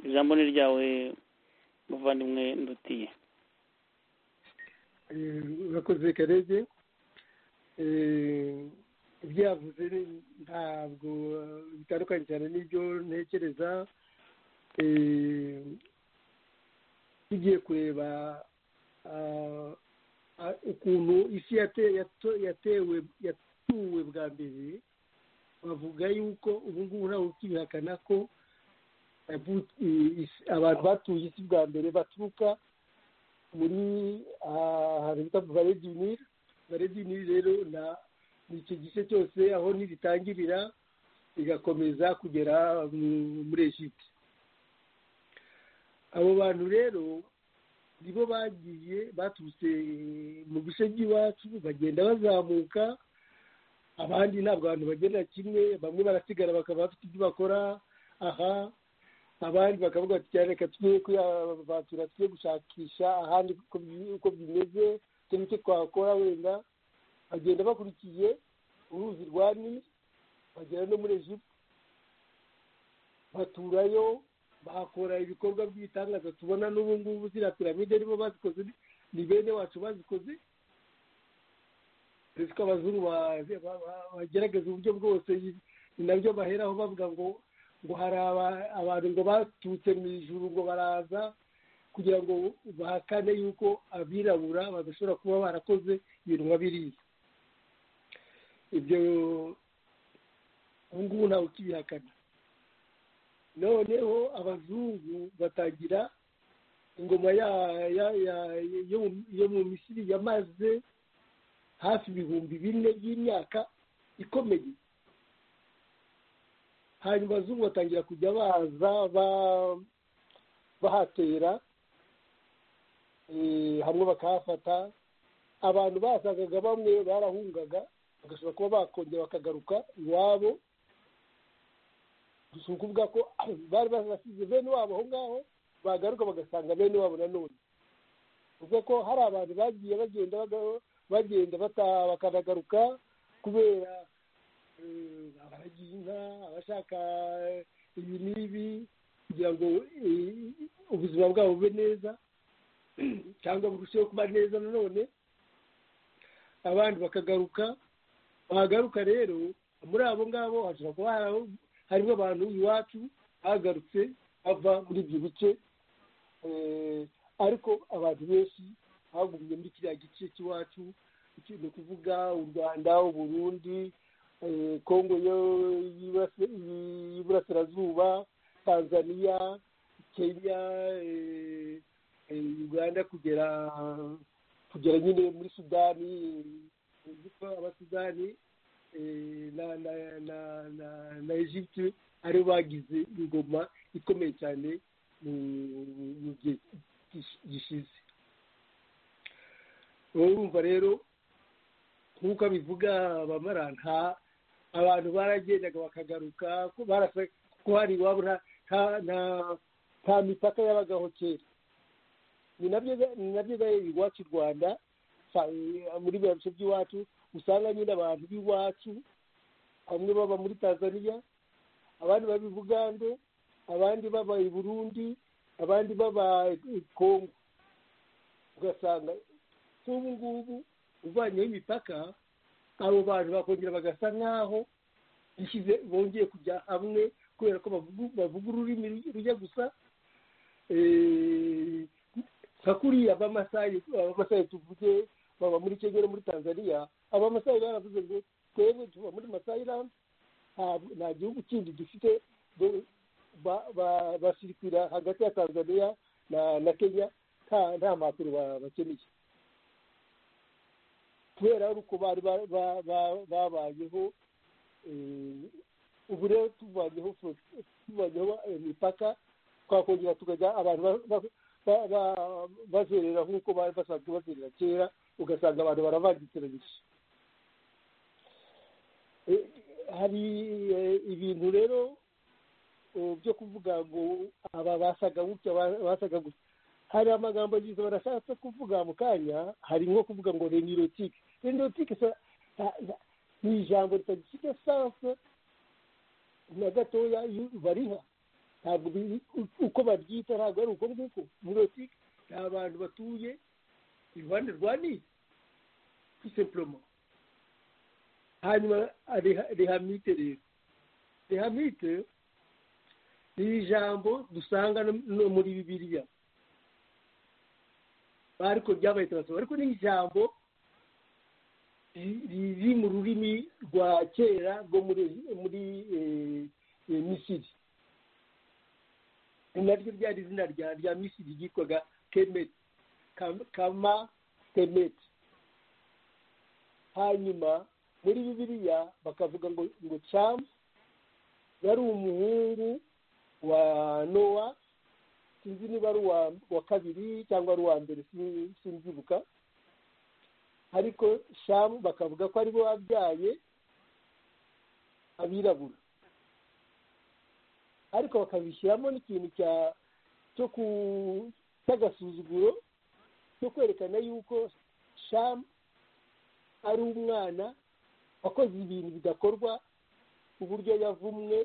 ijambo ni ryawe muvandimwe ndutiye Eh, urakoze karege Eh, ibyo yavuze ni- ntabwo eh, bitandukanye cyane n'ibyo ntekereza Eh, tugiye kureba ah, ah, ukuntu isi yate- yato- yatewe yatuwe bwa mbere bavuga yuko ubu ngubu ntawe ukibihakana ko yavu- i- isi- abantu batuye isi bwa mbere baturuka muri ahantu bita vare du nil vare du nil rero na ni icyo gice cyose aho nibitangirira bigakomeza kugera mu- muri egipte abo bantu rero nibo bagiye baturutse mu bice by'iwacu bagenda bazamuka abandi ntabwo abantu bagendera kimwe bamwe barasigara bakaba bafite ibyo bakora aha abandi bakavuga bati cyane reka tujye kuyabatura tujye gushakisha ahandi uko bi- uko bimeze icyo nicyo twakora wenda bagenda bakurikiye uruzi rwa nili bagera no muri egiputa baturayo bakora ibikorwa by'ibitangaza tubona n'ubu ngubu ziriya piramide nibo bazikoze ni- ni bene wacu bazikoze uretse ko abazungu ba- ba- ba- bagerageza uburyo bwose ni nabyo baheraho bavuga ngo ngo hari aba- abantu ngo baturutse mu ijuru ngo baraza kugira ngo bahakane yuko abirabura badashobora kuba barakoze ibintu nka biriya ibyo ubu ngubu ntawe ukibihakana noneho abazungu batagira ingoma ya- ya- ya- yo mu- yo mu misiri yamaze hafi ibihumbi bine by'imyaka ikomeye hanyuma abazungu batangira kujya baza ba- bahatera eh, hamwe bakahafata abantu basagaga bamwe barahungaga bagashobora kuba bakongera bakagaruka iwabo gusa ni ukuvuga ko bari barasize bene wabo aho ngaho bagaruka bagasanga bene wabo nanone uvuga ko hari abantu bagiye bagenda baga- bagenda bataha bakanagaruka kubera eh, abaragiye inka abashaka ibi n'ibi kugira ngo eh, ubuzima bwabo bube neza cyangwa burusheho kuba neza nanone abandi bakagaruka bahagaruka rero muri abo ngabo hashobora kuba hari- harimo abantu iwacu bagarutse bava muri ibyo bice Eh, ariko abantu benshi bagumye muri kiriya gice cy'iwacu icyo ni ukuvuga u rwanda uburundi eh, kongo yo- y'Iburase- y'iburasirazuba tanzania kenya eh, eh, uganda kugera kugera nyine muri sudani eh, kuko abasudani eh, na na na na na egypte aribo bagize ingoma ikomeye cyane mu mu gihe gish- gishize wowe urumva rero nk'uko abivuga bamara nta abantu baragendaga bakagaruka ko barasa ko hari iwabo nta nta nta- nta mipaka yabagaho kera ni nabyo ni nabyo gahe iwacu i rwanda sa- muri biriya bice by'iwacu usanga nyine abantu b'iwacu bamwe baba muri tanzania abandi baba i bugande abandi baba i burundi abandi baba i kongo ugasanga nk'ubu ngubu uvanyeho imipaka abo bantu bakongera bagasa nk'aho bishyize bongeye kujya hamwe kubera ko bavugu- bavuga ururimi rujya gusa eh, nka kuriya b'amasayi abamasayi tuvuge baba muri kenya no muri tanzania abamasayi baravuze ngo twebwe tuba muri masayirani nta gihugu kindi dufite do- ba- ba- basirikira hagati ya tanzania na na kenya nta nta mpapuro ba- bakeneye kubera uko bari ba- ba- ba- babayeho eh, ubu rero tuvanyeho fro- tuvanyeho imipaka twakongera tukajya abantu ba- ba- ba- ba- bazerera nk'uko bari basanzwe bazerera kera ugasanga abantu baravangikiranyije Eh, hari eh, ibintu rero eh, byo kuvuga ngo aba basaga gutya ba- basaga gutya hari amagambo agize barashatse kuvuga mu kanya hari nko kuvuga ngo renirotike renirotike ni ijambo ritagifite sanse na gatoya iyo bariha ntabwo biri- uko baryita ntabwo ari uko nguko renirotike ni abantu batuye iruhande rwa nili kwisempuroma hanyuma reha- rehamite rero rehamite ni ijambo dusanga no- no muri bibiliya ariko ryabaye turasoba ariko ni ijambo ri- riri mu rurimi rwa kera rwo muri muri eh, eh, misiri ni naryo ryari izina rya rya misiri ryitwaga kemeti Kam- kama temeti hanyuma muri bibiliya bakavuga ngo ngo camu yari umuhungu wa nowa sinzi niba ari uwa wa kabiri cyangwa ari uwa mbere sin- simbyibuka ariko shamu bakavuga ko aribo wabyaye abirabura ariko bakabishyiramo n'ikintu cya cyo ku cy'agasuzuguro cyo kwerekana yuko shamu ari umwana wakoze ibintu bidakorwa uburyo yavumwe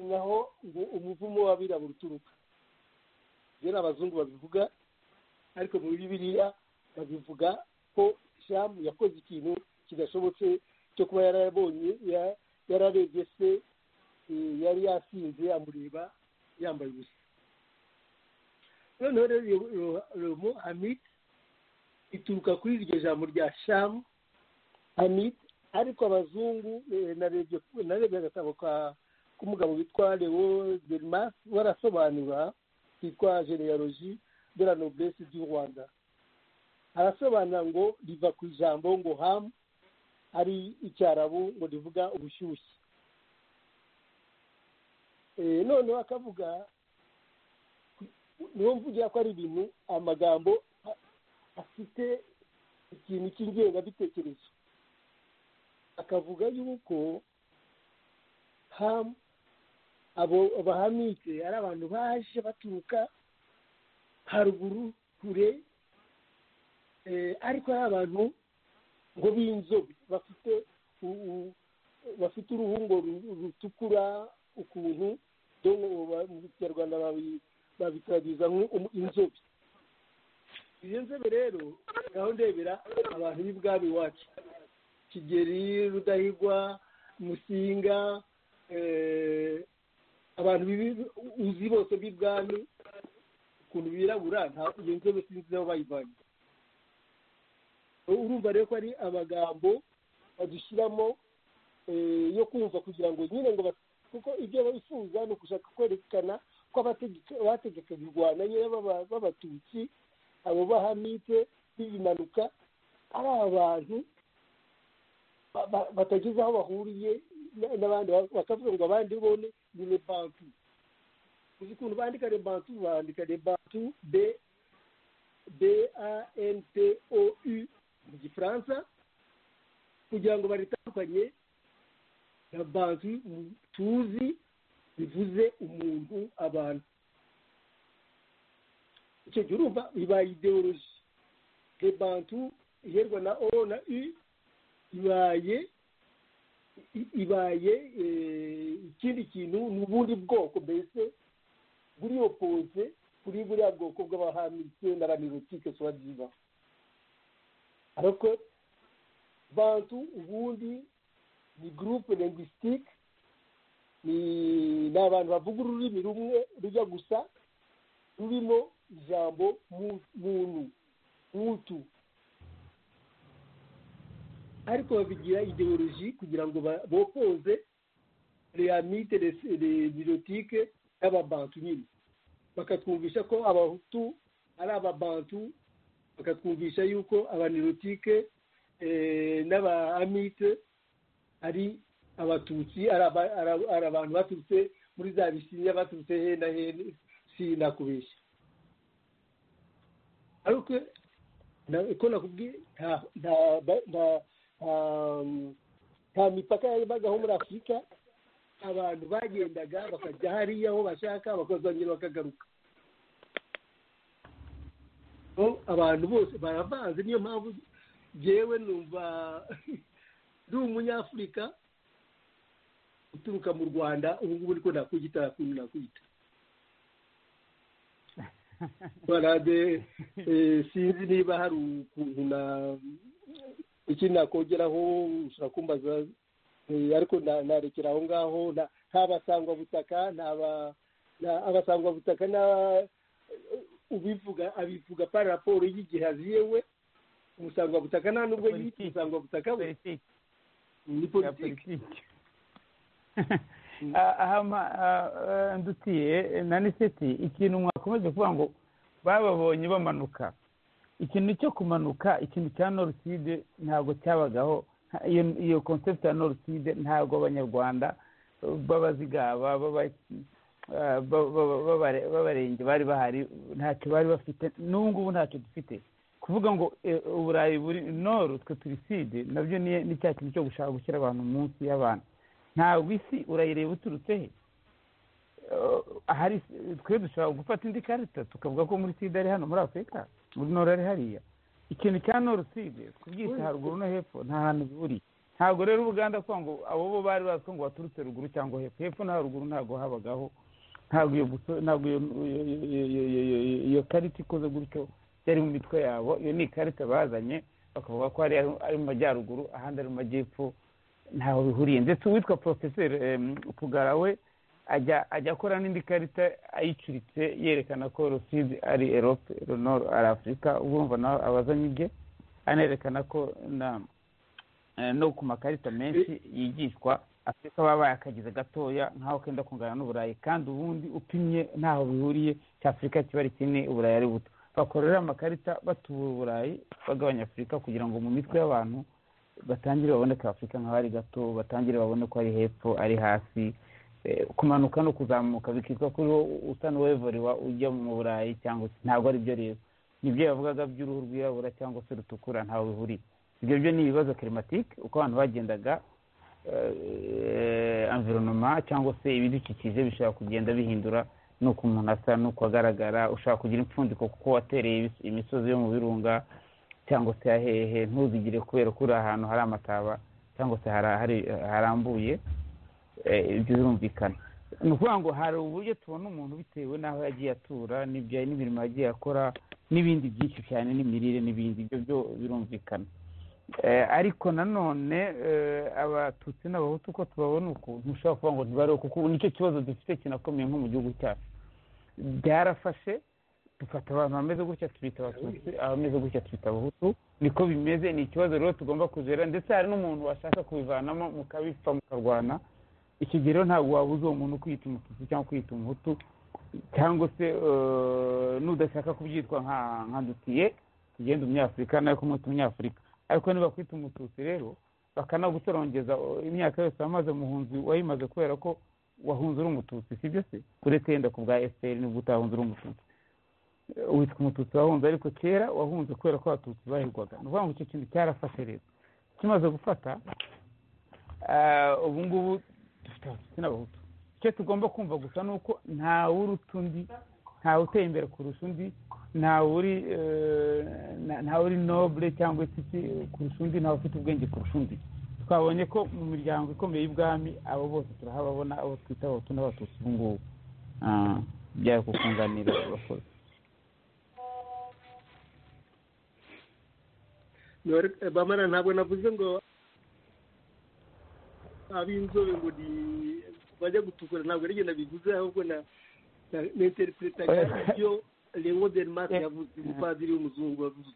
naho ngo umuvumo w'abirabura uturuka rero abazungu babivuga ariko muri bibiliya babivuga ko shamu yakoze ikintu kidashobotse cyo kuba yarabonye ya- yararebye se eh, yari yasinze amureba yambaye ubusa noneho rero iyo- iyo- romo hamid ituruka kuri iryo jambo rya shamu hamid ariko abazungu eh, narebye narebye agatabo ka- k'umugabo witwa leo delmas barasobanura kitwa genealogie de la noblesse du rwanda arasobanura ngo riva ku ijambo ngo ham ari icyarabu ngo rivuga ubushyushye Eh, noneho akavuga niho mvugira ko ari ibintu amagambo a- afite ikintu cy'ingengabitekerezo akavuga yuko ham abo abahamike ari abantu baje baturuka haruguru kure eh, ariko ari abantu ngo b'inzobe bafite u- u- bafite uruhu ngo ru- rutukura ukuntu dongo ba- mu kinyarwanda babi- babitaragiza nk'inzobe izo nzobe rero naho ndebera abantu b'ibwami iwacu kigeri rudahigwa musinga eh, abantu bibi- uzi bose b'ibwami ukuntu birabura nta- iyo nzobe sinzi aho bayivanye urumva rero ko ari amagambo badushyiramo eh, yo kumva kugira ngo nyine ngo bas- kuko ibyo bifuza ni ugushaka kwerekana ko abategeka- bategekaga u rwanda nyine b'aba- b'abatutsi abo bahamite b'ibimanuka ari abantu ba- ba- batagize aho bahuriye na- n'abandi bakavuga ngo abandi bone ni lebantu uzi ukuntu bandika lebantu bandika lebantu be b a n t o u mu gifaransa kugira ngo baritandukanye na bantu tuzi bivuze umuntu abantu icyo gihe urumva bibaye ideoloji hebantu iherwa na o na i ibaye i- ibaye eh, ikindi kintu ni ubundi bwoko mbese buri opoze kuri buriya bwoko bw'abahamise n'abanirotike soba byiza ariko bantu ubundi ni gurupe lingwisitike ni ni abantu bavuga ururimi rumwe rujya gusa rurimo ijambo mu- muntu mutu ariko babigira ideoloji kugira ngo ba- bopoze reamite birotike n'ababantu nyine bakatwumvisha ko abahutu ari ababantu bakatwumvisha yuko abanirotike eh, n'abaamite ari abatutsi ari aba- ari- ari abantu baturutse muri za bisinya baturutse he na he sinakubeshya ariko na- uko nakubwiye nta nta ba- nta- nta- nta mipaka yabagaho muri afurika abantu bagendaga bakajya hariya aho bashaka bakazongera bakagaruka So, abantu bose baravanze niyo mpamvu jewe numva ndi umunyafurika uturuka mu rwanda ubu ngubu niko nakwiyita nakuntu nakwiyita barade eh, sinzi niba hari ukuntu na ikindi nakongeraho ushobora kumbaza eh, ariko na- narekera aho ngaho na- nta basangwabutaka nta na- abasangwabutaka na ubivuga abivuga par raporo y'igihe aziyewe umusangwabutaka nta nubwo yita Politiki. umusangwabutaka we politiki ni ya politiki politiki Ah, ahama ah, eh, ndutiye na niseti ikintu mwakomeje kuvuga ngo bababonye bamanuka ikintu cyo kumanuka ikintu cya noruside ntabwo cyabagaho Nta- iyo iyo concept ya noruside ntabwo abanyarwanda eh, b'abazigaba b'aba- ah, ba- ba- b'abare- b'abarenge bari bahari ntacyo bari bafite n'ubu ngubu ntacyo dufite kuvuga ngo eh, uburayi buri noru twe turi side nabyo ni- ni cya kintu cyo gushaka gushyira abantu munsi y'abantu ntabwo isi urayireba uturutse he Eh, ahari twe dushobora gufata indi karita tukavuga ko muri sida ari hano muri afurika muri nora ari hariya ikintu cya noruside kubyita haruguru no hepfo nta hantu buri ntabwo rero ubuganda kuvuga ngo abo bo bari bazi ko ngo baturutse ruguru cyangwa hepfo hepfo na haruguru ntabwo habagaho ntabwo iyo guso- ntabwo iyo- iyo- iyo- iyo- iyo- iyo- iyo karita ikoze gutyo yari mu mitwe yabo iyo ni ikarita bazanye bakavuga ko hari ari mu majyaruguru ahandi ari mu majyepfo ntaho bihuriye ndetse uwitwa porofeseri em, Pugara we ajya ajya akora n'indi karita ayicuritse yerekana ko rusizi ari erope ronoro ari afurika urumva nawe abazanye ibye anerekana ko na eh, no ku makarita menshi yigishwa afurika baba bayakagize gatoya nk'aho kenda kungana n'uburayi kandi ubundi upimye ntaho bihuriye cya afurika kiba ari kinini uburayi ari buto bakorera amakarita batubura uburayi bagabanya afurika kugira ngo mu mitwe y'abantu batangire babone ka afurika nk'aho ari gato batangire babone ko ari hepfo ari hasi Eh, kumanuka no kuzamuka bikitwa kuri wowe usa n'uwevuriwa ujya mu burayi cyangwa se ntabwo ari byo rero nibyo yavugaga by'uruhu rwirabura cyangwa se rutukura ntawe bihuriye ibyo byo ni ibibazo kirimatike uko abantu bagendaga eh, environoma cyangwa se ibidukikije bishobora kugenda bihindura n'uko umuntu asa n'uko agaragara ushobora kugira impfundiko kuko watereye ibis- imisozi yo mu birunga cyangwa se ahehe ntuzigire kubera ko uri ahantu hari amataba cyangwa se hari- hari- harambuye eh, ibyo birumvikana ni ukuvuga ngo hari uburyo tubona umuntu bitewe n'aho yagiye atura n'ibyo n'imirimo yagiye akora n'ibindi byinshi cyane n'imirire n'ibindi ibyo byo birumvikana Eh, ariko nanone eh, abatutsi n'abahutu uko tubabona uku ntushobora kuvuga ngo ntibariho kuko nicyo kibazo dufite kinakomeye nko mu gihugu cyacu byarafashe dufata abantu bameze gutya tubita abatutsi abameze gutya tubita abahutu niko bimeze ni ikibazo rero tugomba kuzera ndetse hari n'umuntu washaka kubivanamo mukabipfa mukarwana iki gihe rero ntabwo wabuza uwo muntu kwita umututsi cyangwa kwita umuhutu cyangwa se eh, nudashaka kubyitwa nka nka ndutiye tugenda umunyafurika nawe kumwita umunyafurika ariko niba kwita umututsi rero bakanagutorongeza eh, imyaka yose wamaze muhunzi wayimaze kubera ko wahunze uri umututsi sibyo se uretse yenda ku bwa efuperi nibwo utahunze uri umututsi Eh, witwa umututsi wahunze ariko kera wahunze kubera ko abatutsi bahigwaga ni ukuvuga ngo icyo kintu cyarafashe rero kimaze gufata eh, ubu ngubu dufite abatutsi n'abahutu icyo tugomba kumva gusa ni uko ntawe uruta undi ntawe uteye imbere kurusha undi ntawe uri eh, na- ntawe uri nobure cyangwa se iki kurusha undi ntawe ufite ubwenge kurusha undi twabonye ko mu miryango ikomeye y'ubwami abo bose turahababona abo twita abahutu n'abatutsi ubu ngubu Ah, byari ku kunganira abakozi Nore- eh, bamara ntabwo navuze ngo ab'inzobe ngo ni bajya gutukura ntabwo ari ngenda bivuze ahubwo na interipuretaga ibyo lewo denmark yavuze umupadiri w'umuzungu wavuze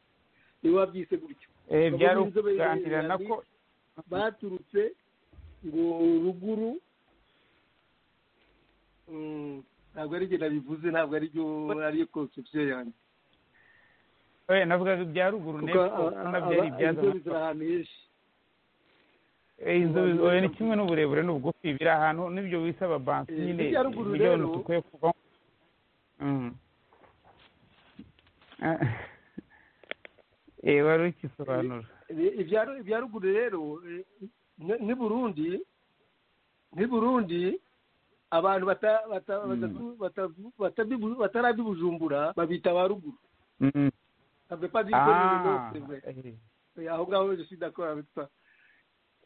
niwe wabyise gutyo Eh, byari Ab'inzobe b'Ireland ukuganirana ko baturutse ngo ruguru Mm, ntabwo ari ngenda bivuze ntabwo ari byo ariyo konsepsiyo yanjye Eh, navugaga ibya kuko ruguru n'epfo a- a- nabyari aba- inzobe ibyazana ziri ahantu henshi Eh, inzobe oya, ni kimwe n'uburebure n'ubugufi biri ahantu n'ibyo wisaba bansi Eh, nyine hirya ruguru nibyo rero- bintu dukwiye kuvamo Mm. Ah, eh, wari ukisobanura Ibi- ibya- ibya ruguru rero eh, ni- ni burundi ni burundi abantu bata- bata- batavu- batavu- batabibu- batarabi bujumbura babita ba ruguru Mm. savez pas dire que nous, Ah, non, c'est vrai. eh, Eh, aho ngaho je suis d'accord avec toi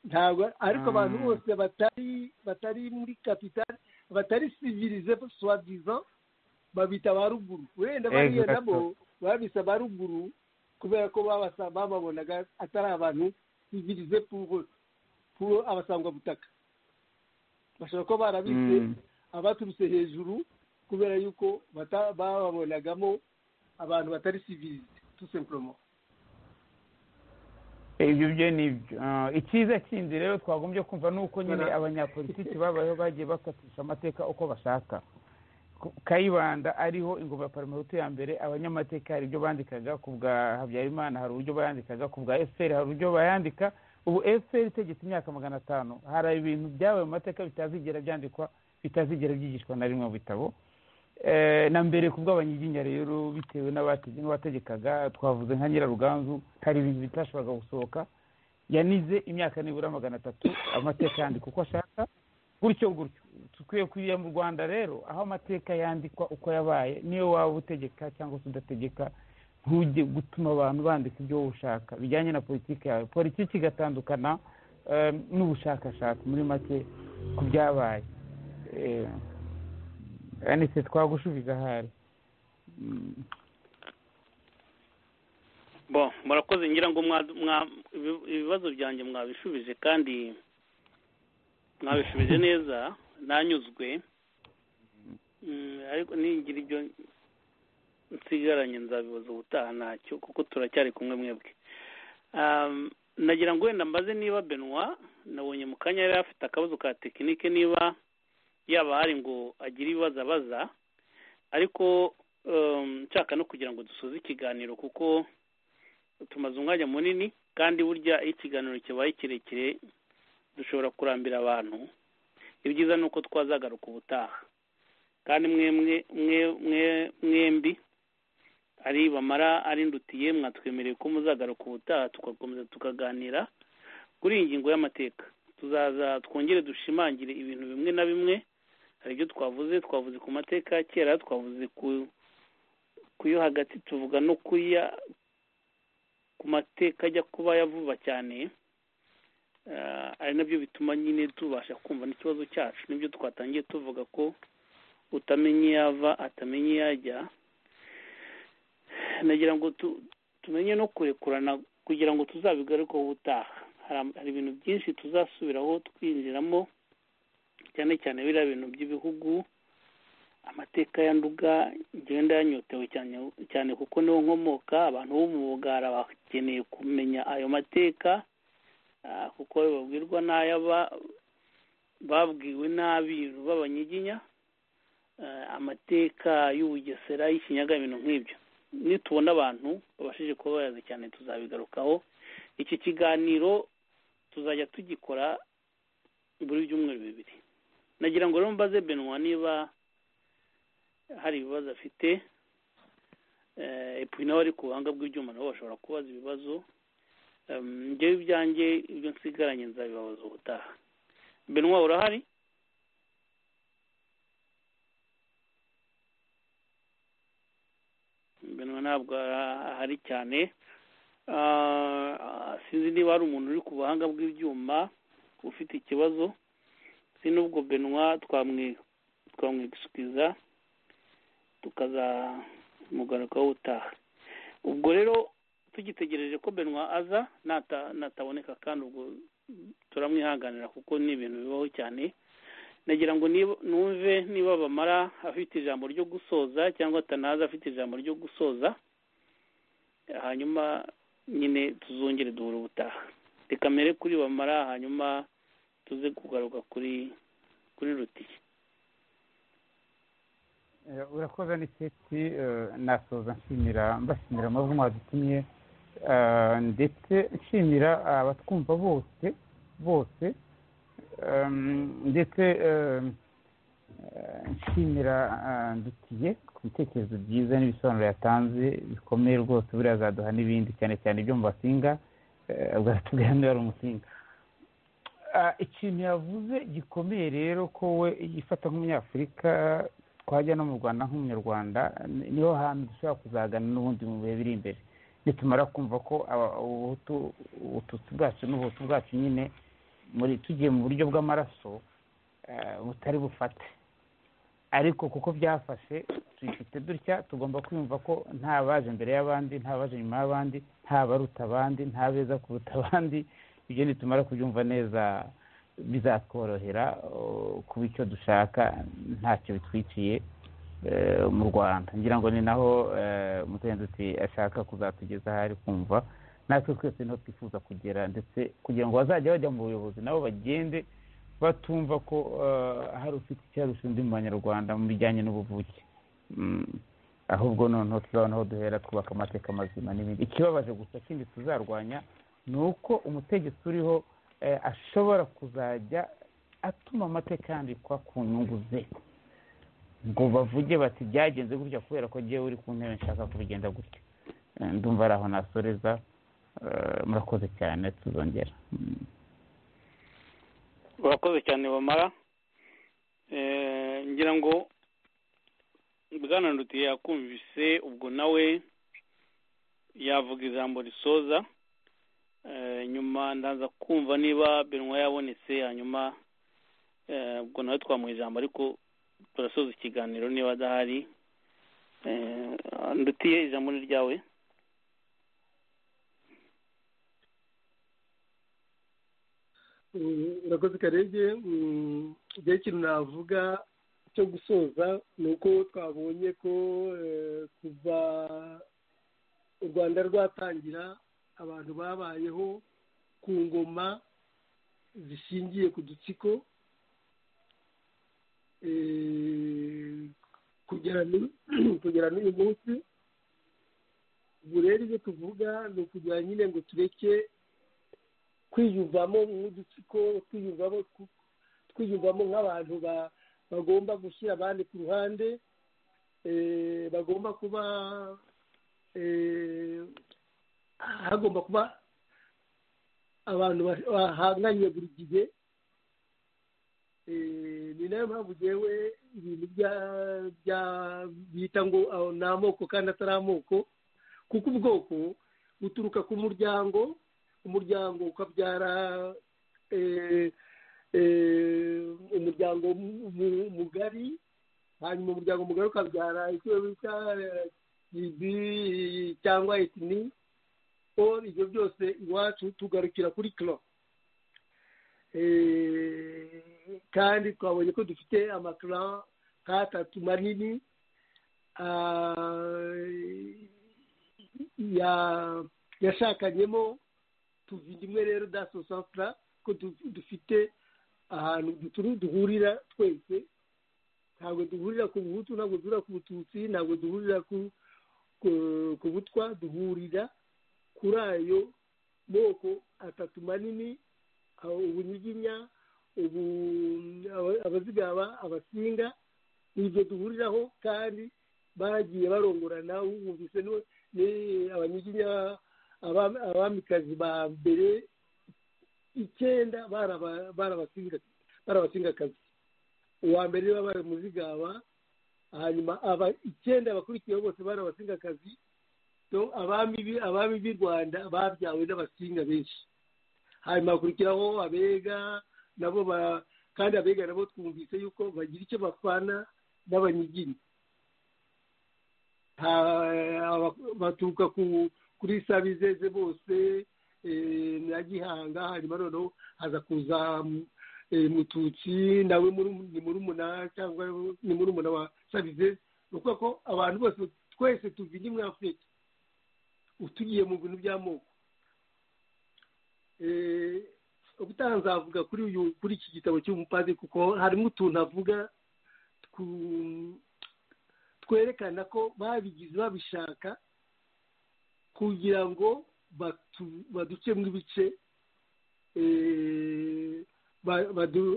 ntabwo ariko Ah. abantu bose batari batari muri capital batari civilize soi disant babita ba ruguru wenda bariya Exactement. nabo babise ba ruguru kubera ko babasa- bababonaga atari abantu civilize pour pour abasangwa butaka bashobora kuba barabise Mm. abaturutse hejuru kubera yuko bata- bababonagamo abantu batari civilize tout simplement ibyo byo ni ibyo Ah, icyiza kindi rero twagombye kumva ni uko nyine Voilà. abanyapolitiki babayeho bagiye bakatisha amateka uko bashaka Ku- kayibanda ariho ingoma ya parmehutu ya mbere abanyamateka hari ibyo bandikaga ku bwa habyarimana hari uburyo bayandikaga ku bwa efuperi hari uburyo bayandika ubu efuperi itegetse imyaka magana atanu hari ibintu byabaye mu mateka bitazigera byandikwa bitazigera byigishwa na rimwe mu bitabo Eh, na mbere ku bw'abanyiginya rero bitewe n'abate- n'abategekaga twavuze nka nyiraruganzu hari ibintu bitashoboraga gusohoka yanize imyaka nibura magana atatu amateka yandika uko ashaka gutyo gutyo dukwiye kugira mu rwanda rero aho amateka yandikwa uko yabaye niyo waba utegeka cyangwa se udategeka ntujye gutuma abantu bandika ibyo wowe ushaka bijyanye na politiki yawe politiki igatandukana eh, n'ubushakashatsi muri make ku byabaye Eh, yanditse twagushubiza ahari Mm. bo murakoze ngira ngo mwa- mwa- ibi- ibibazo byanjye mwabishubije kandi mwabishubije neza nanyuzwe Mm, ariko ningira ibyo nsigaranye nzabibaza ubutaha ntacyo kuko turacyari kumwe mwebwe Um, nagira ngo wenda mbaze niba benwa nabonye mu kanya yari afite akabazo ka tekinike niba yaba hari ngo agire ibibazo abaza ariko um, nshaka no kugira ngo dusoze ikiganiro kuko tumaze umwanya munini kandi burya iyo ikiganiro kibaye kirekire dushobora kurambira abantu ibyiza ni uko twazagaruka ubutaha kandi mwemwe mwe mwe mwembi ari bamara ari ndutiye mwatwemereye ko muzagaruka ubutaha tugakomeza tukaganira kuri iyi ngingo y'amateka tuzaza twongere dushimangire ibintu bimwe na bimwe hari ibyo twavuze twavuze ku mateka ya kera twavuze ku ku yo hagati tuvuga no ku ya ku mateka ajya kuba ya vuba cyane Eh, ari nabyo bituma nyine tubasha kumva n'ikibazo cyacu nibyo twatangiye tuvuga ko utamenya iyo ava atamenya iyo ajya nagira ngo tu, tumenye no kurekurana kugira ngo tuzabigarukeho ubutaha hari, am- hari ibintu byinshi tuzasubiraho twinjiramo cyane cyane biriya bintu by'ibihugu amateka ya nduga njyewe ndayanyotewe cyane cyane kuko niho nkomoka abantu bo mu bugara bakeneye kumenya ayo mateka ah, kuko ayo babwirwa n'ayo aba- babwiwe n'abiru b'abanyiginya ah, amateka y'ubugesera y'ikinyaga ibintu nk'ibyo nitubona abantu babashije kuba bayazi cyane tuzabigarukaho iki kiganiro tuzajya tugikora buri byumweru bibiri nagira ngo rero mbaze benwa niba hari ibibazo afite epuwi nawe ari ku buhanga bw'ibyuma nabo bashobora kubaza ibibazo Em, njyewe ibyanjye ibyo nsigaranye nzabibabaza ubutaha benwa urahari benwa ntabwo ahari cyane Ah, sinzi niba hari umuntu uri ku buhanga bw'ibyuma ufite ikibazo si n'ubwo benwa twamwegisikiza tukazamugarukaho utaha ubwo rero tugitegereje ko benwa aza nata- nataboneka kandi ubwo turamwihanganira kuko ni ibintu bibaho cyane nagira ngo niba- numve niba bamara afite ijambo ryo gusoza cyangwa atanaza afite ijambo ryo gusoza hanyuma nyine tuzongere duhura ubutaha reka mbere kuri bamara hanyuma tuze kugaruka kuri kuri rutiye Eh, urakoze n'iketi nasoza nshimira mbashimira amazina mwadutumye eh, ndetse nshimira abatwumva bose bose em, ndetse em, eh, nshimira eh, ndutiye ku bitekerezo byiza n'ibisobanuro yatanze bikomeye rwose buriya azaduha n'ibindi cyane cyane ibyo mu basinga eh, bwatubwira niba ari umusinga Ah, ikintu yavuze gikomeye rero ko we yifata nk'umunyafurika twajya no mu rwanda nk'umunyarwanda ni- niho hantu dushobora kuzagana n'ubundi mu bihe biri imbere nitumara kumva ko aba- ubuhutu ubututsi bwacu n'ubuhutu bwacu nyine muri tugiye mu buryo bw'amaraso eh, butari bufate ariko kuko byafashe tubifite dutya tugomba kwiyumva ko nta baje imbere y'abandi nta baje nyuma y'abandi nta baruta abandi nta beza kuruta abandi ibyo nitumara kubyumva neza bizatworohera uh, kuba icyo dushaka ntacyo bitwikiye eh, mu rwanda ngira ngo ni naho eh, mugenzi uti ashaka kuzatugeza aho ari kumva natwe twese niho twifuza kugera ndetse kugira ngo bazajya bajya mu buyobozi nabo bagende batumva ko eh, hari ufite icyarusha undi mu banyarwanda mu bijyanye n'ubuvuke Mm, ahubwo noneho tuzabona aho duhera twubaka amateka mazima n'ibindi ikibabaje gusa kindi tuzarwanya ni uko umutegetsi uriho eh, ashobora kuzajya atuma amateka yandikwa ku nyungu ze ngo bavuge bati byagenze gutya kubera ko ngewe uri ku ntebe nshaka kubigenda gutya Eh, ndumva ari aho nasoreza eh, murakoze cyane tuzongera Mm. urakoze cyane bamara Eh, ngira ngo bwana ndutiye yakumvise ubwo nawe yavuga ijambo risoza Eh, nyuma ndaza kumva niba benwa yabonetse hanyuma eh, ubwo nawe twamuha ijambo ariko turasoza ikiganiro niba adahari Eh, ndutiye ijambo ni ryawe Mm, urakoze karege Mm, igihe ikintu navuga cyo gusoza ni uko twabonye ko eh, kuva u rwanda rwatangira abantu babayeho ku ngoma zishingiye ku dutsiko Eh, kugera n'u- kugera n'uyu munsi ubu rero ibyo tuvuga ni ukugira nyine ngo tureke kwiyumvamo nk'udutsiko twiyumvamo ku- twiyumvamo nk'abantu ba- bagomba gushyira abandi ku ruhande eh, bagomba kuba eh, hagomba kuba abantu ba- bahanganye buri gihe Eh, ni nayo mpamvu ngewe ibintu bya- bya- bita ngo aho ni amoko kandi atari amoko kuko ubwoko buturuka ku muryango umuryango ukabyara eh, eh, umuryango mu- mu- mugari hanyuma umuryango mugari ukabyara icyo bita ibi cyangwa etini or ibyo byose iwacu tugarukira kuri kiro Eh, kandi twabonye ko dufite amakara nk'atatu manini ah, ya- yashakanyemo tuva rimwe rero daso safura ko du- dufite ahantu duturu duhurira twese ntabwo duhurira ku buhutu ntabwo duhurira ku bututsi ntabwo duhurira ku ku- ku butwa duhurira kuri ayo moko atatu manini aho ubunyiginya ubu aba- abazigaba abasinga ibyo duhuriraho kandi baragiye barongorana wumvise ni- ni abanyiginya abami- abamikazi ba mbere icyenda baraba- barabasinga- barabasingakazi uwa mbere baba bari muzigaba hanyuma aba icyenda bakurikiyeho bose barabasingakazi abami b'i rwanda babyawe n'abasinga benshi hanyuma hakurikiraho abega nabo ba kandi abega nabo twumvise yuko bagira icyo bapfana n'abanyigini baturuka kuri sabizeze bose na gihanga hanyuma noneho haza kuza mututsi nawe ni murumuna cyangwa ni murumuna wa sabizeze ni ukuvuga ko abantu bose twese tuvinye muri afurika utugiye mu bintu by'amoko ubutaha nzavuga kuri uyu kuri iki gitabo cy'umupadiri kuko harimo utuntu avuga twerekana ko babigize babishaka kugira ngo baducemo ibice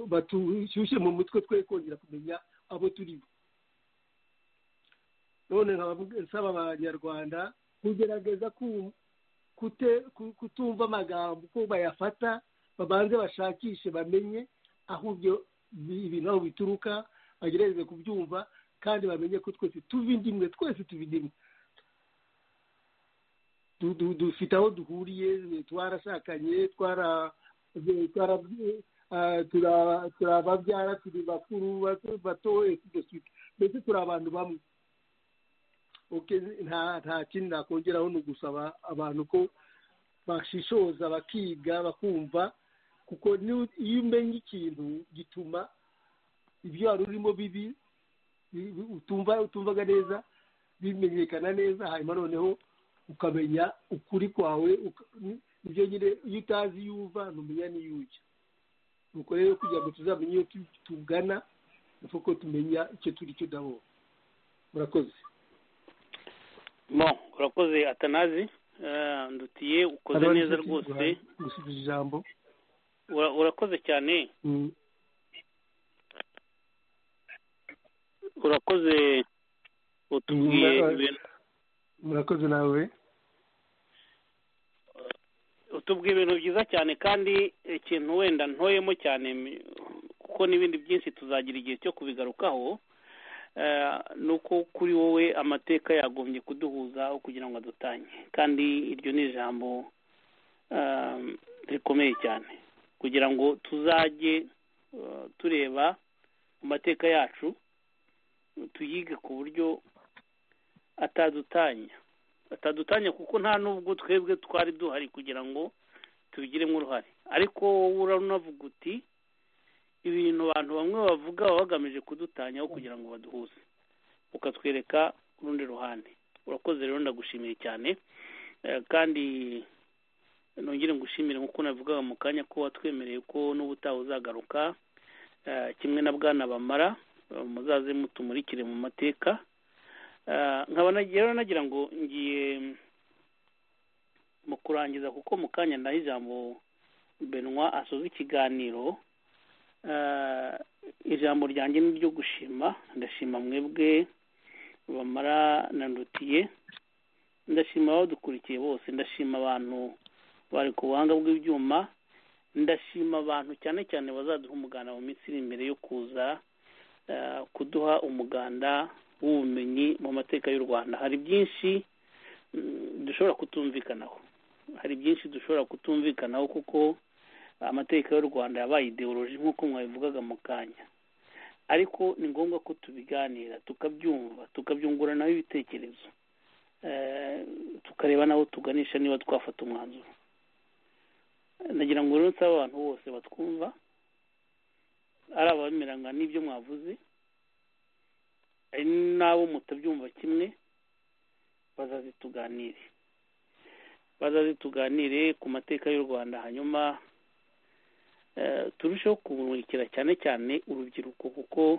batushyushye mu mutwe twe kongera kumenya abo turi bo none nsaba abanyarwanda kugerageza kutumva amagambo ko bayafata babanze bashakishe bamenye aho ibyo ibintu aho bituruka bagerageze kubyumva kandi bamenye ko twese tuva indimwe twese tuva indimwe dufite aho duhuriye twarashakanye turi ababyara turi bakuru batoye mbese turi abantu bamwe nta kindi nakongeraho ni ugusaba abantu ko bashishoza bakiga bakumva kuko iyo umenye ikintu gituma ibyo wari urimo bibi utumvaga neza bimenyekana neza hanyuma noneho ukamenya ukuri kwawe ibyo nyine iyo utazi iyo uva ntumenya n'iyo ujya nuko rero kugira ngo tuzamenye iyo tugana kuko tumenya icyo turi cyo udahora murakoze mo urakoze atanazi ndutiye ukoze neza rwose gusubiza ijambo urakoze cyane urakoze utubwiye ibintu murakoze nawe utubwiye ibintu byiza cyane kandi ikintu wenda ntoyemo cyane kuko n'ibindi byinshi tuzagira igihe cyo kubigarukaho ni uko kuri wowe amateka yagombye kuduhuza kugira ngo adutanye kandi iryo ni ijambo rikomeye cyane kugira ngo tuzajye tureba mu mateka yacu tuyige ku buryo atadutanya atadutanya kuko nta n'ubwo twebwe twari duhari kugira ngo tubigiremo uruhare ariko wowe uranavuga uti ibintu abantu bamwe bavuga baba bagamije kudutanyaho kugira ngo baduhuze ukatwereka urundi ruhande urakoze rero ndagushimiye cyane kandi nongere ngushimire nk'uko navugaga mu kanya ko watwemereye ko n'ubutaha uzagaruka kimwe na bwana bamara muzaze mutumurikire mu mateka nkaba rero nagira ngo ngiye mu kurangiza kuko mu kanya naho ijambo benwa asoza ikiganiro ijambo ryanjye ni iryo gushima ndashima mwebwe bamara nandutiye ndashima abadukurikiye bose ndashima abantu bari ku buhanga bw'ibyuma ndashima abantu cyane cyane bazaduha umuganda mu minsi iri imbere yo kuza kuduha umuganda w'ubumenyi mu mateka y'u rwanda hari byinshi dushobora kutumvikanaho hari byinshi dushobora kutumvikanaho kuko amateka y'u rwanda yabaye ideoloji nk'uko mwabivugaga mu kanya ariko ni ngombwa ko tubiganira tukabyumva tukabyunguranaho ibitekerezo tukareba n'abo tuganisha niba twafata umwanzuro nagira ngo rero nsaba abantu bose batwumva ari abameranga n'ibyo mwavuze hari n'abo mutabyumva kimwe bazazituganire bazazituganire ku mateka y'u rwanda hanyuma turusheho kumurikira cyane cyane urubyiruko kuko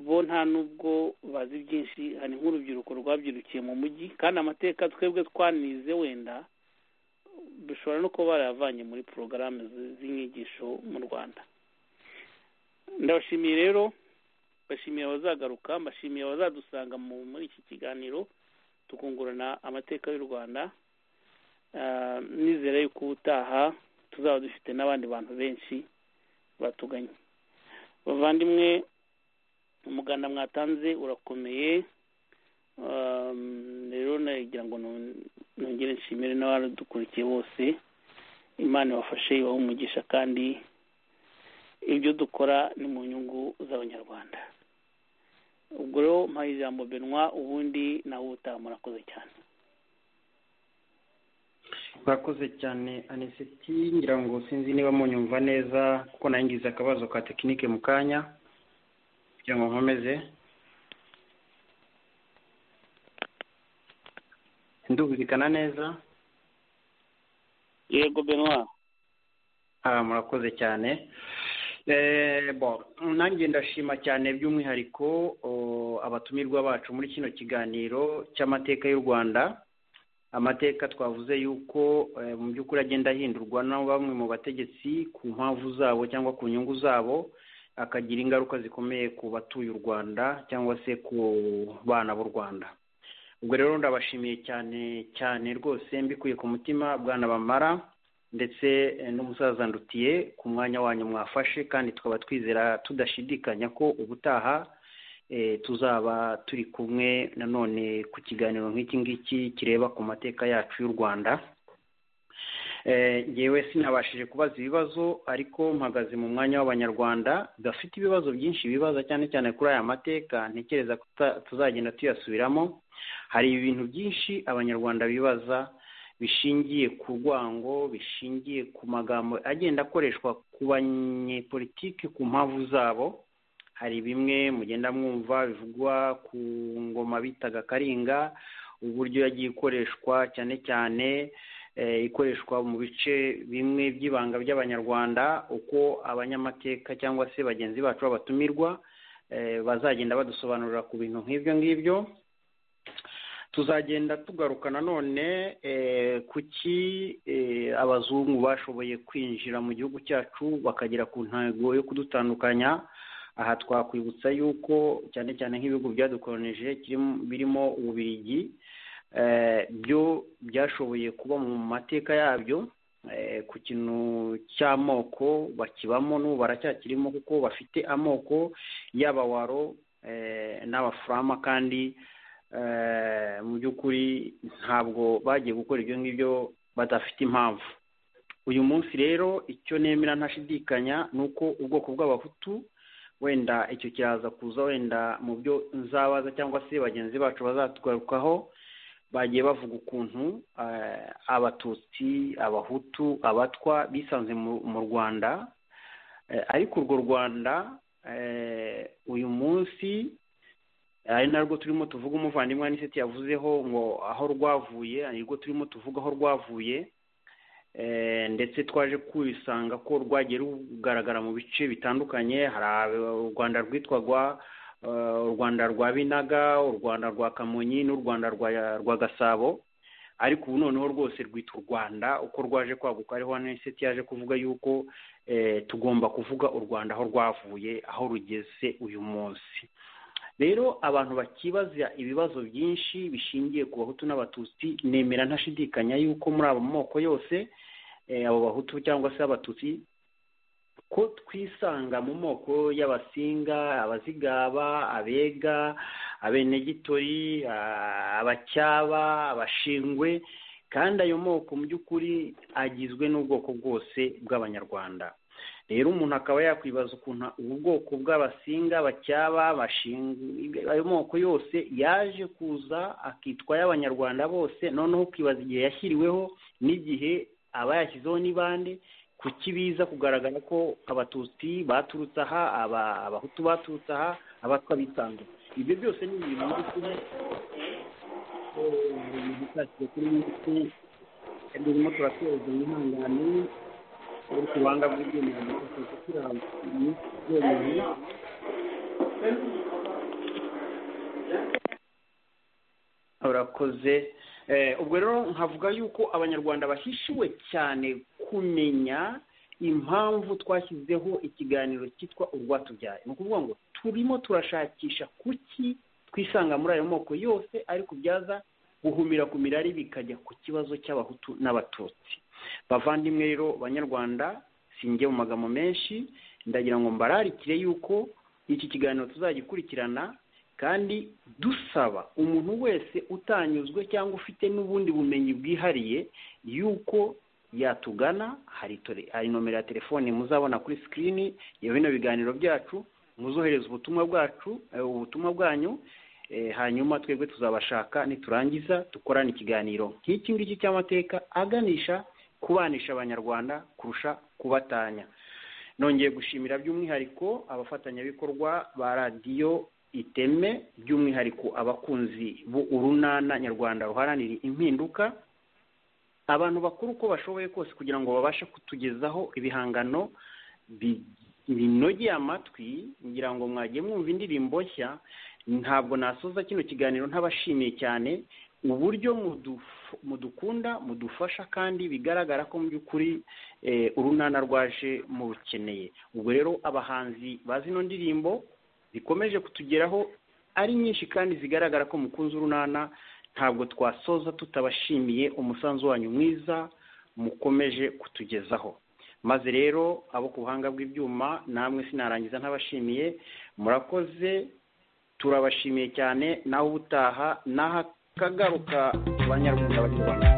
bo nta nubwo bazi byinshi hari nk'urubyiruko rwabyirukiye mu mujyi kandi amateka twebwe twanize wenda bishobora no kuba barayavanye muri porogaramu z'inyigisho mu rwanda ndabashimiye rero mbashimiye abazagaruka mbashimiye abazadusanga muri iki kiganiro tukungurana amateka y'u rwanda nizera yuko ubutaha tuzaba dufite n'abandi bantu benshi batuganye bavandimwe umuganda mwatanze urakomeye rero nagira ngo nongere nshimire n'abadukurikiye bose imana ibafashe ibahe umugisha kandi ibyo dukora ni mu nyungu z'abanyarwanda ubwo rero mpaye ijambo benwa ubundi nawe ubutaha murakoze cyane murakoze cyane anisiti ngira ngo sinzi niba munyumva neza kuko nangize akabazo ka tekinike mu kanya kugira ngo nkomeze ndumvikana neza yego benwa aha murakoze cyane Eh, bon, nanjye ndashima cyane by'umwihariko oh, abatumirwa bacu muri kino kiganiro cy'amateka y'u rwanda amateka twavuze yuko eh, mu by'ukuri agenda ahindurwa na bamwe mu bategetsi ku mpamvu zabo cyangwa ku nyungu zabo akagira ingaruka zikomeye ku batuye u rwanda cyangwa se ku bana b'u rwanda ubwo rero ndabashimiye cyane cyane rwose mbikuye ku mutima bwana bamara ndetse eh, n'umusaza ndutiye ku mwanya wanyu mwafashe kandi tukaba twizera tudashidikanya ko ubutaha eh, tuzaba turi kumwe nanone ku kiganiro nk'iki ngiki kireba ku mateka yacu y'u rwanda Eh, ngewe sinabashije kubaza ibibazo ariko mpagaze mu mwanya w'abanyarwanda bafite ibibazo byinshi bibaza cyane cyane kuri aya mateka ntekereza ko tuta- tuzagenda tuyasubiramo hari ibintu byinshi abanyarwanda bibaza bishingiye ku rwango bishingiye ku magambo agenda akoreshwa ku banyepolitike ku mpamvu zabo hari bimwe mugenda mwumva bivugwa ku ngoma bitaga karinga uburyo yagiye ikoreshwa cyane cyane eh, ikoreshwa mu bice bimwe by'ibanga by'abanyarwanda uko abanyamateka cyangwa se bagenzi bacu b'abatumirwa eh, bazagenda badusobanurira ku bintu nk'ibyo ngibyo tuzagenda tugaruka nanone eh, kuki eh, abazungu bashoboye kwinjira mu gihugu cyacu bakagera ku ntego yo kudutandukanya aha twakwibutsa yuko cyane cyane nk'ibihugu byadukolonije kirimo- birimo ububirigi eh, byo byashoboye kuba mu mateka yabyo eh, ku kintu cy'amoko bakibamo n'ubu baracyakirimo kuko bafite amoko y'abawaro eh, n'abafurama kandi eh, mu by'ukuri ntabwo bagiye gukora ibyo ngibyo badafite impamvu uyu munsi rero icyo nemera ntashidikanya ni uko ubwoko bw'abahutu wenda icyo kiraza kuza wenda mu byo nzabaza cyangwa se bagenzi bacu bazatugarukaho bagiye bavuga ukuntu eh, abatutsi abahutu abatwa bisanze mu, mu rwanda Eh, ariko urwo rwanda eh, uyu munsi ari narwo turimo tuvuga umuvandimwe aniseti yavuzeho ngo aho rwavuye nirwo turimo tuvuga aho rwavuye eh, ndetse twaje kwisanga ko rwagiye rugaragara mu bice bitandukanye hari aba- u rwanda rwitwaga eh, u rwanda rwa binaga u rwanda rwa kamonyi n'u rwanda rwa- rwa gasabo ariko ubu noneho rwose rwita u rwanda uko rwaje kwaguka ariho aniseti yaje kuvuga yuko eh, tugomba kuvuga u rwanda aho rwavuye aho rugeze uyu munsi rero abantu bakibaza ibibazo byinshi bishingiye ku bahutu n'abatutsi nemera ntashidikanya yuko muri abo moko yose eh, abo bahutu cyangwa se abatutsi ko twisanga mu moko y'abasinga abazigaba abega abenegitori ah, abacyaba abashingwe kandi ayo moko mu by'ukuri agizwe n'ubwoko bwose bw'abanyarwanda rero umuntu akaba yakwibaza ukuntu ubu bwoko bw'abasinga bacyaba bashinga ayo moko yose yaje kuza akitwa ay'abanyarwanda bose noneho ukibaza igihe yashyiriweho n'igihe abayashyizeho ni bande kuki biza kugaragara ko abatutsi baturutse aha aba- abahutu baturutse aha abatwa bitanze ibyo byose ni ibintu mu by'ukuri eh, bishakiye kuri nyinshi turimo turateza imihangane ariko ubuhanga bw'ibyemezo bikakwereka ko uri ahantu mu byemezo urakoze Eh, ubwo rero nkavuga yuko abanyarwanda bahishiwe cyane kumenya impamvu twashyizeho ikiganiro cyitwa urwatubyaye ni ukuvuga ngo turimo turashakisha kuki twisanga muri ayo moko yose ariko byaza guhumira ku mirari bikajya ku kibazo cy'abahutu n'abatutsi bavandimwe rero banyarwanda sinjye mu magambo menshi ndagira ngo mbararikire yuko iki kiganiro tuzagikurikirana kandi dusaba umuntu wese utanyuzwe cyangwa ufite n'ubundi bumenyi bwihariye yuko yatugana hari tore- hari nomero ya telefone muzabona kuri sikirini ya bino biganiro byacu muzohereza ubutumwa bwacu eh, ubutumwa bwanyu eh, hanyuma twebwe tuzabashaka niturangiza dukorane ikiganiro nk'iki ngiki cy'amateka aganisha kubanisha abanyarwanda kurusha kubatanya nongeye gushimira by'umwihariko abafatanyabikorwa ba radiyo iteme by'umwihariko abakunzi b'urunana nyarwanda ruharanira impinduka abantu bakuru uko bashoboye kose kugira ngo babashe kutugezaho ibihangano bi- binogeye amatwi ngira ngo mwagiye mwumva indirimbo nshya ntabwo nasoza kino kiganiro ntabashimiye cyane uburyo muduf- mudukunda mudufasha kandi bigaragara ko mu by'ukuri eh, urunana rwaje mu rukeneye ubwo rero abahanzi ba zino ndirimbo zikomeje kutugeraho ari nyinshi kandi zigaragara ko mukunze urunana ntabwo twasoza tutabashimiye umusanzu wanyu mwiza mukomeje kutugezaho maze rero abo ku buhanga bw'ibyuma namwe sinarangiza ntabashimiye murakoze turabashimiye cyane naho ubutaha n'ahakagaruka abanyarwanda banyarwanda